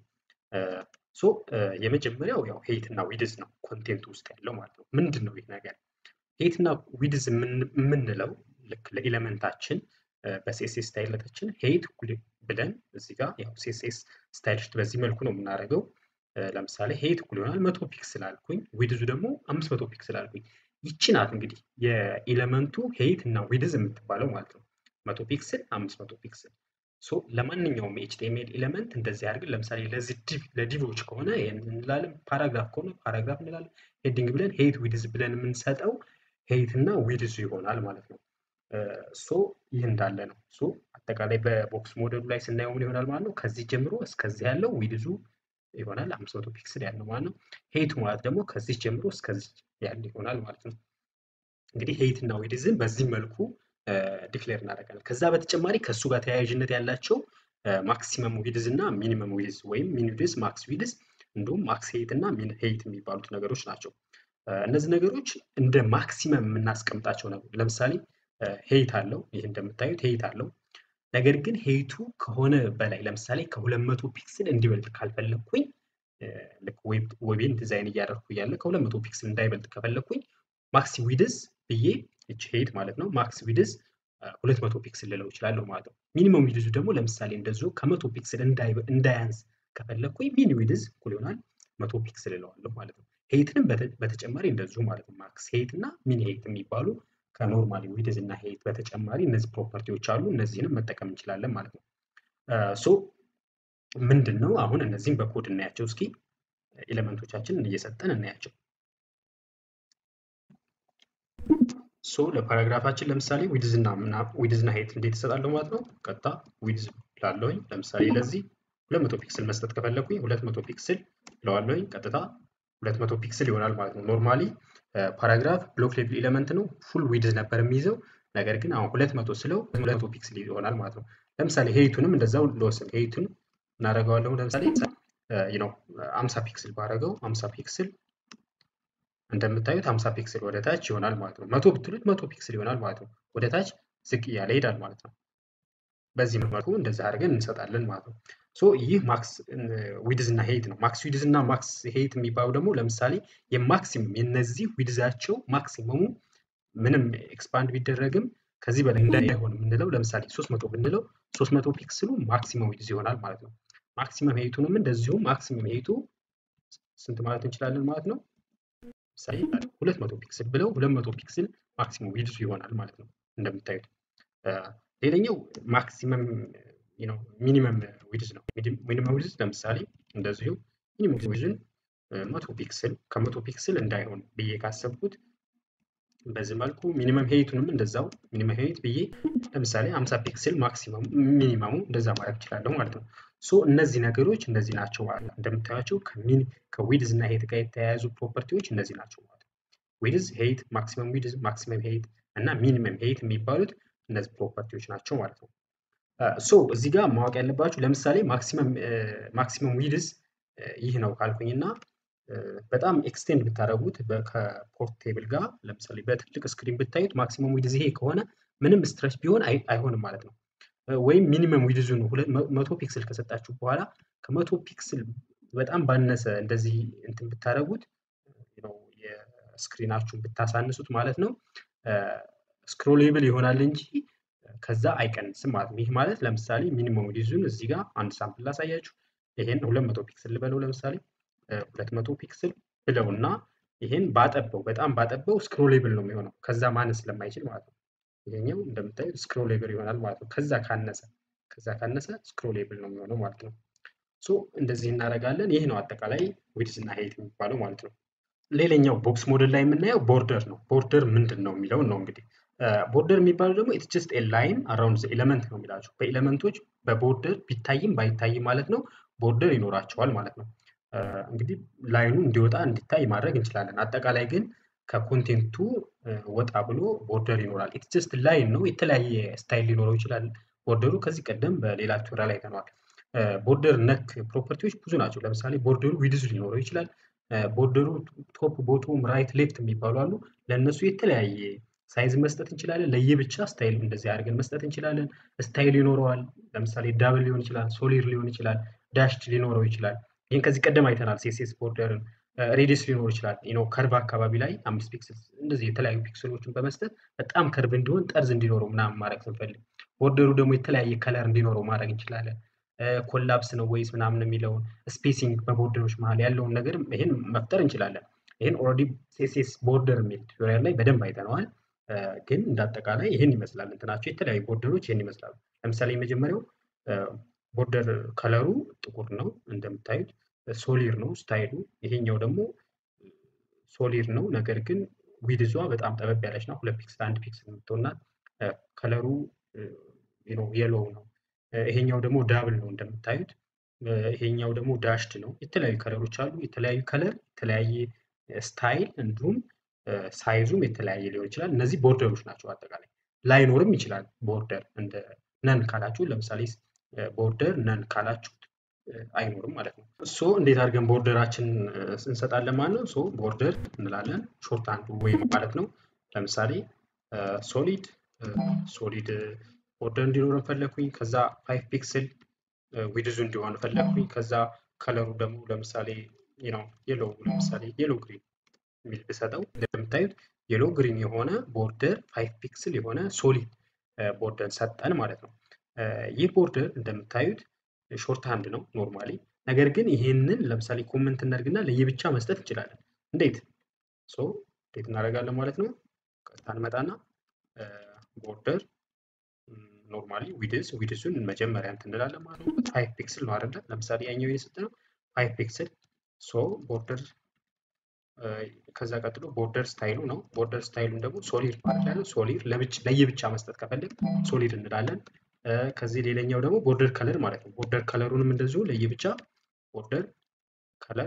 ሶ የመጀመሪያው ያው ሄይት እና ዊድዝ ነው ኮንቴንቱ ውስጥ ያለው ማለት ነው። ምንድን ነው ይህ ነገር? ሄይት እና ዊድዝ የምንለው ልክ ለኤሌመንታችን በሲኤስኤስ ስታይለታችን ሄይት ብለን እዚህ ጋር ያው ሲኤስኤስ ስታይልሽት በዚህ መልኩ ነው የምናደርገው። ለምሳሌ ሄይት እኩል ይሆናል መቶ ፒክስል አልኩኝ፣ ዊድዙ ደግሞ አምስት መቶ ፒክስል አልኩኝ። ይቺ ናት እንግዲህ የኤሌመንቱ ሄይት እና ዊድዝ የምትባለው ማለት ነው። መቶ ፒክስል አምስት መቶ ፒክስል ሶ ለማንኛውም ኤችቲኤምኤል ኤሌመንት እንደዚህ አድርገን ለምሳሌ ለዚህ ዲቭ ለዲቮች ከሆነ ይሄን እንላለን፣ ፓራግራፍ ከሆነ ፓራግራፍ እንላለን። ሄዲንግ ብለን ሄይት ዊድዝ ብለን የምንሰጠው ሄይት እና ዊድዙ ይሆናል ማለት ነው። ሶ ይህ እንዳለ ነው። ሶ አጠቃላይ በቦክስ ሞዴሉ ላይ ስናየው ምን ይሆናል ማለት ነው። ከዚህ ጀምሮ እስከዚህ ያለው ዊድዙ ይሆናል አምስት መቶ ፒክስል ያለው ማለት ነው። ሄይቱ ማለት ደግሞ ከዚህ ጀምሮ እስከዚህ ያለ ይሆናል ማለት ነው። እንግዲህ ሄይት እና ዊድዝን በዚህ መልኩ ዲክሌር እናደርጋለን። ከዛ በተጨማሪ ከእሱ ጋር ተያያዥነት ያላቸው ማክሲመም ዊድዝ እና ሚኒመም ዊድዝ ወይም ሚን ዊድዝ፣ ማክስ ዊድዝ እንዲሁም ማክስ ሄይት እና ሚን ሄይት የሚባሉት ነገሮች ናቸው። እነዚህ ነገሮች እንደ ማክሲመም የምናስቀምጣቸው ነው። ለምሳሌ ሄይት አለው። ይህ እንደምታዩት ሄይት አለው። ነገር ግን ሄይቱ ከሆነ በላይ ለምሳሌ ከሁለት መቶ ፒክስል እንዲበልጥ ካልፈለግኩኝ ልክ ዌቤን ዲዛይን እያደረኩ እያለ ከሁለት መቶ ፒክስል እንዳይበልጥ ከፈለግኩኝ ማክስ ዊድዝ ብዬ እች ሄይት ማለት ነው ማክስ ዊድዝ ሁለት መቶ ፒክስል ልለው እችላለሁ ማለት ነው። ሚኒመም ዊድዙ ደግሞ ለምሳሌ እንደዚሁ ከመቶ ፒክስል እንዳያንስ ከፈለግኩኝ ሚኒ ዊድዝ እኩል ይሆናል መቶ ፒክስል እለዋለሁ ማለት ነው። ሄይትንም በተጨማሪ እንደዚሁ ማለት ነው ማክስ ሄይት እና ሚኒ ሄይት የሚባሉ ከኖርማሊ ዊድዝ እና ሄይት በተጨማሪ እነዚህ ፕሮፐርቲዎች አሉ። እነዚህንም መጠቀም እንችላለን ማለት ነው። ሶ ምንድን ነው አሁን እነዚህም በኮድ እናያቸው እስኪ ኤሌመንቶቻችንን እየሰጠን እናያቸው። ሶ ለፓራግራፋችን ለምሳሌ ዊድዝ እና ዊድዝ እና ሄይት እንዴት እሰጣለሁ ማለት ነው። ቀጥታ ዊድዝ ላለሁኝ ለምሳሌ ለዚህ 200 ፒክስል መስጠት ከፈለኩኝ 200 ፒክስል እለዋለሁኝ ቀጥታ 200 ፒክስል ይሆናል ማለት ነው። ኖርማሊ ፓራግራፍ ብሎክ ሌቭል ኤሌመንት ነው ፉል ዊድዝ ነበር የሚይዘው ነገር ግን አሁን 200 ስለው 200 ፒክስል ይሆናል ማለት ነው። ለምሳሌ ሄይቱንም እንደዛው ልወስን ሄይቱን እናደርገዋለሁ ለምሳሌ ነው 50 ፒክስል ባደረገው 50 ፒክስል እንደምታዩት 50 ፒክስል ወደ ታች ይሆናል ማለት ነው። መቶ ብትሉት መቶ ፒክስል ይሆናል ማለት ነው። ወደ ታች ዝቅ እያለ ይሄዳል ማለት ነው። በዚህ መልኩ እንደዚህ አድርገን እንሰጣለን ማለት ነው። ሶ ይህ ማክስ ዊድዝ እና ሄይት ነው። ማክስ ዊድዝ እና ማክስ ሄይት የሚባሉ ደግሞ ለምሳሌ የማክሲመም የነዚህ ዊድዛቸው ማክሲመሙ ምንም ኤክስፓንድ ቢደረግም ከዚህ በላይ እንዳይሆን የምንለው ለምሳሌ 300 ብንለው 300 ፒክስሉ ማክሲመም ዊድዝ ይሆናል ማለት ነው። ማክሲመም ሄይቱንም እንደዚሁ ማክሲመም ሄይቱ ስንት ማለት እንችላለን ማለት ነው። ለምሳሌ 200 ፒክስል ብለው 200 ፒክስል ማክሲመም ዊድዙ ይሆናል ማለት ነው እንደምታዩት። ሌላኛው ማክሲመም ሚኒመም ዊድዝ ነው። ሚኒመም ዊድዝ ለምሳሌ እንደዚሁ ሚኒመም ዊድዝን መቶ ፒክስል ከመቶ ፒክስል እንዳይሆን ብዬ ካሰብኩት በዚህ መልኩ ሚኒመም ሄይቱንም እንደዛው ሚኒመም ሄይት ብዬ ለምሳሌ 50 ፒክስል ማክሲመም ሚኒመሙ እንደዛ ማድረግ እችላለሁ ማለት ነው። ሶ እነዚህ ነገሮች እነዚህ ናቸው ማለት ነው። እንደምታያቸው ከዊድዝ እና ሄይት ጋር የተያያዙ ፕሮፐርቲዎች እነዚህ ናቸው ማለት ነው። ዊድዝ፣ ሄይት፣ ማክሲመም ዊድዝ፣ ማክሲመም ሄይት እና ሚኒመም ሄይት የሚባሉት እነዚህ ፕሮፐርቲዎች ናቸው ማለት ነው። ሶ እዚህ ጋር ማወቅ ያለባችሁ ለምሳሌ ማክሲመም ዊድዝ ይህ ነው ካልኩኝና በጣም ኤክስቴንድ ብታደረጉት ከፖርቴብል ጋር ለምሳሌ በትልቅ ስክሪን ብታዩት ማክሲመም ዊድዝ ይሄ ከሆነ ምንም ስትረች ቢሆን አይሆንም ማለት ነው። ወይም ሚኒመም ዊድዙን መቶ ፒክስል ከሰጣችሁ በኋላ ከመቶ ፒክስል በጣም ባነሰ እንደዚህ እንትን ብታደረጉት የስክሪናችሁን ብታሳንሱት ማለት ነው ስክሮሌብል ይሆናል እንጂ ከዛ አይቀንስም ማለት ነው። ይህ ማለት ለምሳሌ ሚኒመም ዊድዙን እዚህ ጋር አንድ ሳምፕል ላሳያችሁ። ይሄን 200 ፒክስል ልበለው ለምሳሌ 200 ፒክስል ብለው እና ይሄን ባጠበው በጣም ባጠበው ስክሮሌብል ነው የሚሆነው ከዛ ማነስ ስለማይችል ማለት ነው። ይሄኛው እንደምታዩት ስክሮሌብል ይሆናል ማለት ነው። ከዛ ካነሰ ከዛ ካነሰ ስክሮሌብል ነው የሚሆነው ማለት ነው። ሶ እንደዚህ እናደርጋለን። ይህ ነው አጠቃላይ ዊድዝ እና ሄይት የሚባለው ማለት ነው። ሌላኛው ቦክስ ሞዴል ላይ የምናየው ቦርደር ነው። ቦርደር ምንድን ነው የሚለውን ነው እንግዲህ ቦርደር የሚባለው ደግሞ ኢትስ ጀስት ኤ ላይን አራውንድ ኤለመንት ነው የሚላቸው በኤለመንቶች በቦርደር ቢታይም ባይታይም ማለት ነው ቦርደር ይኖራቸዋል ማለት ነው። እንግዲህ ላይኑ እንዲወጣ እንዲታይ ማድረግ እንችላለን። አጠቃላይ ግን ከኮንቴንቱ ወጣ ብሎ ቦርደር ይኖራል። ኢትስ ጀስት ላይን ነው። የተለያየ ስታይል ሊኖረው ይችላል ቦርደሩ። ከዚህ ቀደም በሌላ ቱቶሪያል አይተነዋል። ቦርደር ነክ ፕሮፐርቲዎች ብዙ ናቸው። ለምሳሌ ቦርደሩ ዊድዝ ሊኖረው ይችላል። ቦርደሩ ቶፕ፣ ቦቶም፣ ራይት፣ ሌፍት የሚባሉ አሉ። ለእነሱ የተለያየ ሳይዝ መስጠት እንችላለን። ለየብቻ ስታይል እንደዚህ አድርገን መስጠት እንችላለን። ስታይል ይኖረዋል። ለምሳሌ ዳብል ሊሆን ይችላል፣ ሶሊድ ሊሆን ይችላል፣ ዳሽድ ሊኖረው ይችላል። ይህን ከዚህ ቀደም አይተናል። ሴሴስ ቦርደርን ሬዲስ ሊኖር ይችላል። ነው ከርቭ አካባቢ ላይ አምስት ፒክስል እንደዚህ የተለያዩ ፒክሰሎችን በመስጠት በጣም ከርቭ እንዲሆን ጠርዝ እንዲኖረው ምናምን ማድረግ ስንፈልግ፣ ቦርደሩ ደግሞ የተለያየ ከለር እንዲኖረው ማድረግ እንችላለን። ኮላፕስ ነው ወይስ ምናምን የሚለውን ስፔሲንግ በቦርደሮች መሀል ያለውን ነገር ይህን መፍጠር እንችላለን። ይህን ኦልሬዲ ሴሴስ ቦርደር የሚል ቱቶሪያል ላይ በደንብ አይተነዋል። ግን እንዳጠቃላይ ይህን ይመስላል እንትናቸው የተለያዩ ቦርደሮች ይህን ይመስላሉ። ለምሳሌ የመጀመሪያው ቦርደር ከለሩ ጥቁር ነው እንደምታዩት ሶሊር ነው ስታይሉ። ይሄኛው ደግሞ ሶሊር ነው፣ ነገር ግን ዊድዟ በጣም ጠበብ ያለች ነው። ሁለት ፒክስል አንድ ፒክስል የምትሆናት ከለሩ የሎው ነው። ይሄኛው ደግሞ ዳብል ነው እንደምታዩት። ይሄኛው ደግሞ ዳሽድ ነው። የተለያዩ ከለሮች አሉ። የተለያዩ ከለር፣ የተለያየ ስታይል እንዲሁም ሳይዙም የተለያየ ሊሆን ይችላል። እነዚህ ቦርደሮች ናቸው። አጠቃላይ ላይኖርም ይችላል ቦርደር እንደ ነን ካላችሁ ለምሳሌ ቦርደር ነን ካላችሁት አይኖርም ማለት ነው። ሶ እንዴት አድርገን ቦርደራችን እንሰጣለን ማለት ነው። ሶ ቦርደር እንላለን ሾርት አንዱ ወይም ማለት ነው። ለምሳሌ ሶሊድ ሶሊድ ቦርደር እንዲኖረን ፈለግኩኝ። ከዛ ፋይቭ ፒክስል ዊድዙ እንዲሆን ፈለግኩኝ። ከዛ ከለሩ ደግሞ ለምሳሌ ነው የሎ ለምሳሌ የሎ ግሪን የሚል ብሰጠው እንደምታዩት የሎ ግሪን የሆነ ቦርደር ፋይቭ ፒክስል የሆነ ሶሊድ ቦርደር ሰጠን ማለት ነው። ይህ ቦርደር እንደምታዩት ሾርት ሃንድ ነው ኖርማሊ። ነገር ግን ይሄንን ለምሳሌ ኮመንት እናድርግና ለየብቻ መስጠት እንችላለን። እንዴት ሶ እንዴት እናደርጋለን ማለት ነው። ቀጥታ እንመጣና ቦርደር ኖርማሊ ዊድስ ዊድሱን መጀመሪያ እንትን እንላለን ማለት ነው። ፋይቭ ፒክስል ነው አይደለ? ለምሳሌ ያኛው የሰጠ ነው ፋይቭ ፒክስል ሶ ቦርደር ከዛ ቀጥሎ ቦርደር ስታይሉ ነው። ቦርደር ስታይሉን ደግሞ ሶሊድ ማለት ያለው ሶሊድ ለየብቻ መስጠት ከፈለግ ሶሊድ እንላለን። ከዚህ ሌላኛው ደግሞ ቦርደር ከለር ማለት ነው። ቦርደር ከለሩንም እንደዚሁ ለየብቻ ቦርደር ከለር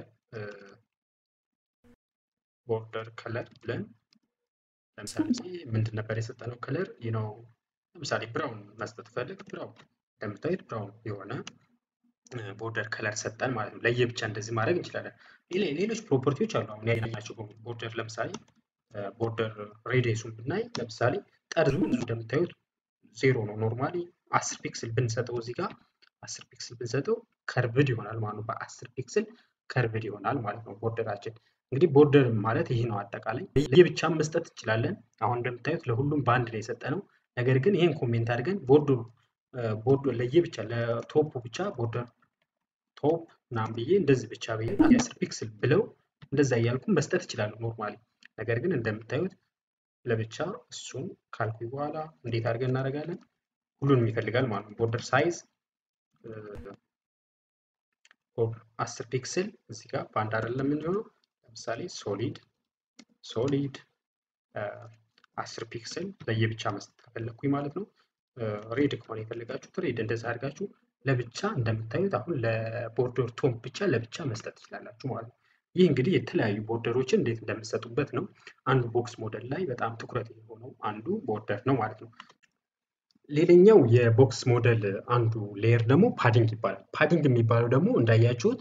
ቦርደር ከለር ብለን ለምሳሌ ምንድን ነበር የሰጠነው ከለር ነው። ለምሳሌ ብራውን መስጠት ፈልግ ብራውን እንደምታዩት ብራውን የሆነ ቦርደር ከለር ሰጠን ማለት ነው። ለየብቻ እንደዚህ ማድረግ እንችላለን። ሌሎች ፕሮፐርቲዎች አሉ። አሁን ያየናቸው ቦርደር ለምሳሌ ቦርደር ሬዲየሱን ብናይ ለምሳሌ ጠርዙ እንደምታዩት ዜሮ ነው። ኖርማሊ አስር ፒክስል ብንሰጠው እዚህ ጋር አስር ፒክስል ብንሰጠው ከርቭድ ይሆናል ማለት ነው። በአስር ፒክስል ከርቭድ ይሆናል ማለት ነው ቦርደራችን። እንግዲህ ቦርደር ማለት ይህ ነው። አጠቃላይ ለየብቻ መስጠት እንችላለን። አሁን እንደምታዩት ለሁሉም በአንድ ላይ የሰጠ ነው። ነገር ግን ይህን ኮሜንት አድርገን ቦርደሩ ቦርዶ ለየብቻ ለቶፑ ብቻ ቦርደር ቶፕ ምናምን ብዬ እንደዚህ ብቻ ብዬ የአስር ፒክስል ብለው እንደዛ እያልኩ መስጠት እችላለሁ ኖርማሊ። ነገር ግን እንደምታዩት ለብቻ እሱን ካልኩኝ በኋላ እንዴት አድርገን እናደርጋለን? ሁሉንም ይፈልጋል ማለት ነው። ቦርደር ሳይዝ አስር ፒክስል እዚህ ጋር በአንድ አይደለም የሚሆነው። ለምሳሌ ሶሊድ ሶሊድ አስር ፒክስል ለየብቻ መስጠት ከፈለግኩኝ ማለት ነው። ሬድ ከሆነ የፈለጋችሁት ሬድ እንደዛ አድርጋችሁ ለብቻ እንደምታዩት አሁን ለቦርደር ቶን ብቻ ለብቻ መስጠት ትችላላችሁ ማለት ነው። ይህ እንግዲህ የተለያዩ ቦርደሮችን እንዴት እንደምትሰጡበት ነው። አንዱ ቦክስ ሞዴል ላይ በጣም ትኩረት የሆነው አንዱ ቦርደር ነው ማለት ነው። ሌላኛው የቦክስ ሞዴል አንዱ ሌየር ደግሞ ፓዲንግ ይባላል። ፓዲንግ የሚባለው ደግሞ እንዳያችሁት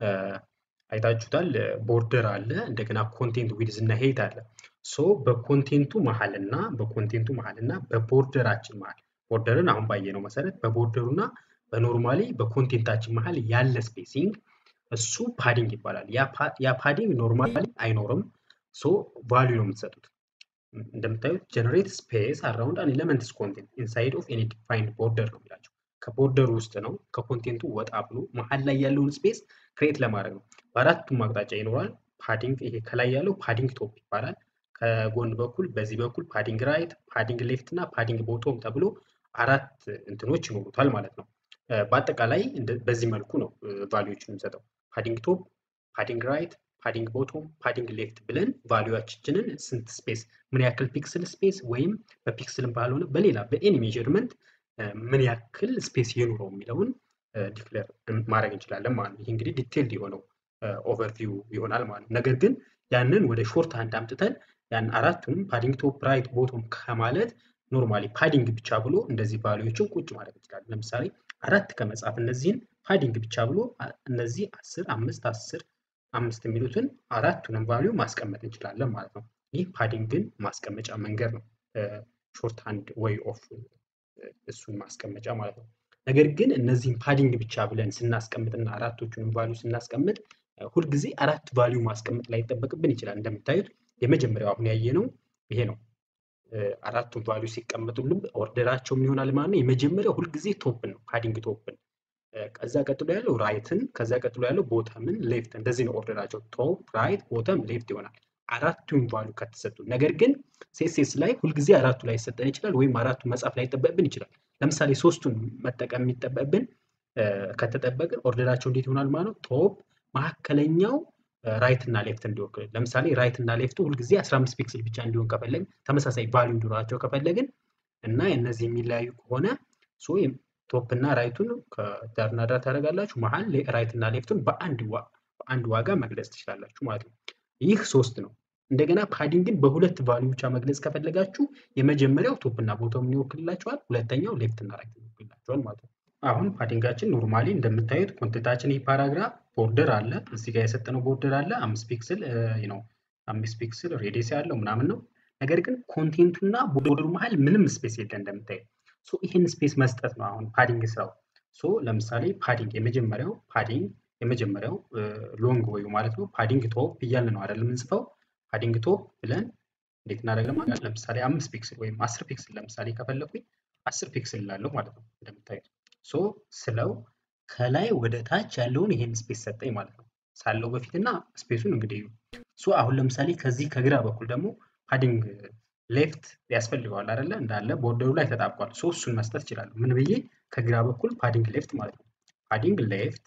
አይታችሁታል። ቦርደር አለ፣ እንደገና ኮንቴንት ዊድዝ እና ሄት አለ። ሶ በኮንቴንቱ መሀል እና በኮንቴንቱ መሀል እና በቦርደራችን መሀል ቦርደርን አሁን ባየነው መሰረት በቦርደሩ እና በኖርማሊ በኮንቴንታችን መሀል ያለ ስፔሲንግ እሱ ፓዲንግ ይባላል። ያ ፓዲንግ ኖርማሊ አይኖርም። ሶ ቫሊዩ ነው የምትሰጡት። እንደምታዩት ጀነሬት ስፔስ አራውንድ አን ኤሌመንትስ ኮንቴንት ኢንሳይድ ኦፍ ኤኒ ዲፋይንድ ቦርደር ነው የሚላቸው። ከቦርደሩ ውስጥ ነው ከኮንቴንቱ ወጣ ብሎ መሀል ላይ ያለውን ስፔስ ክሬት ለማድረግ ነው። በአራቱም አቅጣጫ ይኖራል ፓዲንግ። ይሄ ከላይ ያለው ፓዲንግ ቶፕ ይባላል። ከጎን በኩል በዚህ በኩል ፓዲንግ ራይት፣ ፓዲንግ ሌፍት እና ፓዲንግ ቦቶም ተብሎ አራት እንትኖች ይኖሩታል ማለት ነው። በአጠቃላይ በዚህ መልኩ ነው ቫሊዎችን የምንሰጠው። ፓዲንግ ቶፕ፣ ፓዲንግ ራይት፣ ፓዲንግ ቦቶም፣ ፓዲንግ ሌፍት ብለን ቫሊዋችንን ስንት ስፔስ ምን ያክል ፒክስል ስፔስ ወይም በፒክስልም ባልሆነ በሌላ በኤኒ ሜዥርመንት ምን ያክል ስፔስ የኑረው የሚለውን ዲክሌር ማድረግ እንችላለን ማለት ነው። ይህ እንግዲህ ዲቴልድ የሆነው ኦቨርቪው ይሆናል ማለት ነው። ነገር ግን ያንን ወደ ሾርት ሃንድ አምጥተን ያን አራቱንም ፓዲንግ ቶፕ፣ ራይት፣ ቦቶም ከማለት ኖርማሊ ፓዲንግ ብቻ ብሎ እንደዚህ ቫሊዎችን ቁጭ ማለት እንችላለን። ለምሳሌ አራት ከመጻፍ እነዚህን ፓዲንግ ብቻ ብሎ እነዚህ አስር አምስት አስር አምስት የሚሉትን አራቱንም ቫሊዩ ማስቀመጥ እንችላለን ማለት ነው። ይህ ፓዲንግን ማስቀመጫ መንገድ ነው። ሾርት ሃንድ ወይ ኦፍ እሱን ማስቀመጫ ማለት ነው። ነገር ግን እነዚህን ፓዲንግ ብቻ ብለን ስናስቀምጥና አራቶቹንም ቫሊዩ ስናስቀምጥ ሁልጊዜ አራት ቫሊዩ ማስቀመጥ ላይ ይጠበቅብን ይችላል። እንደምታዩት የመጀመሪያው አሁን ያየነው ይሄ ነው። አራቱን ቫሊዩ ሲቀመጡልን ኦርደራቸው ምን ይሆናል ማለት ነው። የመጀመሪያው ሁልጊዜ ቶፕን ነው ፓዲንግ ቶፕን፣ ከዛ ቀጥሎ ያለው ራይትን፣ ከዛ ቀጥሎ ያለው ቦተምን፣ ሌፍት እንደዚህ ነው ኦርደራቸው። ቶፕ፣ ራይት፣ ቦተም፣ ሌፍት ይሆናል አራቱን ቫሊዩ ከተሰጡ። ነገር ግን ሴሴስ ላይ ሁልጊዜ አራቱ ላይ ይሰጠን ይችላል፣ ወይም አራቱን መጻፍ ላይ ይጠበቅብን ይችላል። ለምሳሌ ሶስቱን መጠቀም የሚጠበቅብን ከተጠበቅን ኦርደራቸው እንዴት ይሆናል ማለት ነው። ቶፕ መካከለኛው ራይት እና ሌፍት እንዲወክል ለምሳሌ ራይት እና ሌፍቱ ሁልጊዜ 15 ፒክስል ብቻ እንዲሆን ከፈለግን ተመሳሳይ ቫሊዩ እንዲኖራቸው ከፈለግን እና እነዚህ የሚለያዩ ከሆነ ቶፕ እና ራይቱን ከዳርና ዳር ታደርጋላችሁ። መሀል ራይት እና ሌፍቱን በአንድ ዋጋ መግለጽ ትችላላችሁ ማለት ነው። ይህ ሶስት ነው። እንደገና ፓዲንግን በሁለት ቫሊዩ ብቻ መግለጽ ከፈለጋችሁ የመጀመሪያው ቶፕ እና ቦቶም ይወክልላችኋል፣ ሁለተኛው ሌፍት እና ራይት ይወክልላችኋል ማለት ነው። አሁን ፓዲንጋችን ኖርማሊ እንደምታዩት ኮንቴንታችን ይህ ፓራግራፍ ቦርደር አለ እዚህ ጋር የሰጠነው ቦርደር አለ አምስት ፒክስል ነው አምስት ፒክስል ሬዲየስ ያለው ምናምን ነው። ነገር ግን ኮንቴንቱና ቦርደሩ መሀል ምንም ስፔስ የለ እንደምታዩት። ሶ ይህን ስፔስ መስጠት ነው አሁን ፓዲንግ ስራው። ሶ ለምሳሌ ፓዲንግ የመጀመሪያው ፓዲንግ የመጀመሪያው ሎንግ ወዩ ማለት ነው ፓዲንግ ቶፕ እያልን ነው አይደለም የምንጽፈው። ፓዲንግ ቶፕ ብለን እንዴት እናደርጋለን ማለት ለምሳሌ አምስት ፒክስል ወይም አስር ፒክስል ለምሳሌ ከፈለኩኝ አስር ፒክስል ላለው ማለት ነው እንደምታዩት ሶ ስለው ከላይ ወደ ታች ያለውን ይሄን ስፔስ ሰጠኝ ማለት ነው ሳለው በፊትና ስፔሱን እንግዲህ ሶ አሁን ለምሳሌ ከዚህ ከግራ በኩል ደግሞ ፓዲንግ ሌፍት ያስፈልገዋል አይደለ እንዳለ ቦርደሩ ላይ ተጣብቋል ሶ እሱን መስጠት እችላለሁ ምን ብዬ ከግራ በኩል ፓዲንግ ሌፍት ማለት ነው ፓዲንግ ሌፍት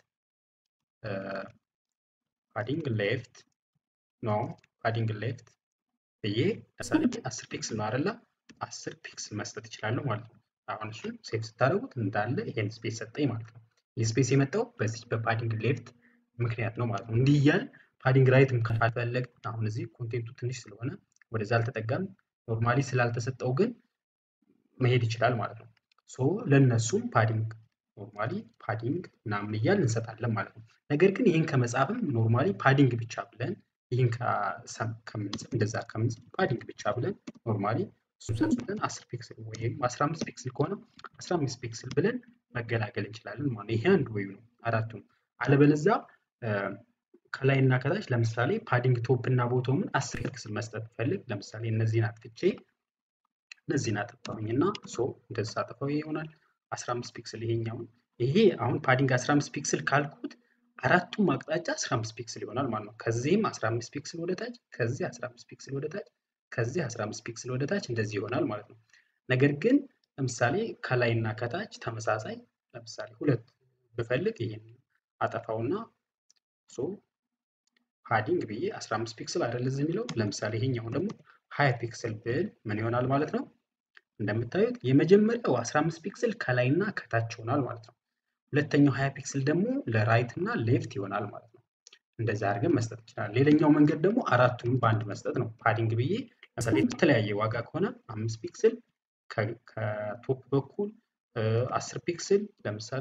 ፓዲንግ ሌፍት ኖ ፓዲንግ ሌፍት ብዬ ለምሳሌ አስር ፒክስል ነው አይደለ አስር ፒክስል መስጠት ይችላለሁ ማለት ነው አሁን እሱን ሴቭ ስታደርጉት እንዳለ ይሄን ስፔስ ሰጠኝ ማለት ነው። ይህ ስፔስ የመጣው በዚህ በፓዲንግ ሌፍት ምክንያት ነው ማለት ነው። እንዲህ እያል ፓዲንግ ራይትም ካልፈለግ አሁን እዚህ ኮንቴንቱ ትንሽ ስለሆነ ወደዛ አልተጠጋም። ኖርማሊ ስላልተሰጠው ግን መሄድ ይችላል ማለት ነው። ሶ ለእነሱም ፓዲንግ ኖርማሊ ፓዲንግ ምናምን እያል እንሰጣለን ማለት ነው። ነገር ግን ይህን ከመጻፍም ኖርማሊ ፓዲንግ ብቻ ብለን ይህን ከምንጽፍ እንደዛ ከምንጽፍ ፓዲንግ ብቻ ብለን ኖርማሊ እሱን ሰጥተን 10 ፒክስል ወይም 15 ፒክስል ከሆነ 15 ፒክስል ብለን መገላገል እንችላለን ማለት ነው። ይሄ አንድ ወይ ነው አራቱም። አለበለዚያ ከላይ እና ከታች ለምሳሌ ፓዲንግ ቶፕ እና ቦቶምን 10 ፒክስል መስጠት ፈልግ ለምሳሌ እነዚህን አጥፍቼ እነዚህን አጠፋሁኝ እና ሶ እንደዛ አጠፋው ይሆናል 15 ፒክስል ይሄኛውን ይሄ አሁን ፓዲንግ 15 ፒክስል ካልኩት አራቱም አቅጣጫ 15 ፒክስል ይሆናል ማለት ነው። ከዚህም 15 ፒክስል ወደ ታች፣ ከዚህ 15 ፒክስል ወደ ታች፣ ከዚህ 15 ፒክስል ወደ ታች እንደዚህ ይሆናል ማለት ነው። ነገር ግን ለምሳሌ ከላይ እና ከታች ተመሳሳይ ለምሳሌ ሁለት ብፈልግ ይሄን አጠፋውና ሶ ፓዲንግ ብዬ 15 ፒክስል አይደል እዚህ የሚለው ለምሳሌ ይሄኛውን ደግሞ 20 ፒክስል ብል ምን ይሆናል ማለት ነው? እንደምታዩት የመጀመሪያው 15 ፒክስል ከላይ እና ከታች ይሆናል ማለት ነው። ሁለተኛው 20 ፒክስል ደግሞ ለራይት እና ሌፍት ይሆናል ማለት ነው። እንደዛ አድርገን መስጠት ይችላል። ሌላኛው መንገድ ደግሞ አራቱንም በአንድ መስጠት ነው። ፓዲንግ ብዬ ለምሳሌ የተለያየ ዋጋ ከሆነ አምስት ፒክስል ከቶፕ በኩል አስር ፒክስል ለምሳሌ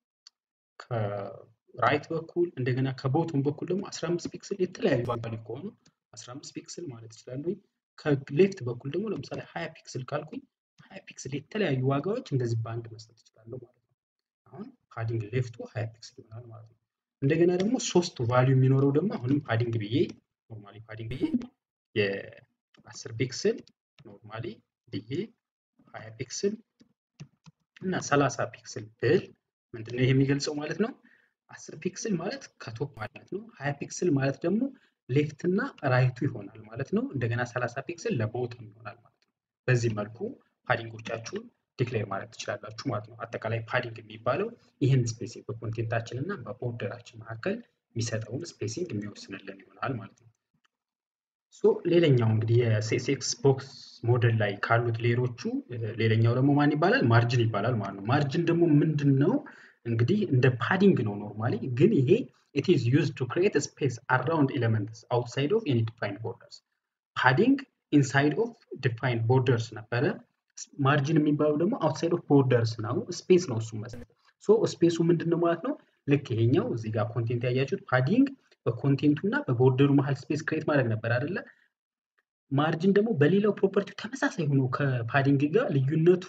ከራይት በኩል እንደገና ከቦቱም በኩል ደግሞ 15 ፒክስል የተለያዩ ዋጋ ከሆኑ 15 ፒክስል ማለት ይችላሉ። ከሌፍት በኩል ደግሞ ለምሳሌ 20 ፒክስል ካልኩኝ 20 ፒክስል የተለያዩ ዋጋዎች እንደዚህ በአንድ መስጠት ይችላለሁ ማለት ነው። አሁን ፓዲንግ ሌፍቱ 20 ፒክስል ይሆናል ማለት ነው። እንደገና ደግሞ ሶስት ቫልዩ የሚኖረው ደግሞ አሁንም ፓዲንግ ብዬ ኖርማሊ ፓዲንግ ብዬ የ10 ፒክስል ኖርማሊ ብዬ 20 ፒክስል እና 30 ፒክስል ብል ምንድነው ይሄ የሚገልጸው ማለት ነው? 10 ፒክስል ማለት ከቶፕ ማለት ነው። 20 ፒክስል ማለት ደግሞ ሌፍት እና ራይቱ ይሆናል ማለት ነው። እንደገና 30 ፒክስል ለቦተም ይሆናል ማለት ነው። በዚህ መልኩ ፓዲንጎቻችሁን ዲክሌር ማድረግ ትችላላችሁ ማለት ነው። አጠቃላይ ፓዲንግ የሚባለው ይህን ስፔሲንግ በኮንቴንታችን እና በቦርደራችን መካከል የሚሰጠውን ስፔሲንግ የሚወስንልን ይሆናል ማለት ነው። ሶ ሌላኛው እንግዲህ የሴክስ ቦክስ ሞዴል ላይ ካሉት ሌሎቹ ሌላኛው ደግሞ ማን ይባላል? ማርጅን ይባላል ማለት ነው። ማርጅን ደግሞ ምንድን ነው? እንግዲህ እንደ ፓዲንግ ነው ኖርማሊ፣ ግን ይሄ ኢት ኢዝ ዩዝድ ቱ ክሪኤት ስፔስ አራውንድ ኤሌመንትስ አውትሳይድ ኦፍ ኤኒ ዲፋይንድ ቦርደርስ። ፓዲንግ ኢንሳይድ ኦፍ ዲፋይንድ ቦርደርስ ነበረ። ማርጅን የሚባለው ደግሞ አውትሳይድ ኦፍ ቦርደርስ ነው፣ ስፔስ ነው እሱ መስጠት። ሶ ስፔሱ ምንድን ነው ማለት ነው? ልክ ይሄኛው እዚህ ጋር ኮንቴንት ያያችሁት ፓዲንግ በኮንቴንቱ እና በቦርደሩ መሀል ስፔስ ክሬት ማድረግ ነበር አይደለ? ማርጅን ደግሞ በሌላው ፕሮፐርቲው ተመሳሳይ ሆኖ ከፓዲንግ ጋር ልዩነቱ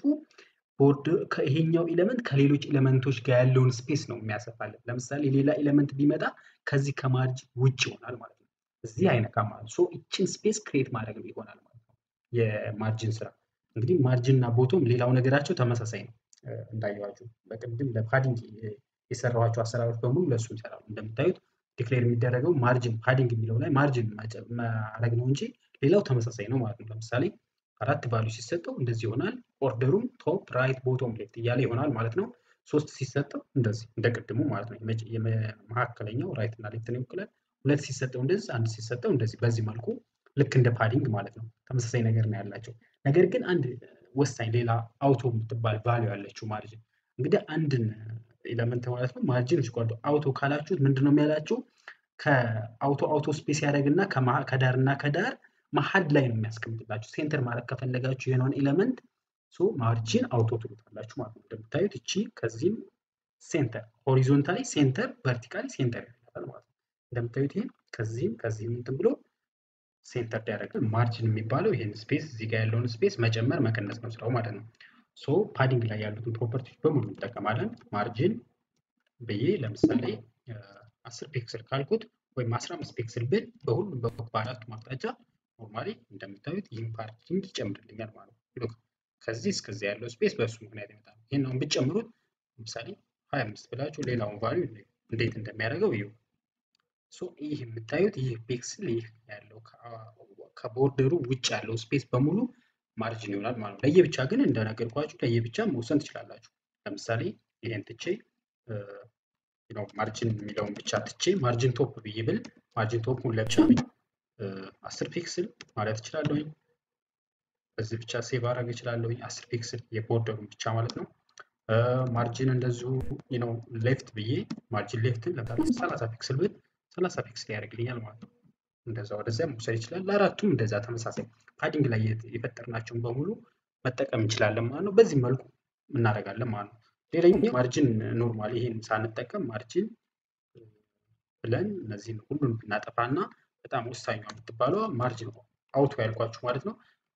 ይሄኛው ኤሌመንት ከሌሎች ኤሌመንቶች ጋር ያለውን ስፔስ ነው የሚያሰፋልን። ለምሳሌ ሌላ ኤሌመንት ቢመጣ ከዚህ ከማርጅን ውጭ ይሆናል ማለት ነው። እዚህ አይነካም ማለት ነው። ይችን ስፔስ ክሬት ማድረግ ይሆናል ማለት ነው የማርጅን ስራ። እንግዲህ ማርጅን እና ቦቶም ሌላው ነገራቸው ተመሳሳይ ነው። እንዳየዋችሁ በቅድም ለፓዲንግ የሰራኋቸው አሰራሮች በሙሉ ለእሱ ይሰራሉ። እንደምታዩት ዲክሌር የሚደረገው ማርጅን ፓዲንግ የሚለው ላይ ማርጅን ማድረግ ነው እንጂ ሌላው ተመሳሳይ ነው ማለት ነው። ለምሳሌ አራት ቫሉ ሲሰጠው እንደዚህ ይሆናል። ኦርደሩም ቶፕ፣ ራይት፣ ቦቶም፣ ሌፍት እያለ ይሆናል ማለት ነው። ሶስት ሲሰጠው እንደዚህ እንደ ቅድሙ ማለት ነው። የመካከለኛው ራይት እና ሌፍትን ይወክላል። ሁለት ሲሰጠው እንደዚህ፣ አንድ ሲሰጠው እንደዚህ። በዚህ መልኩ ልክ እንደ ፓዲንግ ማለት ነው። ተመሳሳይ ነገር ነው ያላቸው። ነገር ግን አንድ ወሳኝ ሌላ አውቶ የምትባል ቫሊዩ ያለችው ማርጅን እንግዲህ አንድን ኤለመንት ማለት ነው ማርጅን ስኳል አውቶ ካላችሁት ምንድን ነው የሚያላችሁ ከአውቶ አውቶ ስፔስ ያደርግና ከዳር እና ከዳር መሀል ላይ ነው የሚያስቀምጥላችሁ። ሴንተር ማድረግ ከፈለጋችሁ የሆነውን ኤለመንት ማርጂን አውቶ ትሉታላችሁ ማለት ነው። እንደምታዩት እቺ ከዚህም ሴንተር ሆሪዞንታሊ ሴንተር ቨርቲካሊ ሴንተር ያደርጋል ማለት ነው። እንደምታዩት ይሄን ከዚህም ከዚህም እንትን ብሎ ሴንተር ያደርጋል። ማርጂን የሚባለው ይሄን ስፔስ እዚህ ጋር ያለውን ስፔስ መጨመር መቀነስ ነው ስራው ማለት ነው። ሶ ፓዲንግ ላይ ያሉትን ፕሮፐርቲዎች በሙሉ እንጠቀማለን። ማርጂን ብዬ ለምሳሌ አስር ፒክስል ካልኩት ወይም አስራ አምስት ፒክስል ብል በሁሉም በአራቱም አቅጣጫ ኖርማሊ እንደምታዩት ይህን ፓርቲንግ ይጨምርልኛል ማለት ነው። ከዚህ እስከዚህ ያለው ስፔስ በእሱ ምክንያት ይመጣል። ይህን አሁን ብትጨምሩት ለምሳሌ ሀያ አምስት ብላችሁ ሌላውን ቫሊዩ እንዴት እንደሚያደርገው እዩ። ይህ የምታዩት ይህ ፒክስል ይህ ያለው ከቦርደሩ ውጭ ያለው ስፔስ በሙሉ ማርጅን ይሆናል ማለት ነው። ለየብቻ ግን እንደነገርኳችሁ ለየብቻ መውሰን ትችላላችሁ። ለምሳሌ ይሄን ትቼ ማርጅን የሚለውን ብቻ ትቼ ማርጅን ቶፕ ብዬ ብል ማርጅን ቶፑን ለብቻ አስር ፒክስል ማለት እችላለሁኝ። በዚህ ብቻ ሴቭ አድረግ እችላለሁኝ። አስር ፒክስል የቦርደሩን ብቻ ማለት ነው። ማርጅን እንደዚሁ ነው ሌፍት ብዬ ማርጅን ሌፍትን ለምሳሌ ሰላሳ ፒክስል ብል ሰላሳ ፒክስል ያደርግልኛል ማለት ነው። እንደዛ ወደዚያ መውሰድ ይችላል። ለአራቱም እንደዛ ተመሳሳይ ፓዲንግ ላይ የፈጠርናቸውን በሙሉ መጠቀም እንችላለን ማለት ነው። በዚህ መልኩ እናደርጋለን ማለት ነው። ሌላኛው ማርጅን ኖርማል ይሄን ሳንጠቀም ማርጅን ብለን እነዚህን ሁሉን ብናጠፋና በጣም ወሳኟ የምትባለዋ ማርጅን አውቶ ያልኳችሁ ማለት ነው።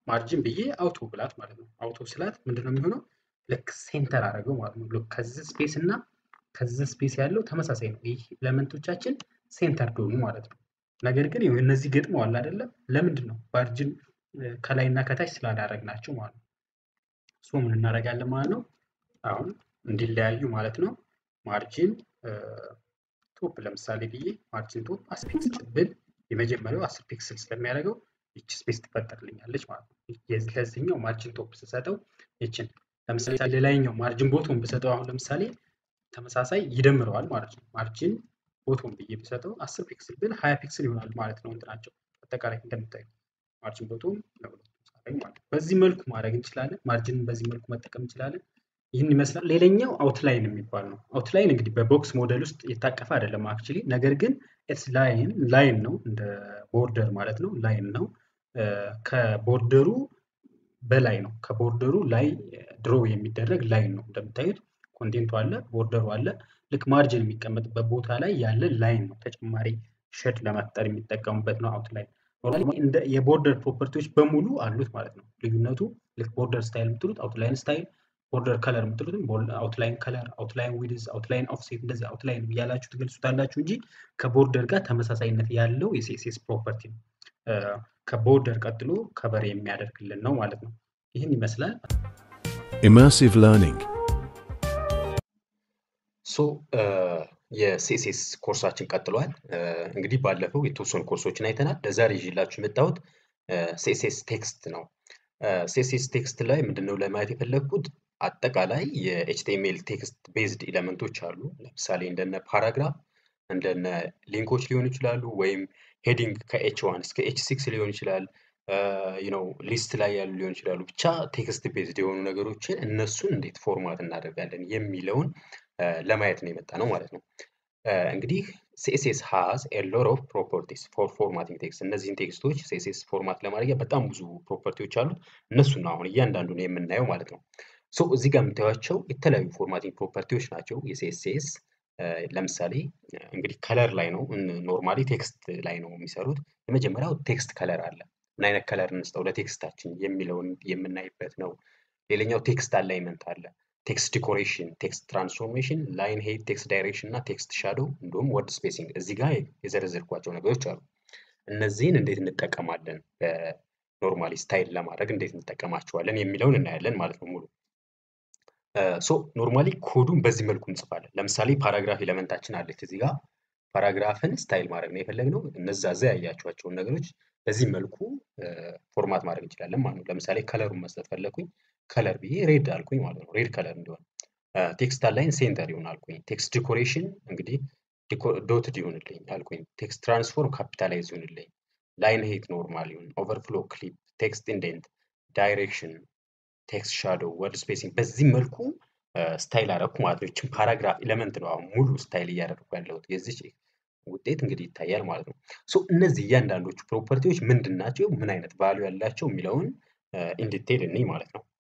ማርጅን ብዬ አውቶ ብላት ማለት ነው። አውቶ ስላት ምንድነው የሚሆነው? ልክ ሴንተር አደረገው ማለት ነው። ልክ ከዚህ ስፔስ እና ከዚህ ስፔስ ያለው ተመሳሳይ ነው። ይህ ኤለመንቶቻችን ሴንተር ዶኑ ማለት ነው። ነገር ግን ይኸው እነዚህ ገጥመዋል አይደለም? ለምንድን ነው? ማርጅን ከላይ እና ከታች ስላላረግናቸው ማለት ነው። ሶ ምን እናደርጋለን ማለት ነው? አሁን እንዲለያዩ ማለት ነው። ማርጂን ቶፕ ለምሳሌ ብዬ ማርጂን ቶፕ አስር ፒክስል ብል የመጀመሪያው አስር ፒክስል ስለሚያደርገው ይቺ ስፔስ ትፈጠርልኛለች ማለት ነው። ለዚህኛው ማርጂን ቶፕ ስሰጠው ይችን ለምሳሌ ሌላኛው ማርጂን ቦቶም ብሰጠው አሁን ለምሳሌ ተመሳሳይ ይደምረዋል ማለት ነው። ማርጂን ቦቶም ብዬ ብሰጠው አስር ፒክስል ብል ሀያ ፒክስል ይሆናል ማለት ነው። እንትናቸው አጠቃላይ እንደምታዩ ማርጂን ቦቶም ለሁለቱም ማለት ነው። በዚህ መልኩ ማድረግ እንችላለን። ማርጂንን በዚህ መልኩ መጠቀም እንችላለን። ይህን ይመስላል። ሌላኛው አውትላይን የሚባል ነው። አውትላይን እንግዲህ በቦክስ ሞዴል ውስጥ የታቀፈ አይደለም አክቹሊ፣ ነገር ግን ኤትስ ላይን ላይን ነው እንደ ቦርደር ማለት ነው። ላይን ነው ከቦርደሩ በላይ ነው። ከቦርደሩ ላይ ድሮ የሚደረግ ላይን ነው። እንደምታዩት ኮንቴንቱ አለ፣ ቦርደሩ አለ። ልክ ማርጅን የሚቀመጥበት ቦታ ላይ ያለ ላይን ነው። ተጨማሪ ሸድ ለመፍጠር የሚጠቀሙበት ነው አውትላይን። እንደ የቦርደር ፕሮፐርቲዎች በሙሉ አሉት ማለት ነው። ልዩነቱ ልክ ቦርደር ስታይል የምትሉት አውትላይን ስታይል ቦርደር ከለር የምትሉትም አውትላይን ከለር፣ አውትላይን ዊድዝ፣ አውትላይን ኦፍሴት እንደዚህ አውትላይን እያላችሁ ትገልጹታላችሁ እንጂ ከቦርደር ጋር ተመሳሳይነት ያለው የሲኤስኤስ ፕሮፐርቲ ነው። ከቦርደር ቀጥሎ ከበር የሚያደርግልን ነው ማለት ነው። ይህን ይመስላል። Immersive learning. ሶ የሲኤስኤስ ኮርሳችን ቀጥሏል። እንግዲህ ባለፈው የተወሰኑ ኮርሶችን አይተናል። ለዛሬ ይዤላችሁ የመጣሁት ሲኤስኤስ ቴክስት ነው። ሲኤስኤስ ቴክስት ላይ ምንድነው ለማየት የፈለግኩት አጠቃላይ የኤችቲኤምኤል ቴክስት ቤዝድ ኤለመንቶች አሉ። ለምሳሌ እንደነ ፓራግራፍ፣ እንደነ ሊንኮች ሊሆኑ ይችላሉ፣ ወይም ሄዲንግ ከኤች ዋን እስከ ኤች ሲክስ ሊሆን ይችላል። ነው ሊስት ላይ ያሉ ሊሆን ይችላሉ። ብቻ ቴክስት ቤዝድ የሆኑ ነገሮችን እነሱን እንዴት ፎርማት እናደርጋለን የሚለውን ለማየት ነው የመጣ ነው ማለት ነው። እንግዲህ ሲኤስኤስ ሃዝ ኤ ሎት ኦፍ ፕሮፐርቲስ ፎር ፎርማቲንግ ቴክስት። እነዚህን ቴክስቶች ሲኤስኤስ ፎርማት ለማድረግ በጣም ብዙ ፕሮፐርቲዎች አሉት። እነሱን አሁን እያንዳንዱን የምናየው ማለት ነው። ሶ እዚህ ጋር የምታዩቸው የተለያዩ ፎርማቲንግ ፕሮፐርቲዎች ናቸው የሲኤስኤስ። ለምሳሌ እንግዲህ ከለር ላይ ነው ኖርማሊ ቴክስት ላይ ነው የሚሰሩት። የመጀመሪያው ቴክስት ከለር አለ። ምን አይነት ከለር እንስጠው ለቴክስታችን የሚለውን የምናይበት ነው። ሌላኛው ቴክስት አላይመንት አለ። ቴክስት ዲኮሬሽን፣ ቴክስት ትራንስፎርሜሽን፣ ላይን ሄድ፣ ቴክስት ዳይሬክሽን እና ቴክስት ሻዶው እንዲሁም ወርድ ስፔሲንግ እዚህ ጋር የዘረዘርኳቸው ነገሮች አሉ። እነዚህን እንዴት እንጠቀማለን በኖርማሊ ስታይል ለማድረግ እንዴት እንጠቀማቸዋለን የሚለውን እናያለን ማለት ነው ሙሉ ሶ ኖርማሊ ኮዱን በዚህ መልኩ እንጽፋለን። ለምሳሌ ፓራግራፍ ኤለመንታችን አለች እዚህ ጋር ፓራግራፍን ስታይል ማድረግ ነው የፈለግነው። እነዛ እዛ ያያቸዋቸውን ነገሮች በዚህ መልኩ ፎርማት ማድረግ እንችላለን ማለት ነው። ለምሳሌ ከለሩን መስጠት ፈለግኩኝ ከለር ብዬ ሬድ አልኩኝ ማለት ነው። ሬድ ከለር እንዲሆን ቴክስት አላይን ሴንተር ይሆን አልኩኝ። ቴክስት ዲኮሬሽን እንግዲህ ዶትድ ይሆንልኝ አልኩኝ። ቴክስት ትራንስፎርም ካፒታላይዝ ይሆንልኝ። ላይን ሄት ኖርማል ይሁን። ኦቨርፍሎ ክሊፕ፣ ቴክስት ኢንዴንት፣ ዳይሬክሽን፣ ቴክስት ሻዶው፣ ወርድ ስፔሲንግ በዚህ መልኩ ስታይል አደረኩ ማለት ነው። ይችን ፓራግራፍ ኤለመንት ነው አሁን ሙሉ ስታይል እያደረኩ ያለሁት የዚች ውጤት እንግዲህ ይታያል ማለት ነው። ሶ እነዚህ እያንዳንዶቹ ፕሮፐርቲዎች ምንድን ናቸው፣ ምን አይነት ቫሊዩ ያላቸው የሚለውን ኢንዲቴል እንይ ማለት ነው።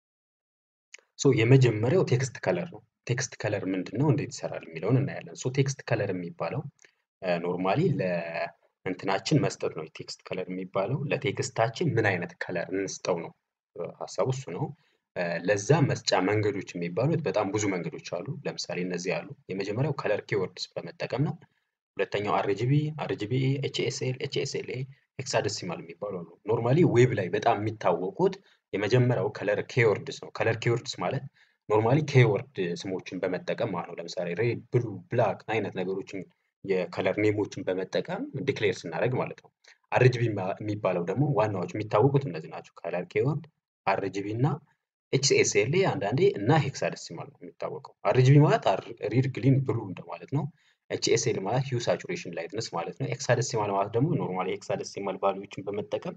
ሶ የመጀመሪያው ቴክስት ከለር ነው። ቴክስት ከለር ምንድን ነው፣ እንዴት ይሰራል የሚለውን እናያለን። ሶ ቴክስት ከለር የሚባለው ኖርማሊ ለእንትናችን መስጠት ነው። ቴክስት ከለር የሚባለው ለቴክስታችን ምን አይነት ከለር እንስጠው ነው ሀሳቡ እሱ ነው። ለዛ መስጫ መንገዶች የሚባሉት በጣም ብዙ መንገዶች አሉ። ለምሳሌ እነዚህ አሉ። የመጀመሪያው ከለር ኪወርድስ በመጠቀም ነው። ሁለተኛው አርጂቢ፣ አርጂቢኤ፣ ኤችኤስኤል፣ ኤችኤስኤልኤ፣ ሄክሳደሲማል የሚባሉ አሉ። ኖርማሊ ዌብ ላይ በጣም የሚታወቁት የመጀመሪያው ከለር ኬወርድስ ነው። ከለር ኬወርድስ ማለት ኖርማሊ ኬወርድ ስሞችን በመጠቀም ማለት ነው። ለምሳሌ ሬድ፣ ብሉ፣ ብላክ አይነት ነገሮችን የከለር ኔሞችን በመጠቀም ዲክሌር ስናደርግ ማለት ነው። አርጂቢ የሚባለው ደግሞ ዋናዎች የሚታወቁት እነዚህ ናቸው። ከለር ኬወርድ፣ አርጂቢ እና ኤችኤስኤልኤ አንዳንዴ እና ሄክሳደሲማል ነው የሚታወቀው። አርጂቢ ማለት ሪድ፣ ግሊን፣ ብሉ እንደማለት ነው። ኤችኤስኤል ማለት ሂው ሳቹሬሽን ላይትነስ ማለት ነው። ኤክሳደሲማል ማለት ደግሞ ኖርማሊ ኤክሳደሲማል ቫሉዎችን በመጠቀም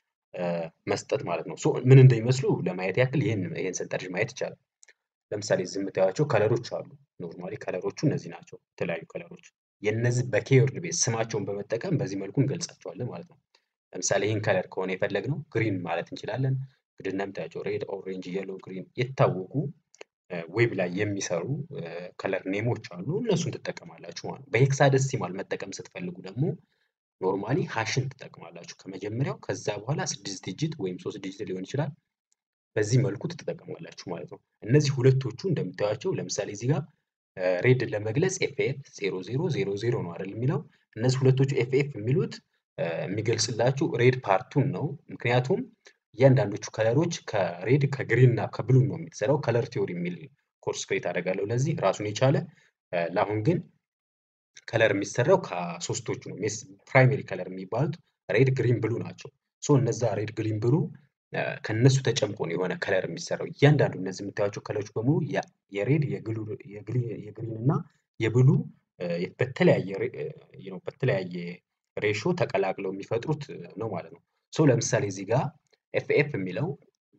መስጠት ማለት ነው። ሶ ምን እንደሚመስሉ ለማየት ያክል ይህን ይህን ሰንጠረዥ ማየት ይቻላል። ለምሳሌ እዚህ የምታዩቸው ከለሮች አሉ። ኖርማሊ ከለሮቹ እነዚህ ናቸው፣ የተለያዩ ከለሮች። የእነዚህ በኬወርድ ቤዝ ስማቸውን በመጠቀም በዚህ መልኩ እንገልጻቸዋለን ማለት ነው። ለምሳሌ ይህን ከለር ከሆነ የፈለግነው ግሪን ማለት እንችላለን። እንግዲህ እንደምታያቸው ሬድ፣ ኦሬንጅ፣ የሎ፣ ግሪን የታወቁ ዌብ ላይ የሚሰሩ ከለር ኔሞች አሉ። እነሱን ትጠቀማላችሁ ማለት ነው። በሄክሳደሲማል መጠቀም ስትፈልጉ ደግሞ ኖርማሊ ሃሽን ትጠቅማላችሁ ከመጀመሪያው ከዛ በኋላ ስድስት ዲጂት ወይም ሶስት ዲጂት ሊሆን ይችላል። በዚህ መልኩ ትጠቀማላችሁ ማለት ነው። እነዚህ ሁለቶቹ እንደምታዩቸው ለምሳሌ እዚህ ጋር ሬድን ለመግለጽ ኤፍኤፍ ዜሮ ዜሮ ዜሮ ዜሮ ነው አይደል የሚለው እነዚህ ሁለቶቹ ኤፍኤፍ የሚሉት የሚገልጽላችሁ ሬድ ፓርቱን ነው። ምክንያቱም እያንዳንዶቹ ከለሮች ከሬድ ከግሪን እና ከብሉ ነው የሚሰራው። ከለር ቲዮሪ የሚል ኮርስ ክሬት አደርጋለሁ ለዚህ ራሱን የቻለ ለአሁን ግን ከለር የሚሰራው ከሶስቶቹ ነው። ፕራይሜሪ ከለር የሚባሉት ሬድ፣ ግሪን፣ ብሉ ናቸው። ሶ እነዛ ሬድ፣ ግሪን፣ ብሉ ከነሱ ተጨምቆ ነው የሆነ ከለር የሚሰራው። እያንዳንዱ እነዚህ የምታዩቸው ከለሮች በሙሉ የሬድ የግሪን እና የብሉ በተለያየ በተለያየ ሬሾ ተቀላቅለው የሚፈጥሩት ነው ማለት ነው። ሶ ለምሳሌ እዚህ ጋር ኤፍኤፍ የሚለው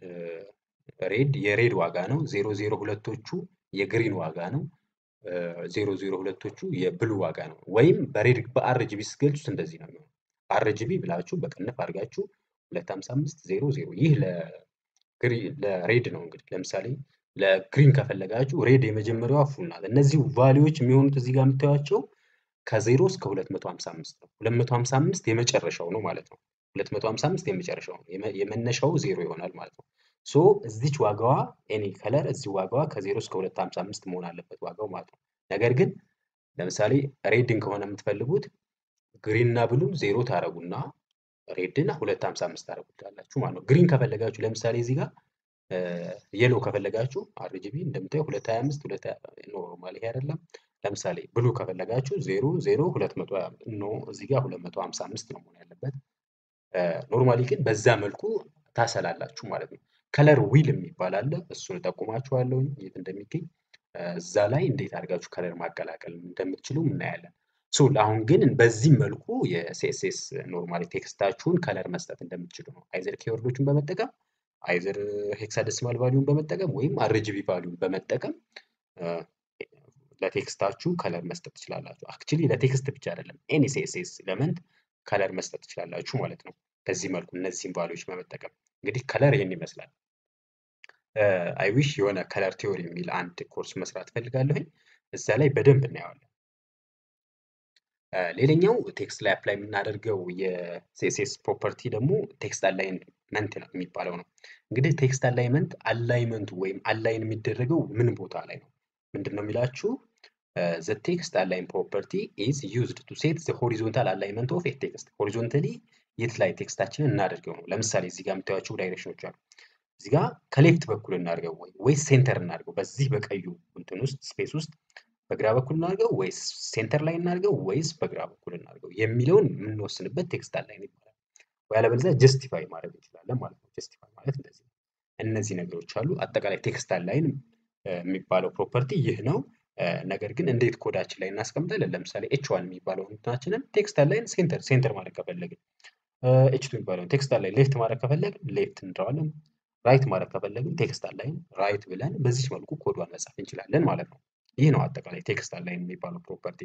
ሬድ የሬድ ዋጋ ነው። ዜሮ ዜሮ ሁለቶቹ የግሪን ዋጋ ነው። ዜሮ ዜሮ ሁለቶቹ የብሉ ዋጋ ነው። ወይም በሬድ በአርጂቢ ስትገልጹት እንደዚህ ነው የሚሆነው። አርጂቢ ብላችሁ በቅንፍ አድርጋችሁ ሁለት ሀምሳ አምስት ዜሮ ዜሮ ይህ ለሬድ ነው። እንግዲህ ለምሳሌ ለግሪን ከፈለጋችሁ ሬድ የመጀመሪያዋ ፉል ናት። እነዚህ ቫሊዎች የሚሆኑት እዚህ ጋር የምታዩቸው ከዜሮ እስከ ሁለት መቶ ሀምሳ አምስት ነው። ሁለት መቶ ሀምሳ አምስት የመጨረሻው ነው ማለት ነው። ሁለት መቶ ሀምሳ አምስት የመጨረሻው ነው። የመነሻው ዜሮ ይሆናል ማለት ነው። ሶ እዚች ዋጋዋ ኤኒ ከለር እዚህ ዋጋዋ ከዜሮ እስከ ሁለት ሀምሳ አምስት መሆን አለበት ዋጋው ማለት ነው። ነገር ግን ለምሳሌ ሬድን ከሆነ የምትፈልጉት ግሪን እና ብሉን ዜሮ ታረጉና ሬድን ሁለት ሀምሳ አምስት ታረጉታላችሁ ማለት ነው። ግሪን ከፈለጋችሁ ለምሳሌ እዚህ ጋር የሎ ከፈለጋችሁ አርጂቢ እንደምታየው ሁለት ሀያ አምስት ሁለት ኖርማል ይሄ አይደለም። ለምሳሌ ብሉ ከፈለጋችሁ ዜሮ ዜሮ ሁለት መቶ ኖ እዚህ ጋር ሁለት መቶ ሀምሳ አምስት ነው መሆን ያለበት። ኖርማሊ ግን በዛ መልኩ ታሰላላችሁ ማለት ነው። ከለር ዊል የሚባል አለ። እሱን እጠቁማችኋለሁ የት እንደሚገኝ እዛ ላይ እንዴት አድርጋችሁ ከለር ማቀላቀል እንደምትችሉ እናያለን። ሶ ለአሁን ግን በዚህ መልኩ የሲኤስኤስ ኖርማሊ ቴክስታችሁን ከለር መስጠት እንደምትችሉ ነው። አይዘር ኪወርዶችን በመጠቀም አይዘር ሄክሳደሲማል ቫሊዩን በመጠቀም ወይም አርጂቢ ቫሊዩን በመጠቀም ለቴክስታችሁ ከለር መስጠት ትችላላችሁ። አክቹሊ ለቴክስት ብቻ አይደለም ኤኒ ሲኤስኤስ ኤለመንት ከለር መስጠት ትችላላችሁ ማለት ነው። በዚህ መልኩ እነዚህን ቫሊዎች በመጠቀም እንግዲህ ከለር ይህን ይመስላል። አይ ዊሽ የሆነ ከለር ቲዮሪ የሚል አንድ ኮርስ መስራት ፈልጋለሁኝ። እዛ ላይ በደንብ እናየዋለን። ሌላኛው ቴክስት ላይ አፕላይ የምናደርገው የሲኤስኤስ ፕሮፐርቲ ደግሞ ቴክስት አላይንመንት ነው የሚባለው ነው። እንግዲህ ቴክስት አላይመንት አላይመንቱ ወይም አላይን የሚደረገው ምን ቦታ ላይ ነው? ምንድን ነው የሚላችሁ? ዘ ቴክስት አላይን ፕሮፐርቲ ኢዝ ዩዝድ ቱ ሴት ዘ ሆሪዞንታል አላይመንት ኦፍ ኤ ቴክስት። ሆሪዞንታሊ የት ላይ ቴክስታችንን እናደርገው ነው። ለምሳሌ እዚህ ጋር የምታዩቸው ዳይሬክሽኖች አሉ። እዚህ ጋር ከሌፍት በኩል እናድርገው ወይ ወይስ ሴንተር እናድርገው? በዚህ በቀዩ እንትን ውስጥ ስፔስ ውስጥ በግራ በኩል እናድርገው ወይስ ሴንተር ላይ እናድርገው ወይስ በግራ በኩል እናድርገው የሚለውን የምንወስንበት ቴክስት አላይን ይባላል። ወይ አለበለዚያ ጀስቲፋይ ማድረግ እንችላለን ማለት ነው። ጀስቲፋይ ማለት እንደዚህ ነው። እነዚህ ነገሮች አሉ። አጠቃላይ ቴክስት አላይን የሚባለው ፕሮፐርቲ ይህ ነው። ነገር ግን እንዴት ኮዳችን ላይ እናስቀምጣለን? ለምሳሌ ኤች ዋን የሚባለው እንትናችንን ቴክስት አላይን ሴንተር ሴንተር ማድረግ ከፈለግን፣ ኤች ቱ የሚባለውን ቴክስት አላይን ሌፍት ማድረግ ከፈለግን ሌፍት እንለዋለን። ራይት ማድረግ ከፈለግን ቴክስት አላይን ራይት ብለን በዚህ መልኩ ኮዷን መጻፍ እንችላለን ማለት ነው። ይህ ነው አጠቃላይ ቴክስት አላይን የሚባለው ፕሮፐርቲ።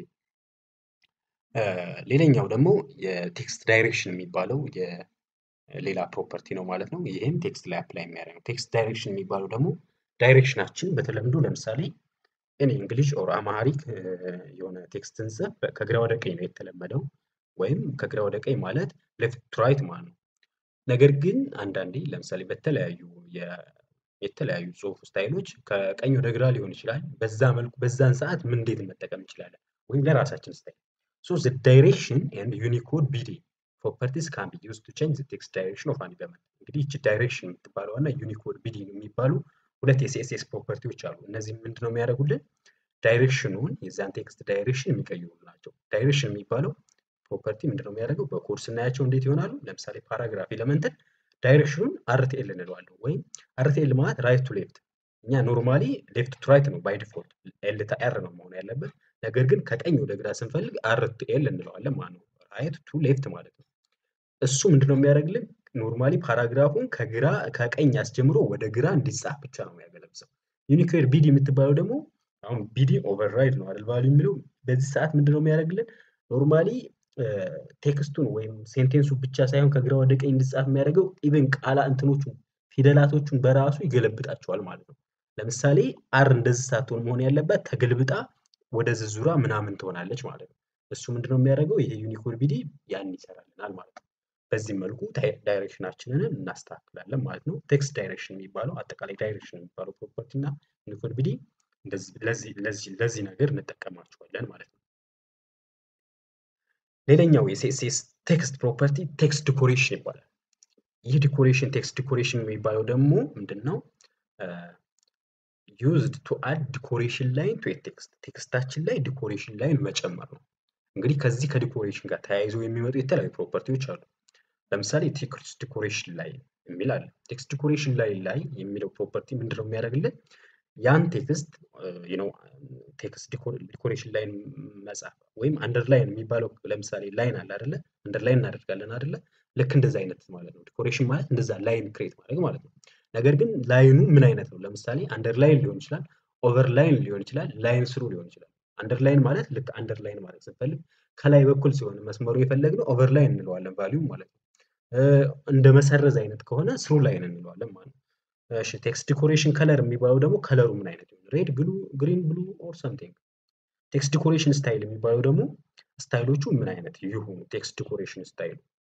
ሌላኛው ደግሞ የቴክስት ዳይሬክሽን የሚባለው የሌላ ፕሮፐርቲ ነው ማለት ነው። ይህም ቴክስት ላይ አፕላይ የሚያደርግ ነው። ቴክስት ዳይሬክሽን የሚባለው ደግሞ ዳይሬክሽናችን በተለምዶ ለምሳሌ እኔ እንግሊሽ ኦር አማሪክ የሆነ ቴክስትን ጽፍ ከግራ ወደ ቀኝ ነው የተለመደው፣ ወይም ከግራ ወደ ቀኝ ማለት ሌፍት ቱ ራይት ማለት ነው። ነገር ግን አንዳንዴ ለምሳሌ በተለያዩ የተለያዩ ጽሁፍ ስታይሎች ከቀኝ ወደ ግራ ሊሆን ይችላል። በዛ መልኩ በዛን ሰዓት ምን እንዴት መጠቀም እንችላለን? ወይም ለራሳችን ስታይል ሶ ዘ ዳይሬክሽን ኤንድ ዩኒኮድ ቢዲ ፕሮፐርቲስ ካን ቢ ዩዝድ ቱ ቼንጅ ዘ ቴክስት ዳይሬክሽን ኦፍ አን ኤለመንት። እንግዲህ ይቺ ዳይሬክሽን የምትባለው እና ዩኒኮድ ቢዲ የሚባሉ ሁለት የሲኤስኤስ ፕሮፐርቲዎች አሉ። እነዚህ ምንድነው የሚያደርጉልን? ዳይሬክሽኑን የዛን ቴክስት ዳይሬክሽን የሚቀይሩ ናቸው። ዳይሬክሽን የሚባለው ፕሮፐርቲ ምንድነው የሚያደርገው? በኮድ ስናያቸው እንዴት ይሆናሉ? ለምሳሌ ፓራግራፍ ኤለመንትን ዳይሬክሽኑን አርቲኤል እንለዋለን። ወይም አርቲኤል ማለት ራይት ቱ ሌፍት። እኛ ኖርማሊ ሌፍት ቱ ራይት ነው ባይ ዲፎልት፣ ኤል ታ ኤር ነው መሆን ያለበት። ነገር ግን ከቀኝ ወደ ግራ ስንፈልግ አርቲኤል እንለዋለን ማለት ነው። ራይት ቱ ሌፍት ማለት ነው። እሱ ምንድነው የሚያደርግልን? ኖርማሊ ፓራግራፉን ከግራ ከቀኝ አስጀምሮ ወደ ግራ እንዲጻፍ ብቻ ነው የሚያገለግለው። ዩኒኮድ ቢዲ የምትባለው ደግሞ አሁን ቢዲ ኦቨርራይድ ነው አይደል ቫልዩ የሚለው በዚህ ሰዓት ምንድነው የሚያደርግልን? ኖርማሊ ቴክስቱን ወይም ሴንቴንሱ ብቻ ሳይሆን ከግራ ወደ ቀኝ እንዲጻፍ የሚያደርገው ኢቨን ቃላ እንትኖቹን ፊደላቶቹን በራሱ ይገለብጣቸዋል ማለት ነው። ለምሳሌ አር እንደዚህ ሳትሆን መሆን ያለባት ተገልብጣ ወደ ዝዙራ ምናምን ትሆናለች ማለት ነው። እሱ ምንድነው የሚያደርገው ይሄ ዩኒኮድ ቢዲ ያን ይሰራልናል ማለት ነው። በዚህ መልኩ ዳይሬክሽናችንን እናስተካክላለን ማለት ነው። ቴክስት ዳይሬክሽን የሚባለው አጠቃላይ ዳይሬክሽን የሚባለው ፕሮፐርቲ እና ዩኒኮድ ቢዲ ለዚህ ነገር እንጠቀማቸዋለን ማለት ነው። ሌላኛው የሲኤስኤስ ቴክስት ፕሮፐርቲ ቴክስት ዲኮሬሽን ይባላል። ይህ ዲኮሬሽን ቴክስት ዲኮሬሽን የሚባለው ደግሞ ምንድን ነው? ዩዝድ ቱ አድ ዲኮሬሽን ላይን ቱ ቴክስት ቴክስታችን ላይ ዲኮሬሽን ላይን መጨመር ነው። እንግዲህ ከዚህ ከዲኮሬሽን ጋር ተያይዘው የሚመጡ የተለያዩ ፕሮፐርቲዎች አሉ። ለምሳሌ ቴክስት ዲኮሬሽን ላይን የሚል አለ። ቴክስት ዲኮሬሽን ላይን ላይ የሚለው ፕሮፐርቲ ምንድነው የሚያደርግልን? ያን ቴክስት ነው ቴክስት ዲኮሬሽን ላይን መጻፍ ወይም አንደርላይን የሚባለው ለምሳሌ ላይን አለ አይደለ? አንደርላይን እናደርጋለን አይደለ? ልክ እንደዛ አይነት ማለት ነው። ዲኮሬሽን ማለት እንደዛ ላይን ክሬት ማድረግ ማለት ነው። ነገር ግን ላይኑ ምን አይነት ነው? ለምሳሌ አንደርላይን ሊሆን ይችላል፣ ኦቨርላይን ሊሆን ይችላል፣ ላይን ስሩ ሊሆን ይችላል። አንደርላይን ማለት ልክ አንደርላይን ማለት ስንፈልግ ከላይ በኩል ሲሆን መስመሩ የፈለግነው ኦቨርላይን እንለዋለን ቫሊዩ ማለት ነው። እንደ መሰረዝ አይነት ከሆነ ስሩ ላይን እንለዋለን ማለት ነው። እሺ ቴክስት ዲኮሬሽን ከለር የሚባለው ደግሞ ከለሩ ምን አይነት ይሁን ሬድ፣ ብሉ፣ ግሪን፣ ብሉ ኦር ሰምቲንግ። ቴክስት ዲኮሬሽን ስታይል የሚባለው ደግሞ ስታይሎቹ ምን አይነት ይሁኑ፣ ቴክስት ዲኮሬሽን ስታይሉ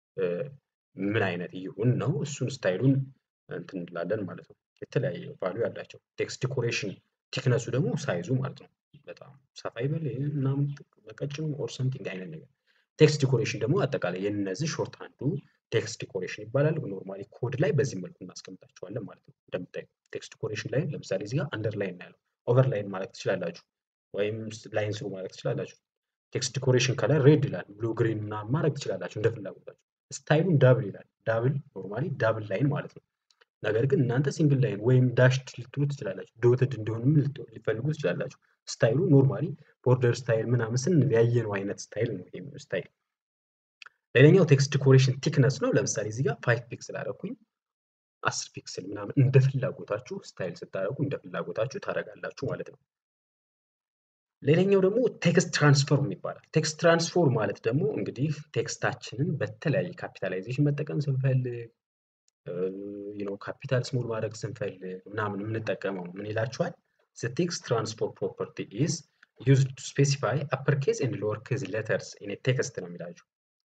ምን አይነት ይሁን ነው። እሱን ስታይሉን እንትን እንላለን ማለት ነው። የተለያየ ቫሉ ያላቸው ቴክስት ዲኮሬሽን ቲክነሱ ደግሞ ሳይዙ ማለት ነው። በጣም ሰፋ ይበል ምናምን በቀጭኑ ኦር ሰምቲንግ አይነት ነገር። ቴክስት ዲኮሬሽን ደግሞ አጠቃላይ የነዚህ ሾርት አንዱ ቴክስት ዲኮሬሽን ይባላል። ኖርማሊ ኮድ ላይ በዚህ መልኩ እናስቀምጣቸዋለን ማለት ነው። እንደምታዩ ቴክስት ዲኮሬሽን ላይ ለምሳሌ እዚህ ጋር አንደርላይን ያለው ኦቨርላይን ማለት ትችላላችሁ፣ ወይም ላይን ስሩ ማለት ትችላላችሁ። ቴክስት ዲኮሬሽን ከለር ሬድ ይላል፣ ብሉ ግሪን ምናምን ማድረግ ትችላላችሁ እንደ ፍላጎታችሁ። ስታይሉን ዳብል ይላል። ዳብል ኖርማሊ ዳብል ላይን ማለት ነው። ነገር ግን እናንተ ሲንግል ላይን ወይም ዳሽድ ልትሉ ትችላላችሁ። ዶትድ እንዲሆንም ሊፈልጉ ትችላላችሁ። ስታይሉ ኖርማሊ ቦርደር ስታይል ምናምን ስንል ያየነው አይነት ስታይል ነው ይሄ ስታይል። ሌላኛው ቴክስት ዲኮሬሽን ቲክነስ ነው። ለምሳሌ እዚህ ጋር ፋይቭ ፒክስል አደረኩኝ አስር ፒክስል ምናምን እንደ ፍላጎታችሁ ስታይል ስታደርጉ እንደ ፍላጎታችሁ ታደርጋላችሁ ማለት ነው። ሌላኛው ደግሞ ቴክስት ትራንስፎርም ይባላል። ቴክስት ትራንስፎርም ማለት ደግሞ እንግዲህ ቴክስታችንን በተለያየ ካፒታላይዜሽን መጠቀም ስንፈልግ ነው ካፒታል ስሞል ማድረግ ስንፈልግ ምናምን የምንጠቀመው ምን ይላችኋል? ዘ ቴክስት ትራንስፎርም ፕሮፐርቲ ኢዝ ዩዝድ ቱ ስፔሲፋይ አፐር ኬዝ ኤንድ ሎወር ኬዝ ሌተርስ ኢን ቴክስት ነው የሚላችሁ።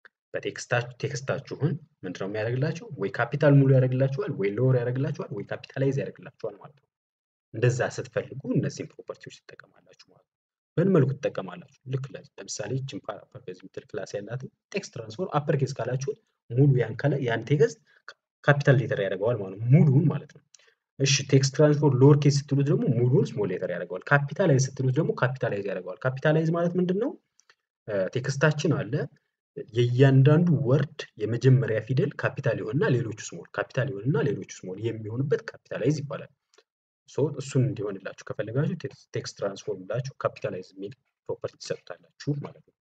በቴክስታችሁን ምንድነው የሚያደርግላቸው? ወይ ካፒታል ሙሉ ያደርግላችኋል፣ ወይ ሎወር ያደርግላችኋል፣ ወይ ካፒታላይዝ ያደርግላችኋል ማለት ነው። እንደዛ ስትፈልጉ እነዚህን ፕሮፐርቲዎች ትጠቀማላችሁ ማለት ነው። በምን መልኩ ትጠቀማላችሁ? ልክ ለምሳሌ ችን አፐር ኬዝ የምትል ክላስ ያላትን ቴክስት ትራንስፎርም አፐር ኬዝ ካላችሁት ሙሉ ያን ከለ ያን ቴክስት ካፒታል ሌተር ያደርገዋል ማለት ነው። ሙሉውን ማለት ነው። እሺ ቴክስት ትራንስፎርም ሎወር ኬዝ ስትሉት ደግሞ ሙሉውን ስሞል ሌተር ያደርገዋል። ካፒታላይዝ ስትሉት ደግሞ ካፒታላይዝ ያደርገዋል። ካፒታላይዝ ማለት ምንድን ነው? ቴክስታችን አለ የእያንዳንዱ ወርድ የመጀመሪያ ፊደል ካፒታል ይሆንና ሌሎቹ ስሞል ካፒታል ይሆንና ሌሎቹ ስሞል የሚሆንበት ካፒታላይዝ ይባላል። ሶ እሱን እንዲሆንላችሁ ከፈለጋችሁ ቴክስት ትራንስፎርም ብላችሁ ካፒታላይዝ የሚል ፕሮፐርቲ ትሰጡታላችሁ ማለት ነው።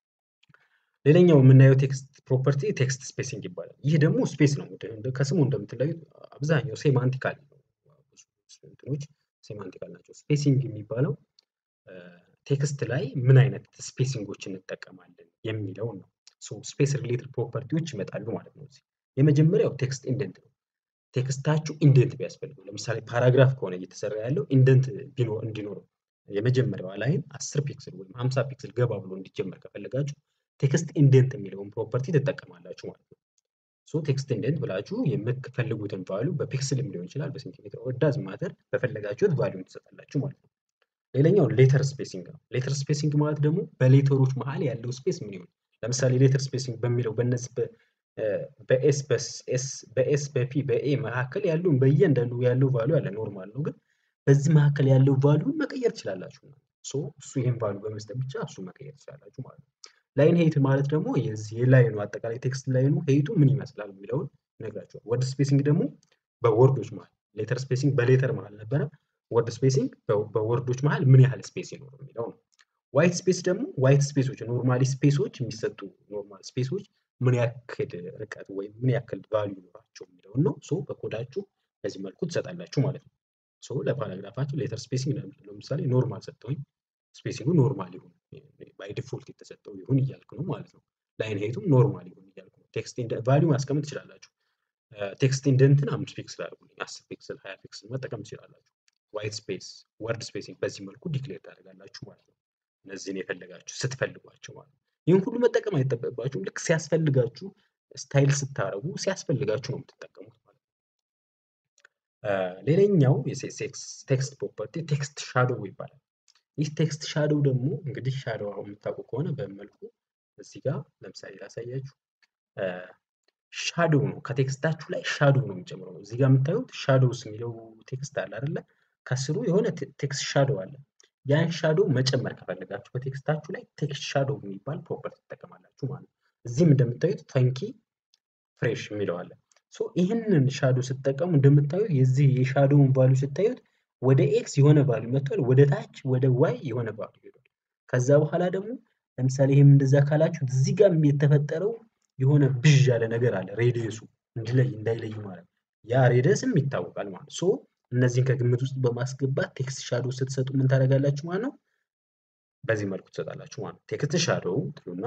ሌላኛው የምናየው ቴክስት ፕሮፐርቲ ቴክስት ስፔሲንግ ይባላል። ይህ ደግሞ ስፔስ ነው። ከስሙ እንደምትለዩት አብዛኛው ሴማንቲካል እንትኖች ሴማንቲካል ናቸው። ስፔሲንግ የሚባለው ቴክስት ላይ ምን አይነት ስፔሲንጎች እንጠቀማለን የሚለውን ነው። ስፔስ ሪሌትድ ፕሮፐርቲዎች ይመጣሉ ማለት ነው። የመጀመሪያው ቴክስት ኢንደንት ነው። ቴክስታችሁ ኢንደንት ቢያስፈልገው ለምሳሌ ፓራግራፍ ከሆነ እየተሰራ ያለው ኢንደንት እንዲኖረው የመጀመሪያዋ ላይን አስር ፒክስል ወይም ሀምሳ ፒክስል ገባ ብሎ እንዲጀመር ከፈለጋችሁ ቴክስት ኢንደንት የሚለውን ፕሮፐርቲ ትጠቀማላችሁ ማለት ነው። ሶ ቴክስት ኢንደንት ብላችሁ የምትፈልጉትን ቫሉ በፒክስልም ሊሆን ይችላል በሴንቲሜትር ኦዳዝ ማተር በፈለጋችሁት ቫሉን ትሰጣላችሁ ማለት ነው። ሌላኛው ሌተር ስፔሲንግ ነው። ሌተር ስፔሲንግ ማለት ደግሞ በሌተሮች መሀል ያለው ስፔስ ምን ይሆን? ለምሳሌ ሌተር ስፔሲንግ በሚለው በነዚህ በኤስ በኤስ በፒ በኤ መካከል ያለውን በእያንዳንዱ ያለው ቫሉ ያለ ኖርማል ነው፣ ግን በዚህ መካከል ያለው ቫሉን መቀየር ትችላላችሁ። ሶ እሱ ይህን ቫሉ በመስጠት ብቻ እሱ መቀየር ትችላላችሁ ማለት ነው። ላይን ሄይት ማለት ደግሞ የዚህ የላይኑ አጠቃላይ ቴክስት ላይኑ ሄይቱ ምን ይመስላል የሚለውን ይነግራችኋል። ወርድ ስፔሲንግ ደግሞ በወርዶች መሀል ሌተር ስፔሲንግ በሌተር መሀል ነበረ። ወርድ ስፔሲንግ በወርዶች መሀል ምን ያህል ስፔስ ይኖር የሚለው ነው። ዋይት ስፔስ ደግሞ ዋይት ስፔሶች ኖርማሊ ስፔሶች የሚሰጡ ኖርማል ስፔሶች ምን ያክል ርቀት ወይም ምን ያክል ቫልዩ ይኖራቸው የሚለውን ነው። ሶ በኮዳችሁ በዚህ መልኩ ትሰጣላችሁ ማለት ነው። ሶ ለፓራግራፋችሁ ሌተር ስፔሲንግ ለምሳሌ ኖርማል ሰጠውኝ ስፔሲንጉ ኖርማል ይሁን ባይ ዲፎልት የተሰጠው ይሁን እያልክ ነው ማለት ነው። ላይን ሄቱም ኖርማል ይሁን እያልክ ነው። ቴክስት ቫልዩ ማስቀመጥ ትችላላችሁ። ቴክስት ኢንደንትን አምስት ፒክስል አድርጉልኝ፣ አስር ፒክስል፣ ሀያ ፒክስል መጠቀም ትችላላችሁ። ዋይት ስፔስ፣ ወርድ ስፔሲንግ በዚህ መልኩ ዲክሌር ታደርጋላችሁ ማለት ነው። እነዚህን የፈለጋችሁ ስትፈልጓቸው ማለት ነው። ይህን ሁሉ መጠቀም አይጠበቅባችሁም። ልክ ሲያስፈልጋችሁ ስታይል ስታረጉ ሲያስፈልጋችሁ ነው የምትጠቀሙት ማለት ነው። ሌላኛው የሴክስ ቴክስት ፕሮፐርቲ ቴክስት ሻዶው ይባላል። ይህ ቴክስት ሻዶው ደግሞ እንግዲህ ሻዶው አሁን የምታውቁ ከሆነ በመልኩ እዚህ ጋር ለምሳሌ ላሳያችሁ። ሻዶው ነው ከቴክስታችሁ ላይ ሻዶው ነው የሚጨምረው። እዚህ ጋር የምታዩት ሻዶውስ የሚለው ቴክስት አለ አይደለ? ከስሩ የሆነ ቴክስት ሻዶው አለ። ያን ሻዶው መጨመር ከፈለጋችሁ በቴክስታችሁ ላይ ቴክስት ሻዶው የሚባል ፕሮፐርቲ ትጠቀማላችሁ ማለት ነው። እዚህም እንደምታዩት ፈንኪ ፍሬሽ የሚለው አለ። ሶ ይህንን ሻዶው ስትጠቀሙ እንደምታዩት የዚህ የሻዶውን ቫሉ ስታዩት ወደ ኤክስ የሆነ ቫሉ መጥቷል፣ ወደ ታች ወደ ዋይ የሆነ ቫሉ ሄዷል። ከዛ በኋላ ደግሞ ለምሳሌ ይህም እንደዛ ካላችሁ እዚህ ጋር የተፈጠረው የሆነ ብዥ ያለ ነገር አለ ሬዲየሱ እንዲለይ እንዳይለይ ማለት ነው። ያ ሬዲየስም ይታወቃል ማለት ነው። ሶ እነዚህን ከግምት ውስጥ በማስገባት ቴክስት ሻዶው ስትሰጡ ምን ታደርጋላችሁ ማለት ነው? በዚህ መልኩ ትሰጣላችሁ ማለት ነው። ቴክስት ሻዶው ትሉና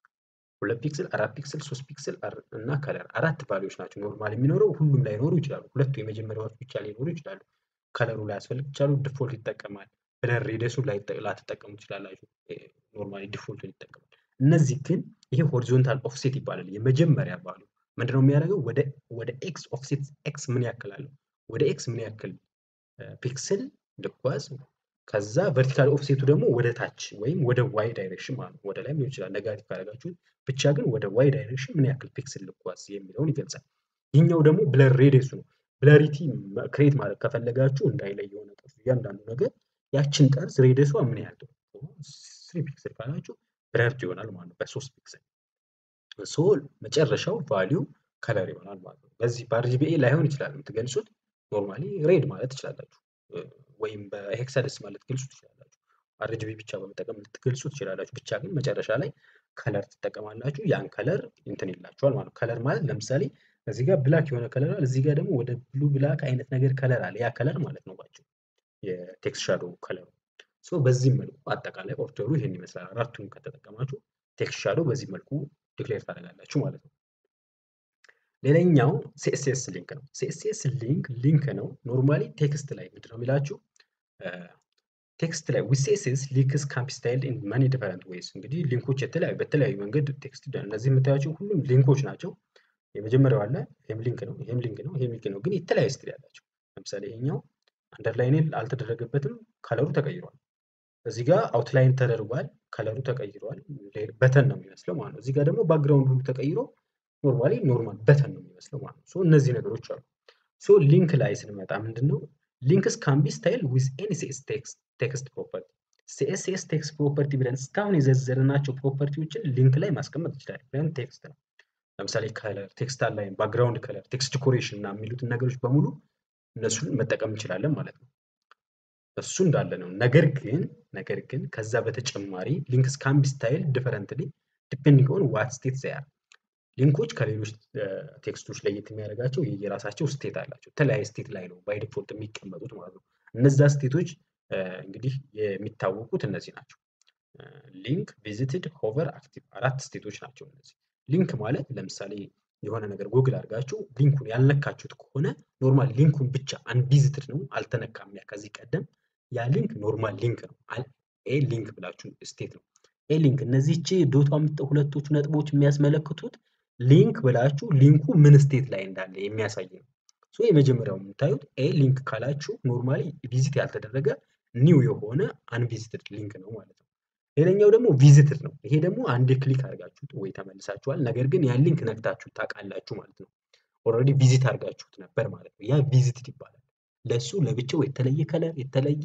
ሁለት ፒክስል፣ አራት ፒክስል፣ ሶስት ፒክስል እና ከለር አራት ቫሊዎች ናቸው ኖርማል የሚኖረው ሁሉም ላይኖሩ ይችላሉ። ሁለቱ የመጀመሪያዎች ብቻ ሊኖሩ ይችላሉ። ከለሩ ላያስፈልግ ይችላሉ። ዲፎልት ይጠቀማል። ብለር ሬዲየሱን ላትጠቀሙ ትችላላችሁ። ኖርማሊ ዲፎልቱን ይጠቀማል። እነዚህ ግን ይሄ ሆሪዞንታል ኦፍሴት ይባላል። የመጀመሪያ ቫሉ ምንድነው የሚያደርገው? ወደ ወደ ኤክስ ኦፍሴት ኤክስ ምን ያክል አለው? ወደ ኤክስ ምን ያክል ፒክስል ልጓዝ፣ ከዛ ቨርቲካል ኦፍሴቱ ደግሞ ወደ ታች ወይም ወደ ዋይ ዳይሬክሽን ማለት ነው። ወደ ላይ ሊሆን ይችላል ነጋቲቭ ካደረጋችሁት፣ ብቻ ግን ወደ ዋይ ዳይሬክሽን ምን ያክል ፒክስል ልጓዝ የሚለውን ይገልጻል። ይህኛው ደግሞ ብለር ሬዲየሱ ነው። ብለሪቲ ክሬት ማለት ከፈለጋችሁ እንዳይለይ የሆነ ጠርዝ እያንዳንዱ ነገር ያችን ጠርዝ ሬዲየሷ ምን ያህል ስሪ ፒክስል ካላችሁ ብለርድ ይሆናል ማለት ነው በሶስት ፒክስል ሶ መጨረሻው ቫሊዩ ከለር ይሆናል ማለት ነው። በዚህ በአርጂቢኤ ላይሆን ይችላል የምትገልጹት ኖርማሊ ሬድ ማለት ትችላላችሁ፣ ወይም በሄክሳደስ ማለት ትገልጹ ትችላላችሁ። አርጂቢ ብቻ በመጠቀም ልትገልጹ ትችላላችሁ። ብቻ ግን መጨረሻ ላይ ከለር ትጠቀማላችሁ። ያን ከለር እንትን ይላችኋል ማለት ነው። ከለር ማለት ለምሳሌ እዚህ ጋር ብላክ የሆነ ከለር አለ፣ እዚህ ጋር ደግሞ ወደ ብሉ ብላክ አይነት ነገር ከለር አለ። ያ ከለር ማለት ነው ባቸው የቴክስት ሻዶው ከለሩ። ሶ በዚህ መልኩ አጠቃላይ ኦርደሩ ይሄን ይመስላል። አራቱን ከተጠቀማችሁ ቴክስት ሻዶው በዚህ መልኩ ዲክሌር ታደርጋላችሁ ማለት ነው። ሌላኛው ሲኤስኤስ ሊንክ ነው። ሲኤስኤስ ሊንክ ሊንክ ነው። ኖርማሊ ቴክስት ላይ ምንድን ነው የሚላችሁ? ቴክስት ላይ ዊዝ ሲኤስኤስ ሊንክስ ካን ቢ ስታይልድ ኢን ማኒ ዲፈረንት ዌይስ። እንግዲህ ሊንኮች የተለያዩ በተለያዩ መንገድ ቴክስት እነዚህ የምታያቸው ሁሉም ሊንኮች ናቸው። የመጀመሪያው አለ ይሄም ሊንክ ነው፣ ይሄም ሊንክ ነው፣ ይሄም ሊንክ ነው። ግን የተለያየ ስቲል ያላቸው ለምሳሌ ይሄኛው አንደርላይን አልተደረገበትም፣ ከለሩ ተቀይሯል። እዚህ ጋር አውትላይን ተደርጓል፣ ከለሩ ተቀይሯል። በተን ነው የሚመስለው ማለት ነው። እዚህ ጋር ደግሞ ባክግራውንድ ሁሉ ተቀይሮ ኖርማሊ ኖርማል በተን ነው የሚመስለው ማለት ነው። ሶ እነዚህ ነገሮች አሉ። ሶ ሊንክ ላይ ስንመጣ ምንድን ነው ሊንክስ ካን ቢ ስታይል ዊዝ ኤኒ ሲኤስ ቴክስት ፕሮፐርቲ ሲኤስኤስ ቴክስት ፕሮፐርቲ ብለን እስካሁን የዘረዘርናቸው ፕሮፐርቲዎችን ሊንክ ላይ ማስቀመጥ ይችላል። ምክንያቱም ቴክስት ነው። ለምሳሌ ከለር፣ ቴክስት አላይን፣ ባክግራውንድ ከለር፣ ቴክስት ዲኮሬሽን እና የሚሉትን ነገሮች በሙሉ እነሱን መጠቀም እንችላለን ማለት ነው። እሱ እንዳለ ነው። ነገር ግን ነገር ግን ከዛ በተጨማሪ ሊንክስ ካን ቢ ስታይል ዲፈረንትሊ ዲፔንዲንግ ኦን ዋት ስቴት ዘያር ሊንኮች ከሌሎች ቴክስቶች ለየት የሚያደርጋቸው የራሳቸው ስቴት አላቸው። የተለያየ ስቴት ላይ ነው ባይ ዲፎልት የሚቀመጡት ማለት ነው። እነዛ ስቴቶች እንግዲህ የሚታወቁት እነዚህ ናቸው። ሊንክ፣ ቪዚትድ፣ ሆቨር፣ አክቲቭ አራት ስቴቶች ናቸው እነዚህ። ሊንክ ማለት ለምሳሌ የሆነ ነገር ጉግል አድርጋችሁ ሊንኩን ያልነካችሁት ከሆነ ኖርማል ሊንኩን ብቻ አንቪዚትድ ነው አልተነካም። ያ ከዚህ ቀደም ያ ሊንክ ኖርማል ሊንክ ነው። ኤ ሊንክ ብላችሁ ስቴት ነው። ኤ ሊንክ እነዚህች ዶቷ ሁለቶቹ ነጥቦች የሚያስመለክቱት ሊንክ ብላችሁ ሊንኩ ምን ስቴት ላይ እንዳለ የሚያሳይ ነው። ሶ የመጀመሪያው የምታዩት ኤ ሊንክ ካላችሁ ኖርማሊ ቪዚት ያልተደረገ ኒው የሆነ አንቪዚትድ ሊንክ ነው ማለት ነው። ሌላኛው ደግሞ ቪዚትድ ነው። ይሄ ደግሞ አንድ ክሊክ አድርጋችሁት ወይ ተመልሳችኋል፣ ነገር ግን ያን ሊንክ ነክታችሁ ታውቃላችሁ ማለት ነው። ኦልሬዲ ቪዚት አድርጋችሁት ነበር ማለት ነው። ያ ቪዚትድ ይባላል። ለሱ ለብቻው የተለየ ከለር፣ የተለየ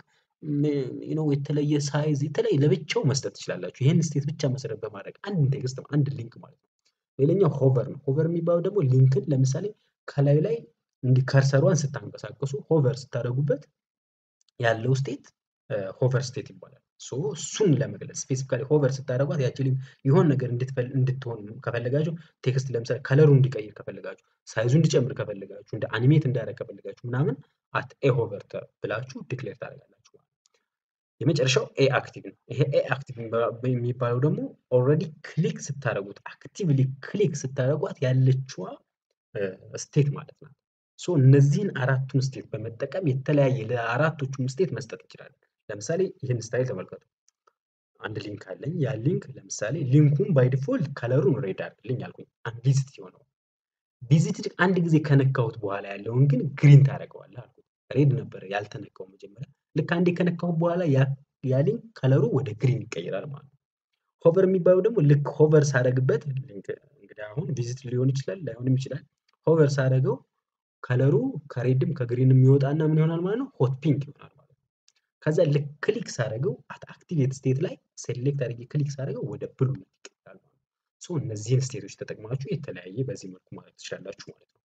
ነው፣ የተለየ ሳይዝ፣ የተለየ ለብቻው መስጠት ትችላላችሁ። ይህን ስቴት ብቻ መሰረት በማድረግ አንድ ቴክስት አንድ ሊንክ ማለት ነው። ሌላኛው ሆቨር ነው። ሆቨር የሚባለው ደግሞ ሊንክን ለምሳሌ ከላይ ላይ እንዲህ ከርሰሯን ስታንቀሳቀሱ ሆቨር ስታደርጉበት ያለው ስቴት ሆቨር ስቴት ይባላል። ሶ እሱን ለመግለጽ ስፔሲፊካሊ ሆቨር ስታደርጓት ያቺ ሊንክ የሆነ ነገር እንድትሆን ከፈለጋችሁ ቴክስት ለምሳሌ ከለሩ እንዲቀይር ከፈለጋችሁ፣ ሳይዙ እንዲጨምር ከፈለጋችሁ፣ እንደ አኒሜት እንዳደረግ ከፈለጋችሁ ምናምን አት ኤ ሆቨር ብላችሁ ዲክሌር ታደርጋላችሁ። የመጨረሻው ኤ አክቲቭ ነው። ይሄ ኤ አክቲቭ የሚባለው ደግሞ ኦልሬዲ ክሊክ ስታደርጉት አክቲቭሊ ክሊክ ስታደርጓት ያለችዋ ስቴት ማለት ናት። ሶ እነዚህን አራቱን ስቴት በመጠቀም የተለያየ ለአራቶቹም ስቴት መስጠት እንችላለን። ለምሳሌ ይህን ስታይል ተመልከቱ። አንድ ሊንክ አለኝ። ያ ሊንክ ለምሳሌ ሊንኩን ባይ ዲፎልት ከለሩን ሬድ አድርግልኝ አልኩኝ። አንቪዚት የሆነው ቪዚትድ አንድ ጊዜ ከነካሁት በኋላ ያለውን ግን ግሪን ታደርገዋለህ አልኩት። ሬድ ነበረ ያልተነካው መጀመሪያ። ልክ አንዴ ከነካሁት በኋላ ያ ሊንክ ከለሩ ወደ ግሪን ይቀይራል ማለት ነው። ሆቨር የሚባለው ደግሞ ልክ ሆቨር ሳደርግበት ሊንክ እንግዲህ አሁን ቪዚት ሊሆን ይችላል ላይሆንም ይችላል። ሆቨር ሳደርገው ከለሩ ከሬድም ከግሪንም የሚወጣና ምን ይሆናል ማለት ነው ሆት ፒንክ ይሆናል ማለት ነው። ከዛ ልክ ክሊክ ሳደርገው አት አክቲቬት ስቴት ላይ ሴሌክት አድርጌ ክሊክ ሳደርገው ወደ ብሉነት ይቀይራል ማለት ነው። ሶ እነዚህን ስቴቶች ተጠቅማችሁ የተለያየ በዚህ መልኩ ማለት ትችላላችሁ ማለት ነው።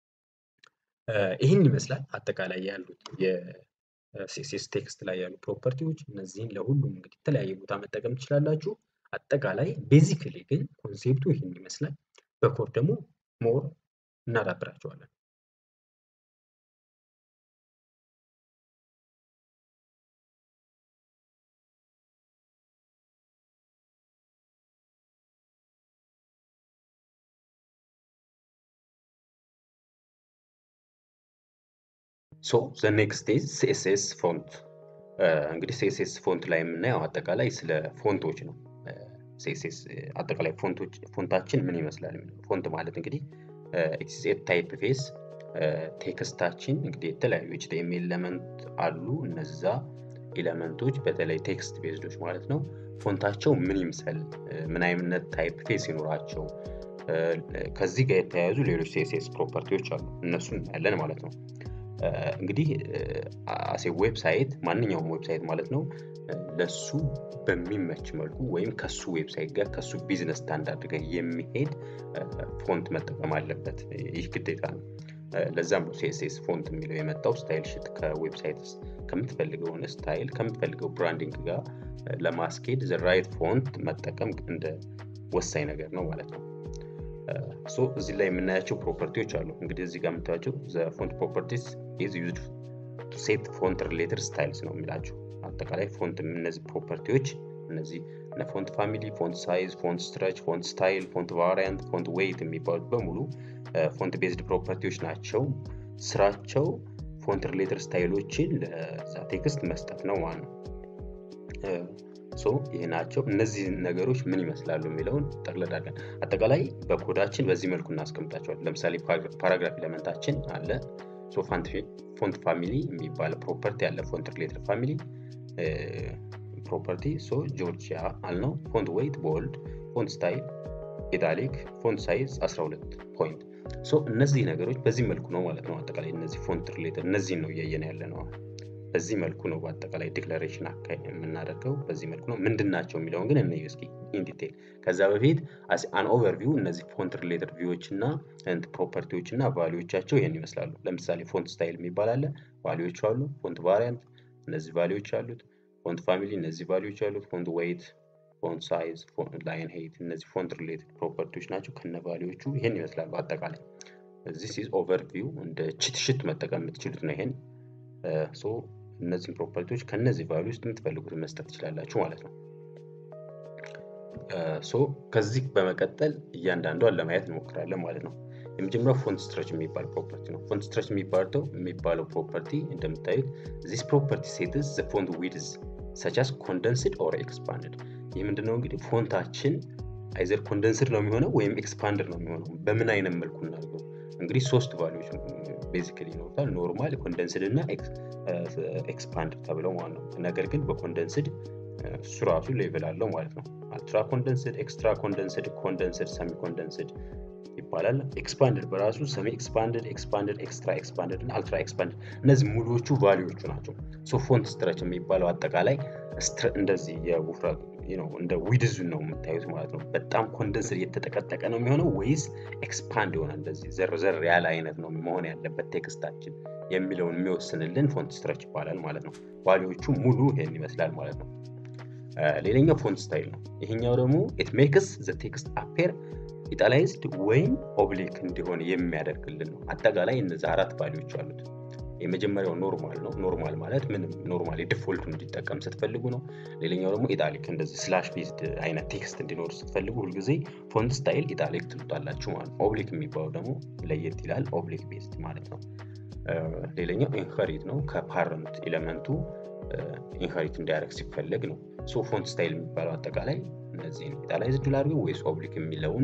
ይህን ይመስላል አጠቃላይ ያሉት የሲኤስኤስ ቴክስት ላይ ያሉ ፕሮፐርቲዎች። እነዚህን ለሁሉም እንግዲህ የተለያየ ቦታ መጠቀም ትችላላችሁ። አጠቃላይ ቤዚክሊ ግን ኮንሴፕቱ ይህን ይመስላል። በኮድ ደግሞ ሞር እናዳብራቸዋለን። ሶ ዘ ኔክስት ኢዝ ሲኤስኤስ ፎንት። እንግዲህ ሲኤስኤስ ፎንት ላይ የምናየው አጠቃላይ ስለ ፎንቶች ነው። ሲኤስኤስ አጠቃላይ ፎንቶች ፎንታችን ምን ይመስላል የሚለው ፎንት ማለት እንግዲህ ኢትስ ኤ ታይፕ ፌስ ቴክስታችን እንግዲህ የተለያዩ ኤችቲኤምኤል ኤለመንት አሉ። እነዛ ኤለመንቶች በተለይ ቴክስት ቤዝዶች ማለት ነው ፎንታቸው ምን ይምሰል፣ ምን አይነት ታይፕ ፌስ ይኖራቸው፣ ከዚህ ጋር የተያያዙ ሌሎች ሲኤስኤስ ፕሮፐርቲዎች አሉ። እነሱን እናያለን ማለት ነው። እንግዲህ አሴ ዌብሳይት ማንኛውም ዌብሳይት ማለት ነው ለሱ በሚመች መልኩ ወይም ከሱ ዌብሳይት ጋር ከሱ ቢዝነስ ስታንዳርድ ጋር የሚሄድ ፎንት መጠቀም አለበት። ይህ ግዴታ ነው። ለዛም ነው ሲኤስኤስ ፎንት የሚለው የመጣው። ስታይል ሽት ከዌብሳይት ከምትፈልገውን ስታይል ከምትፈልገው ብራንዲንግ ጋር ለማስኬድ ዘ ራይት ፎንት መጠቀም እንደ ወሳኝ ነገር ነው ማለት ነው። ሶ እዚህ ላይ የምናያቸው ፕሮፐርቲዎች አሉ። እንግዲህ እዚህ ጋር የምታያቸው ዘ ፎንት ፕሮፐርቲስ ኢዝ ዩዝድ ቱ ሴት ፎንት ሪሌትድ ስታይልስ ነው የሚላቸው። አጠቃላይ ፎንት እነዚህ ፕሮፐርቲዎች እነዚህ ፎንት ፋሚሊ፣ ፎንት ሳይዝ፣ ፎንት ስትረች፣ ፎንት ስታይል፣ ፎንት ቫሪያንት፣ ፎንት ዌይት የሚባሉት በሙሉ ፎንት ቤዝድ ፕሮፐርቲዎች ናቸው። ስራቸው ፎንት ሪሌትድ ስታይሎችን ለዛ ቴክስት መስጠት ነው ማለት ነው። ሶ ይህ ናቸው። እነዚህ ነገሮች ምን ይመስላሉ የሚለውን ጠቅለል አድርገን አጠቃላይ በኮዳችን በዚህ መልኩ እናስቀምጣቸዋለን። ለምሳሌ ፓራግራፍ ኤለመንታችን አለ። ፎንት ፋሚሊ የሚባል ፕሮፐርቲ አለ። ፎንት ሪሌትድ ፋሚሊ ፕሮፐርቲ ሶ ጆርጂያ አልነው። ፎንት ዌይት ቦልድ፣ ፎንት ስታይል ኢታሊክ፣ ፎንት ሳይዝ 12 ፖይንት። ሶ እነዚህ ነገሮች በዚህ መልኩ ነው ማለት ነው። አጠቃላይ እነዚህ ፎንት ሪሌትድ እነዚህን ነው እያየን ያለ ነው። በዚህ መልኩ ነው በአጠቃላይ ዲክላሬሽን አካባቢ የምናደርገው በዚህ መልኩ ነው። ምንድን ናቸው የሚለውን ግን እንይ እስኪ ኢን ዲቴል። ከዛ በፊት አን ኦቨርቪው እነዚህ ፎንት ሪሌትድ ቪዎች እና ፕሮፐርቲዎች እና ቫሊዎቻቸው ይህን ይመስላሉ። ለምሳሌ ፎንት ስታይል የሚባል አለ፣ ቫሊዎቹ አሉ። ፎንት ቫሪያንት እነዚህ ቫሊዎች አሉት። ፎንት ፋሚሊ እነዚህ ቫሊዎች አሉት። ፎንት ዌይት፣ ፎንት ሳይዝ፣ ላይን ሄይት እነዚህ ፎንት ሪሌትድ ፕሮፐርቲዎች ናቸው። ከነ ቫሊዎቹ ይህን ይመስላሉ አጠቃላይ። ዚስ ኢዝ ኦቨርቪው እንደ ቺት ሽት መጠቀም የምትችሉት ነው ይሄን ሶ እነዚህን ፕሮፐርቲዎች ከነዚህ ቫሉ ውስጥ የምትፈልጉትን መስጠት ትችላላችሁ ማለት ነው። ሶ ከዚህ በመቀጠል እያንዳንዷን ለማየት እንሞክራለን ማለት ነው። የመጀመሪያው ፎንት ስትረች የሚባል ፕሮፐርቲ ነው። ፎንት ስትረች የሚባለው የሚባለው ፕሮፐርቲ እንደምታዩት ዚስ ፕሮፐርቲ ሴትስ ዘ ፎንት ዊድዝ ሰቻስ ኮንደንስድ ኦር ኤክስፓንድድ። ይህ ምንድነው እንግዲህ ፎንታችን አይዘር ኮንደንስድ ነው የሚሆነው ወይም ኤክስፓንድድ ነው የሚሆነው። በምን አይነት መልኩ እናድርገው? እንግዲህ ሶስት ቫሉዎች ቤዚካሊ ይኖሩታል። ኖርማል፣ ኮንደንስድ እና ኤክስፓንድ ተብለው ማለት ነው። ነገር ግን በኮንደንስድ እሱ ራሱ ሌቭል አለው ማለት ነው። አልትራ ኮንደንስድ፣ ኤክስትራ ኮንደንስድ፣ ኮንደንስድ፣ ሰሚ ኮንደንስድ ይባላል። ኤክስፓንድድ በራሱ ሰሚ ኤክስፓንድድ፣ ኤክስፓንድድ፣ ኤክስትራ ኤክስፓንድድ እና አልትራ ኤክስፓንድድ እነዚህ ሙሉዎቹ ቫሊዎቹ ናቸው። ሶ ፎንት ስትረች የሚባለው አጠቃላይ እንደዚህ የውፍረት እንደ ዊድዙን ነው የምታዩት ማለት ነው። በጣም ኮንደንስድ እየተጠቀጠቀ ነው የሚሆነው ወይስ ኤክስፓንድ የሆነ እንደዚህ ዘርዘር ያለ አይነት ነው መሆን ያለበት ቴክስታችን የሚለውን የሚወስንልን ፎንት ስትረች ይባላል ማለት ነው። ቫሊዎቹ ሙሉ ይህን ይመስላል ማለት ነው። ሌላኛው ፎንት ስታይል ነው። ይሄኛው ደግሞ ኢት ሜክስ ዘ ቴክስት አፔር ኢታላይዝድ ወይም ኦብሊክ እንዲሆን የሚያደርግልን ነው። አጠቃላይ እነዚህ አራት ቫሊዎች አሉት። የመጀመሪያው ኖርማል ነው። ኖርማል ማለት ምንም ኖርማል ዲፎልቱ እንዲጠቀም ስትፈልጉ ነው። ሌላኛው ደግሞ ኢታሊክ እንደዚህ ስላሽ ቤዝድ አይነት ቴክስት እንዲኖር ስትፈልጉ ሁልጊዜ ፎንት ስታይል ኢታሊክ ትሉታላችሁ ማለት ነው። ኦብሊክ የሚባለው ደግሞ ለየት ይላል። ኦብሊክ ቤዝድ ማለት ነው። ሌላኛው ኢንሄሪት ነው። ከፓረንት ኤሌመንቱ ኢንሄሪት እንዲያደርግ ሲፈለግ ነው። ሶ ፎንት ስታይል የሚባለው አጠቃላይ እነዚህን ኢታላይዝድ ላድርገው ወይስ ኦብሊክ የሚለውን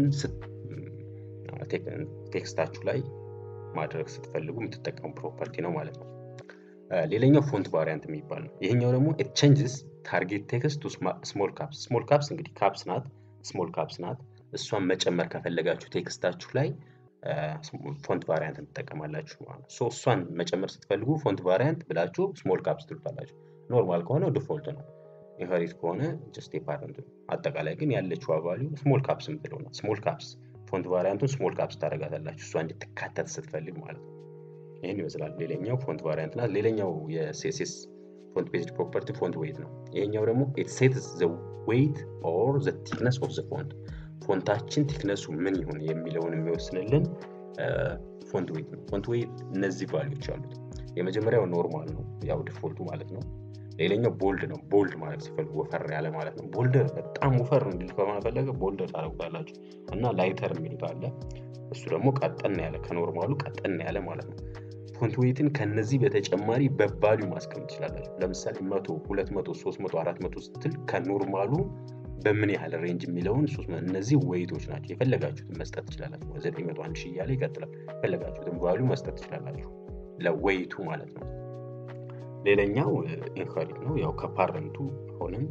ቴክስታችሁ ላይ ማድረግ ስትፈልጉ የምትጠቀሙ ፕሮፐርቲ ነው ማለት ነው። ሌላኛው ፎንት ቫሪያንት የሚባል ነው። ይሄኛው ደግሞ ኢት ቼንጅስ ታርጌት ቴክስት ቱ ስሞል ካፕስ። ስሞል ካፕስ እንግዲህ ካፕስ ናት፣ ስሞል ካፕስ ናት። እሷን መጨመር ከፈለጋችሁ ቴክስታችሁ ላይ ፎንት ቫሪያንት ትጠቀማላችሁ ማለት ነው። ሶ እሷን መጨመር ስትፈልጉ ፎንት ቫሪያንት ብላችሁ ስሞል ካፕስ ትሉታላችሁ። ኖርማል ከሆነ ዲፎልት ነው። ኢንሄሪት ከሆነ ጀስት የፓረንት ነው። አጠቃላይ ግን ያለችው ቫሊዩ ስሞል ካፕስ የምትለው ናት። ስሞል ካፕስ ፎንት ቫሪያንቱን ስሞል ካፕስ ታደርጋታላችሁ እሷ እንድትካተት ስትፈልግ ማለት ነው። ይህን ይመስላል። ሌላኛው ፎንት ቫሪያንት ናት። ሌላኛው የሲኤስኤስ ፎንት ቤዝድ ፕሮፐርቲ ፎንት ዌይት ነው። ይሄኛው ደግሞ ኢት ሴትስ ዘ ዌይት ኦር ዘ ቲክነስ ኦፍ ዘ ፎንት ፎንታችን ቲክነሱ ምን ይሁን የሚለውን የሚወስንልን ፎንት ዌይት ነው። ፎንት ዌይት እነዚህ ቫሊዎች አሉት። የመጀመሪያው ኖርማል ነው፣ ያው ዲፎልቱ ማለት ነው። ሌላኛው ቦልድ ነው። ቦልድ ማለት ሲፈልጉ ወፈር ያለ ማለት ነው። ቦልደር በጣም ወፈር እንዲል ከሆነ ፈለገ ቦልደር ታደርጉታላችሁ እና ላይተር የሚሉት አለ። እሱ ደግሞ ቀጠን ያለ ከኖርማሉ ቀጠን ያለ ማለት ነው። ፎንት ዌይትን ከነዚህ በተጨማሪ በቫሊዩ ማስቀመጥ ትችላላችሁ። ለምሳሌ መቶ ሁለት መቶ ሶስት መቶ አራት መቶ ስትል ከኖርማሉ በምን ያህል ሬንጅ የሚለውን እነዚህ ዌይቶች ናቸው። የፈለጋችሁትን መስጠት ትችላላችሁ። ዘጠኝ መቶ አንድ ሺህ እያለ ይቀጥላል። የፈለጋችሁትን ቫሊዩ መስጠት ትችላላችሁ ለዌይቱ ማለት ነው። ሌላኛው ኢንሄሪት ነው። ያው ከፓረንቱ አሁንም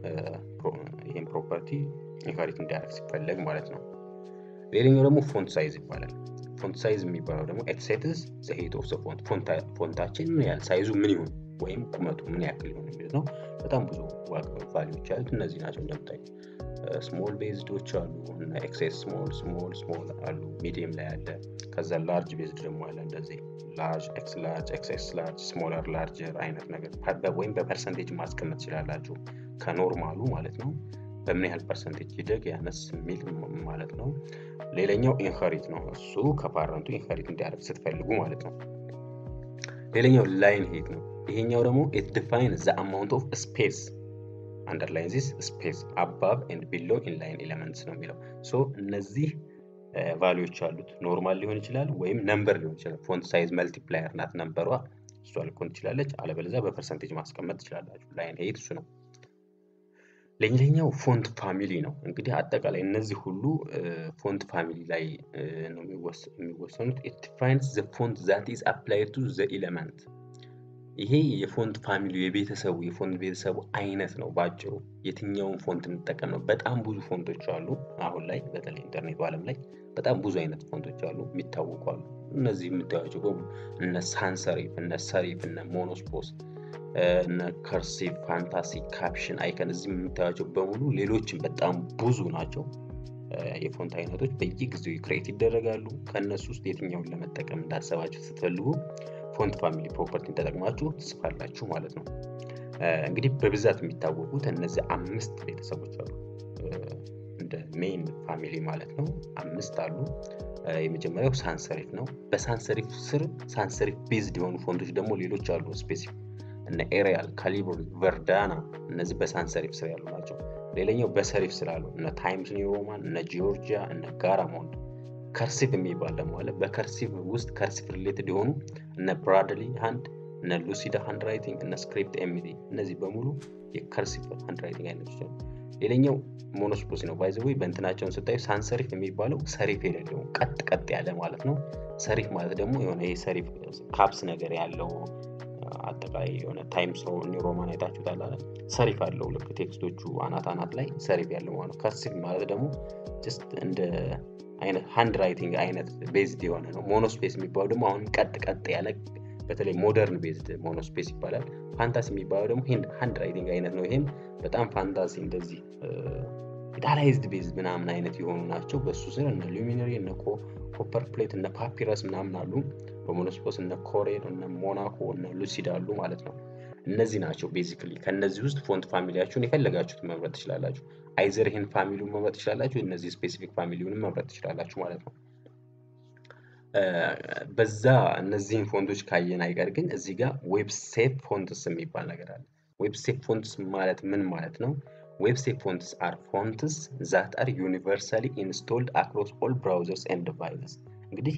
ይህን ፕሮፐርቲ ኢንሄሪት እንዲያደርግ ሲፈለግ ማለት ነው። ሌላኛው ደግሞ ፎንት ሳይዝ ይባላል። ፎንት ሳይዝ የሚባለው ደግሞ ኤትሴትስ ዘ ሄት ኦፍ ዘ ፎንት ፎንታችን ምን ያህል ሳይዙ ምን ይሁን ወይም ቁመቱ ምን ያክል ይሁን የሚሉት ነው። በጣም ብዙ ቫሊዎች ያሉት እነዚህ ናቸው። እንደምታዩ ስሞል ቤዝዶች አሉ እና ኤክሴስ ስሞል ስሞል ስሞል አሉ። ሚዲየም ላይ አለ። ከዛ ላርጅ ቤዝድ ደግሞ አለ እንደዚህ ላርጅ ኤክስ ላርጅ ኤክስኤስ ላርጅ ስሞለር ላርጀር አይነት ነገር ወይም በፐርሰንቴጅ ማስቀመጥ ትችላላችሁ ከኖርማሉ ማለት ነው። በምን ያህል ፐርሰንቴጅ ይደግ ያነስ የሚል ማለት ነው። ሌላኛው ኢንሄሪት ነው። እሱ ከፓረንቱ ኢንሄሪት እንዲያደርግ ስትፈልጉ ማለት ነው። ሌላኛው ላይን ሄት ነው። ይሄኛው ደግሞ ኢት ዲፋይን ዘ አማውንት ኦፍ ስፔስ አንደርላይን ዚስ ስፔስ አባቭ ኤንድ ቢሎ ኢንላይን ኤሌመንትስ ነው የሚለው ሶ እነዚህ ቫሊዎች አሉት። ኖርማል ሊሆን ይችላል ወይም ነምበር ሊሆን ይችላል። ፎንት ሳይዝ መልቲፕላየር ናት ነምበሯ፣ እሷ ልኮን ትችላለች። አለበለዚያ በፐርሰንቴጅ ማስቀመጥ ትችላላችሁ። ላይን ሄት እሱ ነው። ሌላኛው ፎንት ፋሚሊ ነው። እንግዲህ አጠቃላይ እነዚህ ሁሉ ፎንት ፋሚሊ ላይ ነው የሚወሰኑት። ኢት ዲፋይንስ ዘ ፎንት ዛት ኢዝ አፕላይድ ቱ ዘ ኤሌመንት ይሄ የፎንት ፋሚሊ የቤተሰቡ የፎንት ቤተሰቡ አይነት ነው። በአጭሩ የትኛውን ፎንት እንጠቀም ነው። በጣም ብዙ ፎንቶች አሉ። አሁን ላይ በተለይ ኢንተርኔቱ ዓለም ላይ በጣም ብዙ አይነት ፎንቶች አሉ፣ የሚታወቁ አሉ። እነዚህ የምታዩቸው በሙሉ እነ ሳንሰሪፍ፣ እነ ሰሪፍ፣ እነ ሞኖስፖስ፣ እነ ከርሲቭ፣ ፋንታሲ፣ ካፕሽን፣ አይከን እዚህ የምታዩቸው በሙሉ ሌሎችም በጣም ብዙ ናቸው። የፎንት አይነቶች በየጊዜው ክሬት ይደረጋሉ። ከእነሱ ውስጥ የትኛውን ለመጠቀም እንዳሰባችሁ ስትፈልጉ ፎንት ፋሚሊ ፕሮፐርቲን ተጠቅማችሁ ትጽፋላችሁ ማለት ነው። እንግዲህ በብዛት የሚታወቁት እነዚህ አምስት ቤተሰቦች አሉ፣ እንደ ሜይን ፋሚሊ ማለት ነው። አምስት አሉ። የመጀመሪያው ሳንሰሪፍ ነው። በሳንሰሪፍ ስር ሳንሰሪፍ ቤዝድ የሆኑ ፎንቶች ደግሞ ሌሎች አሉ። ስፔሲፊክ እነ ኤሪያል፣ ካሊብሪ፣ ቨርዳና እነዚህ በሳንሰሪፍ ስር ያሉ ናቸው። ሌላኛው በሰሪፍ ስር አሉ እነ ታይምስ ኒው ሮማን፣ እነ ጂኦርጂያ፣ እነ ጋራሞንድ ከርሲቭ የሚባል ደግሞ አለ። በከርሲቭ ውስጥ ከርሲቭ ሪሌትድ የሆኑ እነ ብራድሊ ሃንድ፣ እነ ሉሲዳ ሃንድ ራይቲንግ፣ እነ ስክሪፕት ኤሚዲ እነዚህ በሙሉ የከርሲቭ ሃንድ ራይቲንግ አይነቶች ነው። ሌላኛው ሞኖስፖሲ ነው። ባይዘ ወይ በእንትናቸውን ስታዩ ሳንሰሪፍ የሚባለው ሰሪፍ የሌለው ቀጥ ቀጥ ያለ ማለት ነው። ሰሪፍ ማለት ደግሞ የሆነ ይሄ ሰሪፍ ካፕስ ነገር ያለው አጠቃላይ የሆነ ታይምስ ኒው ሮማን አይታችሁታል አለ ሰሪፍ አለው ልክ ቴክስቶቹ አናት አናት ላይ ሰሪፍ ያለው ማለት ነው። ከርሲቭ ማለት ደግሞ ጀስት እንደ አይነት ሃንድ ራይቲንግ አይነት ቤዝድ የሆነ ነው። ሞኖስፔስ የሚባለው ደግሞ አሁን ቀጥ ቀጥ ያለ በተለይ ሞደርን ቤዝድ ሞኖስፔስ ይባላል። ፋንታሲ የሚባለው ደግሞ ሃንድ ራይቲንግ አይነት ነው። ይሄም በጣም ፋንታሲ እንደዚህ ኢታላይዝድ ቤዝድ ምናምን አይነት የሆኑ ናቸው። በሱ ስር እነ ሉሚነሪ እነ ኮፐር ፕሌት እነ ፓፒረስ ምናምን አሉ። በሞኖስፖስ እነ ኮሬን እነ ሞናኮ እነ ሉሲድ አሉ ማለት ነው። እነዚህ ናቸው ቤዚክሊ። ከእነዚህ ውስጥ ፎንት ፋሚሊያችሁን የፈለጋችሁት መምረጥ ትችላላችሁ። አይዘር ይህን ፋሚሊውን መምረጥ ትችላላችሁ፣ እነዚህ ስፔሲፊክ ፋሚሊውንም መምረጥ ትችላላችሁ ማለት ነው። በዛ እነዚህን ፎንቶች ካየን አይቀር ግን እዚህ ጋር ዌብሴፕ ፎንትስ የሚባል ነገር አለ። ዌብሴፕ ፎንትስ ማለት ምን ማለት ነው? ዌብሴፕ ፎንትስ አር ፎንትስ ዛት አር ዩኒቨርሳሊ ኢንስቶልድ አክሮስ ኦል ብራውዘርስ ኤንድ ዲቫይሰስ። እንግዲህ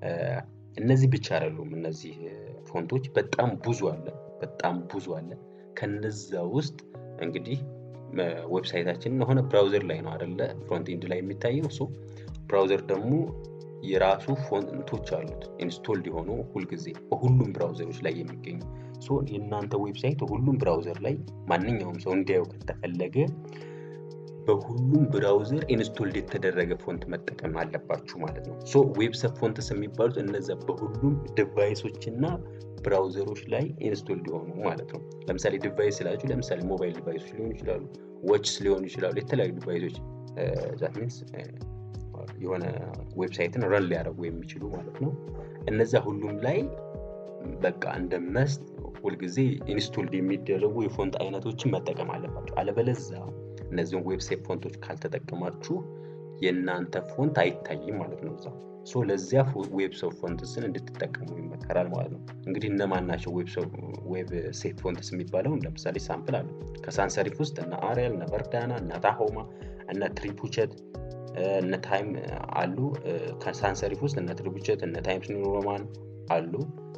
እነዚህ ብቻ አይደሉም። እነዚህ ፎንቶች በጣም ብዙ አለ፣ በጣም ብዙ አለ። ከነዛ ውስጥ እንግዲህ ዌብሳይታችንን የሆነ ብራውዘር ላይ ነው አደለ ፍሮንት ኤንድ ላይ የሚታየው ሶ ብራውዘር ደግሞ የራሱ ፎንቶች አሉት ኢንስቶልድ የሆኑ ሁልጊዜ በሁሉም ብራውዘሮች ላይ የሚገኙ ሶ የእናንተ ዌብሳይት ሁሉም ብራውዘር ላይ ማንኛውም ሰው እንዲያየው ከተፈለገ በሁሉም ብራውዘር ኢንስቶልድ የተደረገ ፎንት መጠቀም አለባችሁ ማለት ነው። ሶ ዌብሰብ ፎንትስ የሚባሉት እነዚያ በሁሉም ዲቫይሶች እና ብራውዘሮች ላይ ኢንስቶልድ የሆኑ ማለት ነው። ለምሳሌ ዲቫይስ ስላችሁ ለምሳሌ ሞባይል ዲቫይሶች ሊሆኑ ይችላሉ፣ ዎችስ ሊሆኑ ይችላሉ፣ የተለያዩ ዲቫይሶች ዛት ሚንስ የሆነ ዌብሳይትን ረን ሊያደርጉ የሚችሉ ማለት ነው። እነዛ ሁሉም ላይ በቃ እንደ መስት ሁልጊዜ ኢንስቶልድ የሚደረጉ የፎንት አይነቶችን መጠቀም አለባቸው። አለበለዛ እነዚህን ዌብሳይት ፎንቶች ካልተጠቀማችሁ የእናንተ ፎንት አይታይም ማለት ነው እዛ ሶ ለዚያ ዌብሰብ ፎንትስን እንድትጠቀሙ ይመከራል ማለት ነው። እንግዲህ እነማን ናቸው ዌብ ሴት ፎንትስ የሚባለው? ለምሳሌ ሳምፕል አለ። ከሳንሰሪፍ ውስጥ እነ አሪያል፣ እነ ቨርዳና፣ እነ ታሆማ፣ እነ ትሪፑቸት፣ እነ ታይም አሉ። ከሳንሰሪፍ ውስጥ እነ ትሪፑቸት፣ እነ ታይምስ ኒው ሮማን አሉ።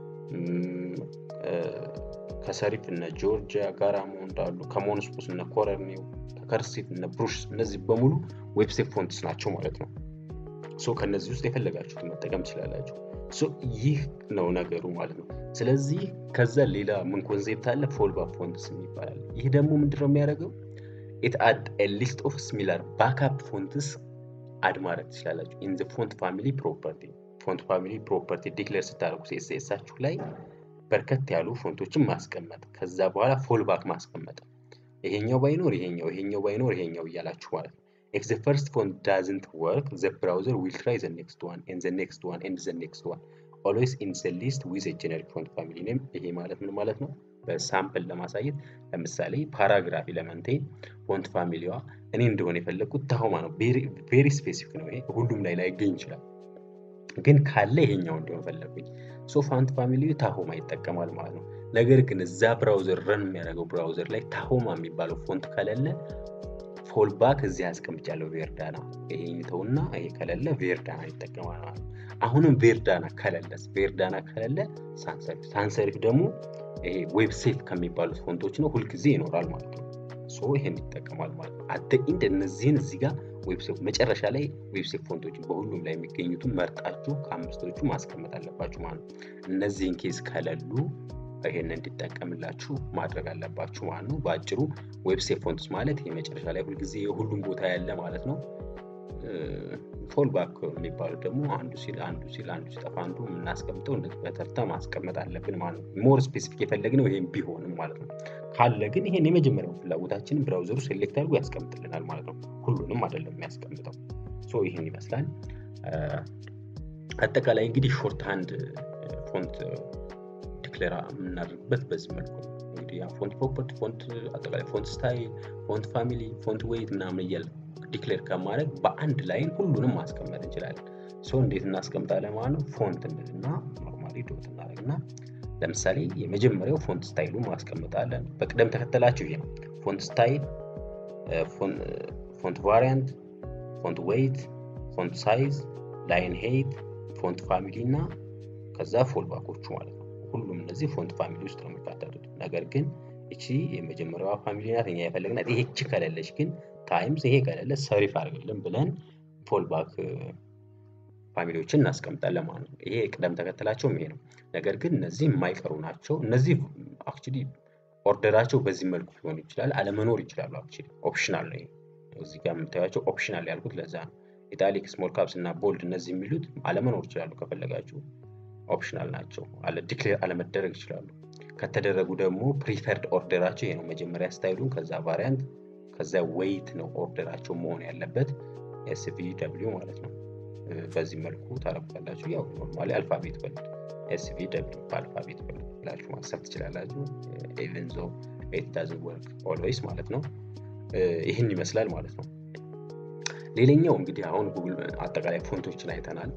ከሰሪፍ እነ ጆርጂያ ጋራሞንድ አሉ። ከሞንስፖስ እነ ኮረርኒው፣ ከከርሲፍ እነ ብሩሽ፣ እነዚህ በሙሉ ዌብሴት ፎንትስ ናቸው ማለት ነው። ሶ ከነዚህ ውስጥ የፈለጋችሁት መጠቀም ትችላላችሁ። ሶ ይህ ነው ነገሩ ማለት ነው። ስለዚህ ከዛ ሌላ ምን ኮንሴፕት አለ? ፎልባክ ፎንትስ የሚባላል። ይህ ደግሞ ምንድነው የሚያደርገው? ኢት አድ ሊስት ኦፍ ሲሚላር ባክአፕ ፎንትስ አድ ማድረግ ትችላላችሁ። ኢን ዘ ፎንት ፋሚሊ ፕሮፐርቲ ፎንት ፋሚሊ ፕሮፐርቲ ዲክሌር ስታደርጉ ሲኤስኤሳችሁ ላይ በርከት ያሉ ፎንቶችን ማስቀመጥ፣ ከዛ በኋላ ፎልባክ ማስቀመጥ፣ ይሄኛው ባይኖር ይሄኛው፣ ይሄኛው ባይኖር ይሄኛው እያላችሁ ማለት ነው። if the first font doesn't work the browser will try the next one and the next one and the next one always in the list with a generic font family name ይሄ ማለት ምን ማለት ነው በሳምፕል ለማሳየት ለምሳሌ ፓራግራፍ ኤለመንቴን ፎንት ፋሚሊዋ እኔ እንደሆነ የፈለግኩት ታሆማ ነው ቬሪ ስፔሲፊክ ነው ይሄ ሁሉም ላይ ላይገኝ ይችላል ግን ካለ ይሄኛው እንዲሆን ፈለጉኝ ሶ ፋንት ፋሚሊ ታሆማ ይጠቀማል ማለት ነው ነገር ግን እዛ ብራውዘር ረን የሚያደርገው ብራውዘር ላይ ታሆማ የሚባለው ፎንት ከሌለ ፎልባክ እዚህ አስቀምጫለሁ ቬርዳና ይሄ ተውና ይሄ ከሌለ ቬርዳና ይጠቀማል ማለት ነው። አሁንም ቬርዳና ከሌለስ ቬርዳና ከሌለ ሳንሰሪፍ ሳንሰሪፍ ደግሞ ይሄ ዌብሴት ከሚባሉት ፎንቶች ነው ሁልጊዜ ይኖራል ማለት ነው። ሶ ይሄን ይጠቀማል ማለት ነው። አደ ኢንድ እነዚህን እዚህ ጋር ዌብሴት መጨረሻ ላይ ዌብሴት ፎንቶችን በሁሉም ላይ የሚገኙትን መርጣችሁ ከአምስቶቹ ማስቀመጥ አለባችሁ ማለት ነው። እነዚህን ኬዝ ከሌሉ ይሄን እንዲጠቀምላችሁ ማድረግ አለባችሁ ማለት ነው። በአጭሩ ዌብሴት ፎንትስ ማለት ይሄ መጨረሻ ላይ ሁልጊዜ የሁሉም ቦታ ያለ ማለት ነው። ፎልባክ የሚባሉት ደግሞ አንዱ ሲል አንዱ ሲል አንዱ ሲጠፋ አንዱ የምናስቀምጠው በተርታ ማስቀመጥ አለብን ማለት ነው። ሞር ስፔሲፊክ የፈለግነው ይሄም ቢሆንም ማለት ነው። ካለ ግን ይሄን የመጀመሪያው ፍላጎታችንን ብራውዘሩ ሴሌክት አድርጎ ያስቀምጥልናል ማለት ነው። ሁሉንም አይደለም የሚያስቀምጠው። ሶ ይህን ይመስላል። አጠቃላይ እንግዲህ ሾርት ሃንድ ፎንት ዲክሌር የምናደርግበት በዚህ መልኩ ነው። እንግዲህ ፎንት ፕሮፐርቲ፣ ፎንት አጠቃላይ ፎንት ስታይል፣ ፎንት ፋሚሊ፣ ፎንት ዌይት ምናምን እያለ ዲክሌር ከማድረግ በአንድ ላይን ሁሉንም ማስቀመጥ እንችላለን። ሶ እንዴት እናስቀምጣለን ማለት ነው። ፎንት እንልና ኖርማሊ ዶት እናደርግና ለምሳሌ የመጀመሪያው ፎንት ስታይሉን ማስቀምጣለን። በቅደም ተከተላቸው ይሄ ነው። ፎንት ስታይል፣ ፎንት ቫሪያንት፣ ፎንት ዌይት፣ ፎንት ሳይዝ፣ ላይን ሄይት፣ ፎንት ፋሚሊ እና ከዛ ፎልባኮቹ ማለት ነው። ሁሉም እነዚህ ፎንት ፋሚሊ ውስጥ ነው የሚካተቱት። ነገር ግን እቺ የመጀመሪያዋ ፋሚሊ ናት እኛ የፈለግናት። ይሄቺ ከሌለች ግን ታይምስ ይሄ ከሌለ ሰሪፍ አድርግልን ብለን ፎልባክ ፋሚሊዎችን እናስቀምጣለን ማለት ነው። ይሄ ቅደም ተከተላቸውም ይሄ ነው። ነገር ግን እነዚህ የማይቀሩ ናቸው። እነዚህ አክቹሊ ኦርደራቸው በዚህ መልኩ ሊሆን ይችላል፣ አለመኖር ይችላሉ። አክቹሊ ኦፕሽናል ነው። እዚህ ጋር የምታዩቸው ኦፕሽናል ያልኩት ለዛ ነው። ኢታሊክ፣ ስሞል ካፕስ እና ቦልድ እነዚህ የሚሉት አለመኖር ይችላሉ። ከፈለጋችሁ ኦፕሽናል ናቸው። አለ ዲክሌር አለመደረግ ይችላሉ። ከተደረጉ ደግሞ ፕሪፈርድ ኦርደራቸው ይሄ ነው። መጀመሪያ ስታይሉን፣ ከዛ ቫሪያንት፣ ከዛ ዌይት ነው ኦርደራቸው መሆን ያለበት ኤስቪ ደብሊው ማለት ነው። በዚህ መልኩ ታረጉታላችሁ። ያው ኖርማሊ አልፋቤት በሉት ኤስቪ ደብሊው በአልፋቤት በሉት ብላችሁ ማሰብ ትችላላችሁ። ኢቨን ዞ ኢት ዳዝንት ወርክ ኦልዌይስ ማለት ነው። ይህን ይመስላል ማለት ነው። ሌላኛው እንግዲህ አሁን ጉግል አጠቃላይ ፎንቶችን አይተናል።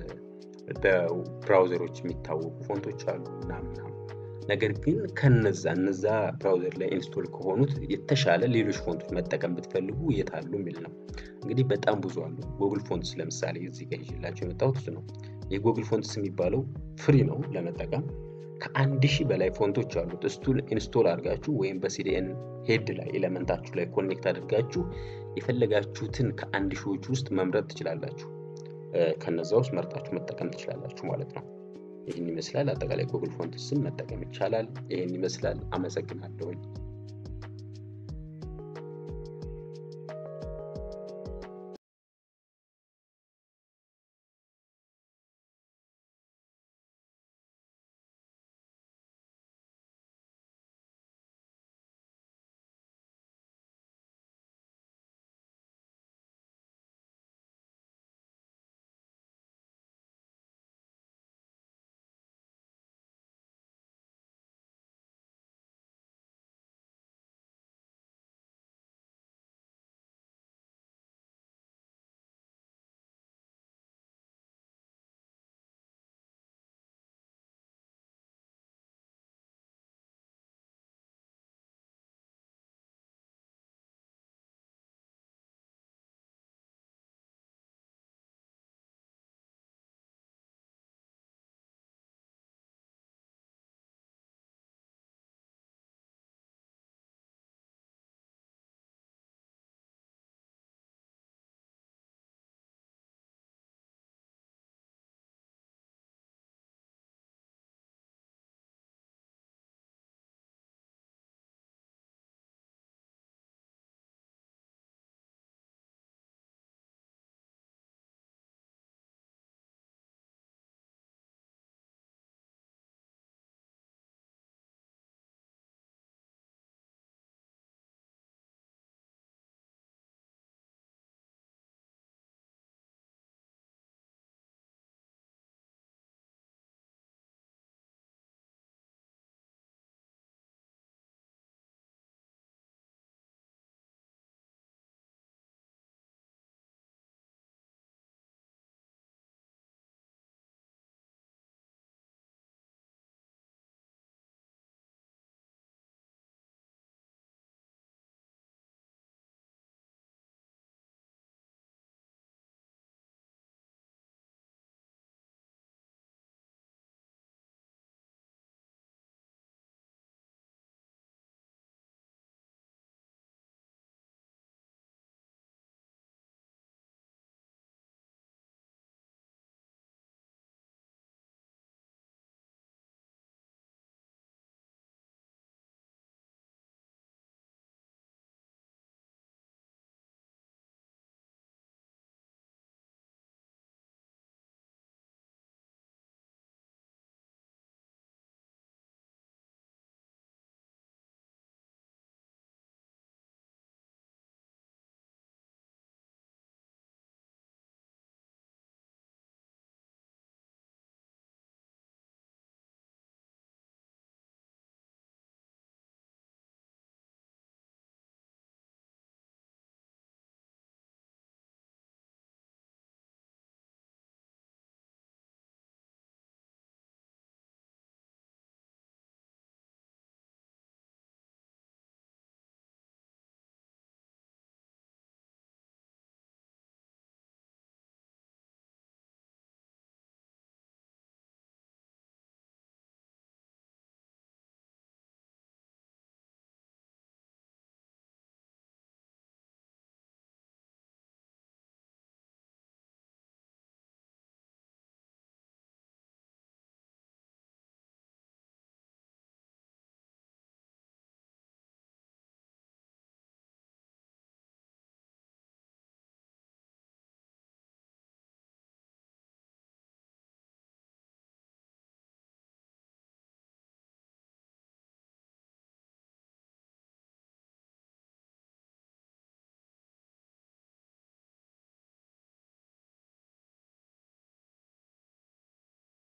በብራውዘሮች የሚታወቁ ፎንቶች አሉ ምናምን ነገር ግን ከነዛ እነዛ ብራውዘር ላይ ኢንስቶል ከሆኑት የተሻለ ሌሎች ፎንቶች መጠቀም ብትፈልጉ የት አሉ የሚል ነው። እንግዲህ በጣም ብዙ አሉ። ጉግል ፎንትስ ለምሳሌ እዚህ ጋር ይዤላቸው የመጣሁት እሱ ነው። የጉግል ፎንትስ የሚባለው ፍሪ ነው ለመጠቀም ከአንድ ሺህ በላይ ፎንቶች አሉት። እሱን ኢንስቶል አድርጋችሁ ወይም በሲዲኤን ሄድ ላይ ኤሌመንታችሁ ላይ ኮኔክት አድርጋችሁ የፈለጋችሁትን ከአንድ ሺዎች ውስጥ መምረጥ ትችላላችሁ። ከነዛ ውስጥ መርጣችሁ መጠቀም ትችላላችሁ ማለት ነው። ይህን ይመስላል። አጠቃላይ ጉግል ፎንትስን መጠቀም ይቻላል። ይህን ይመስላል። አመሰግናለሁኝ።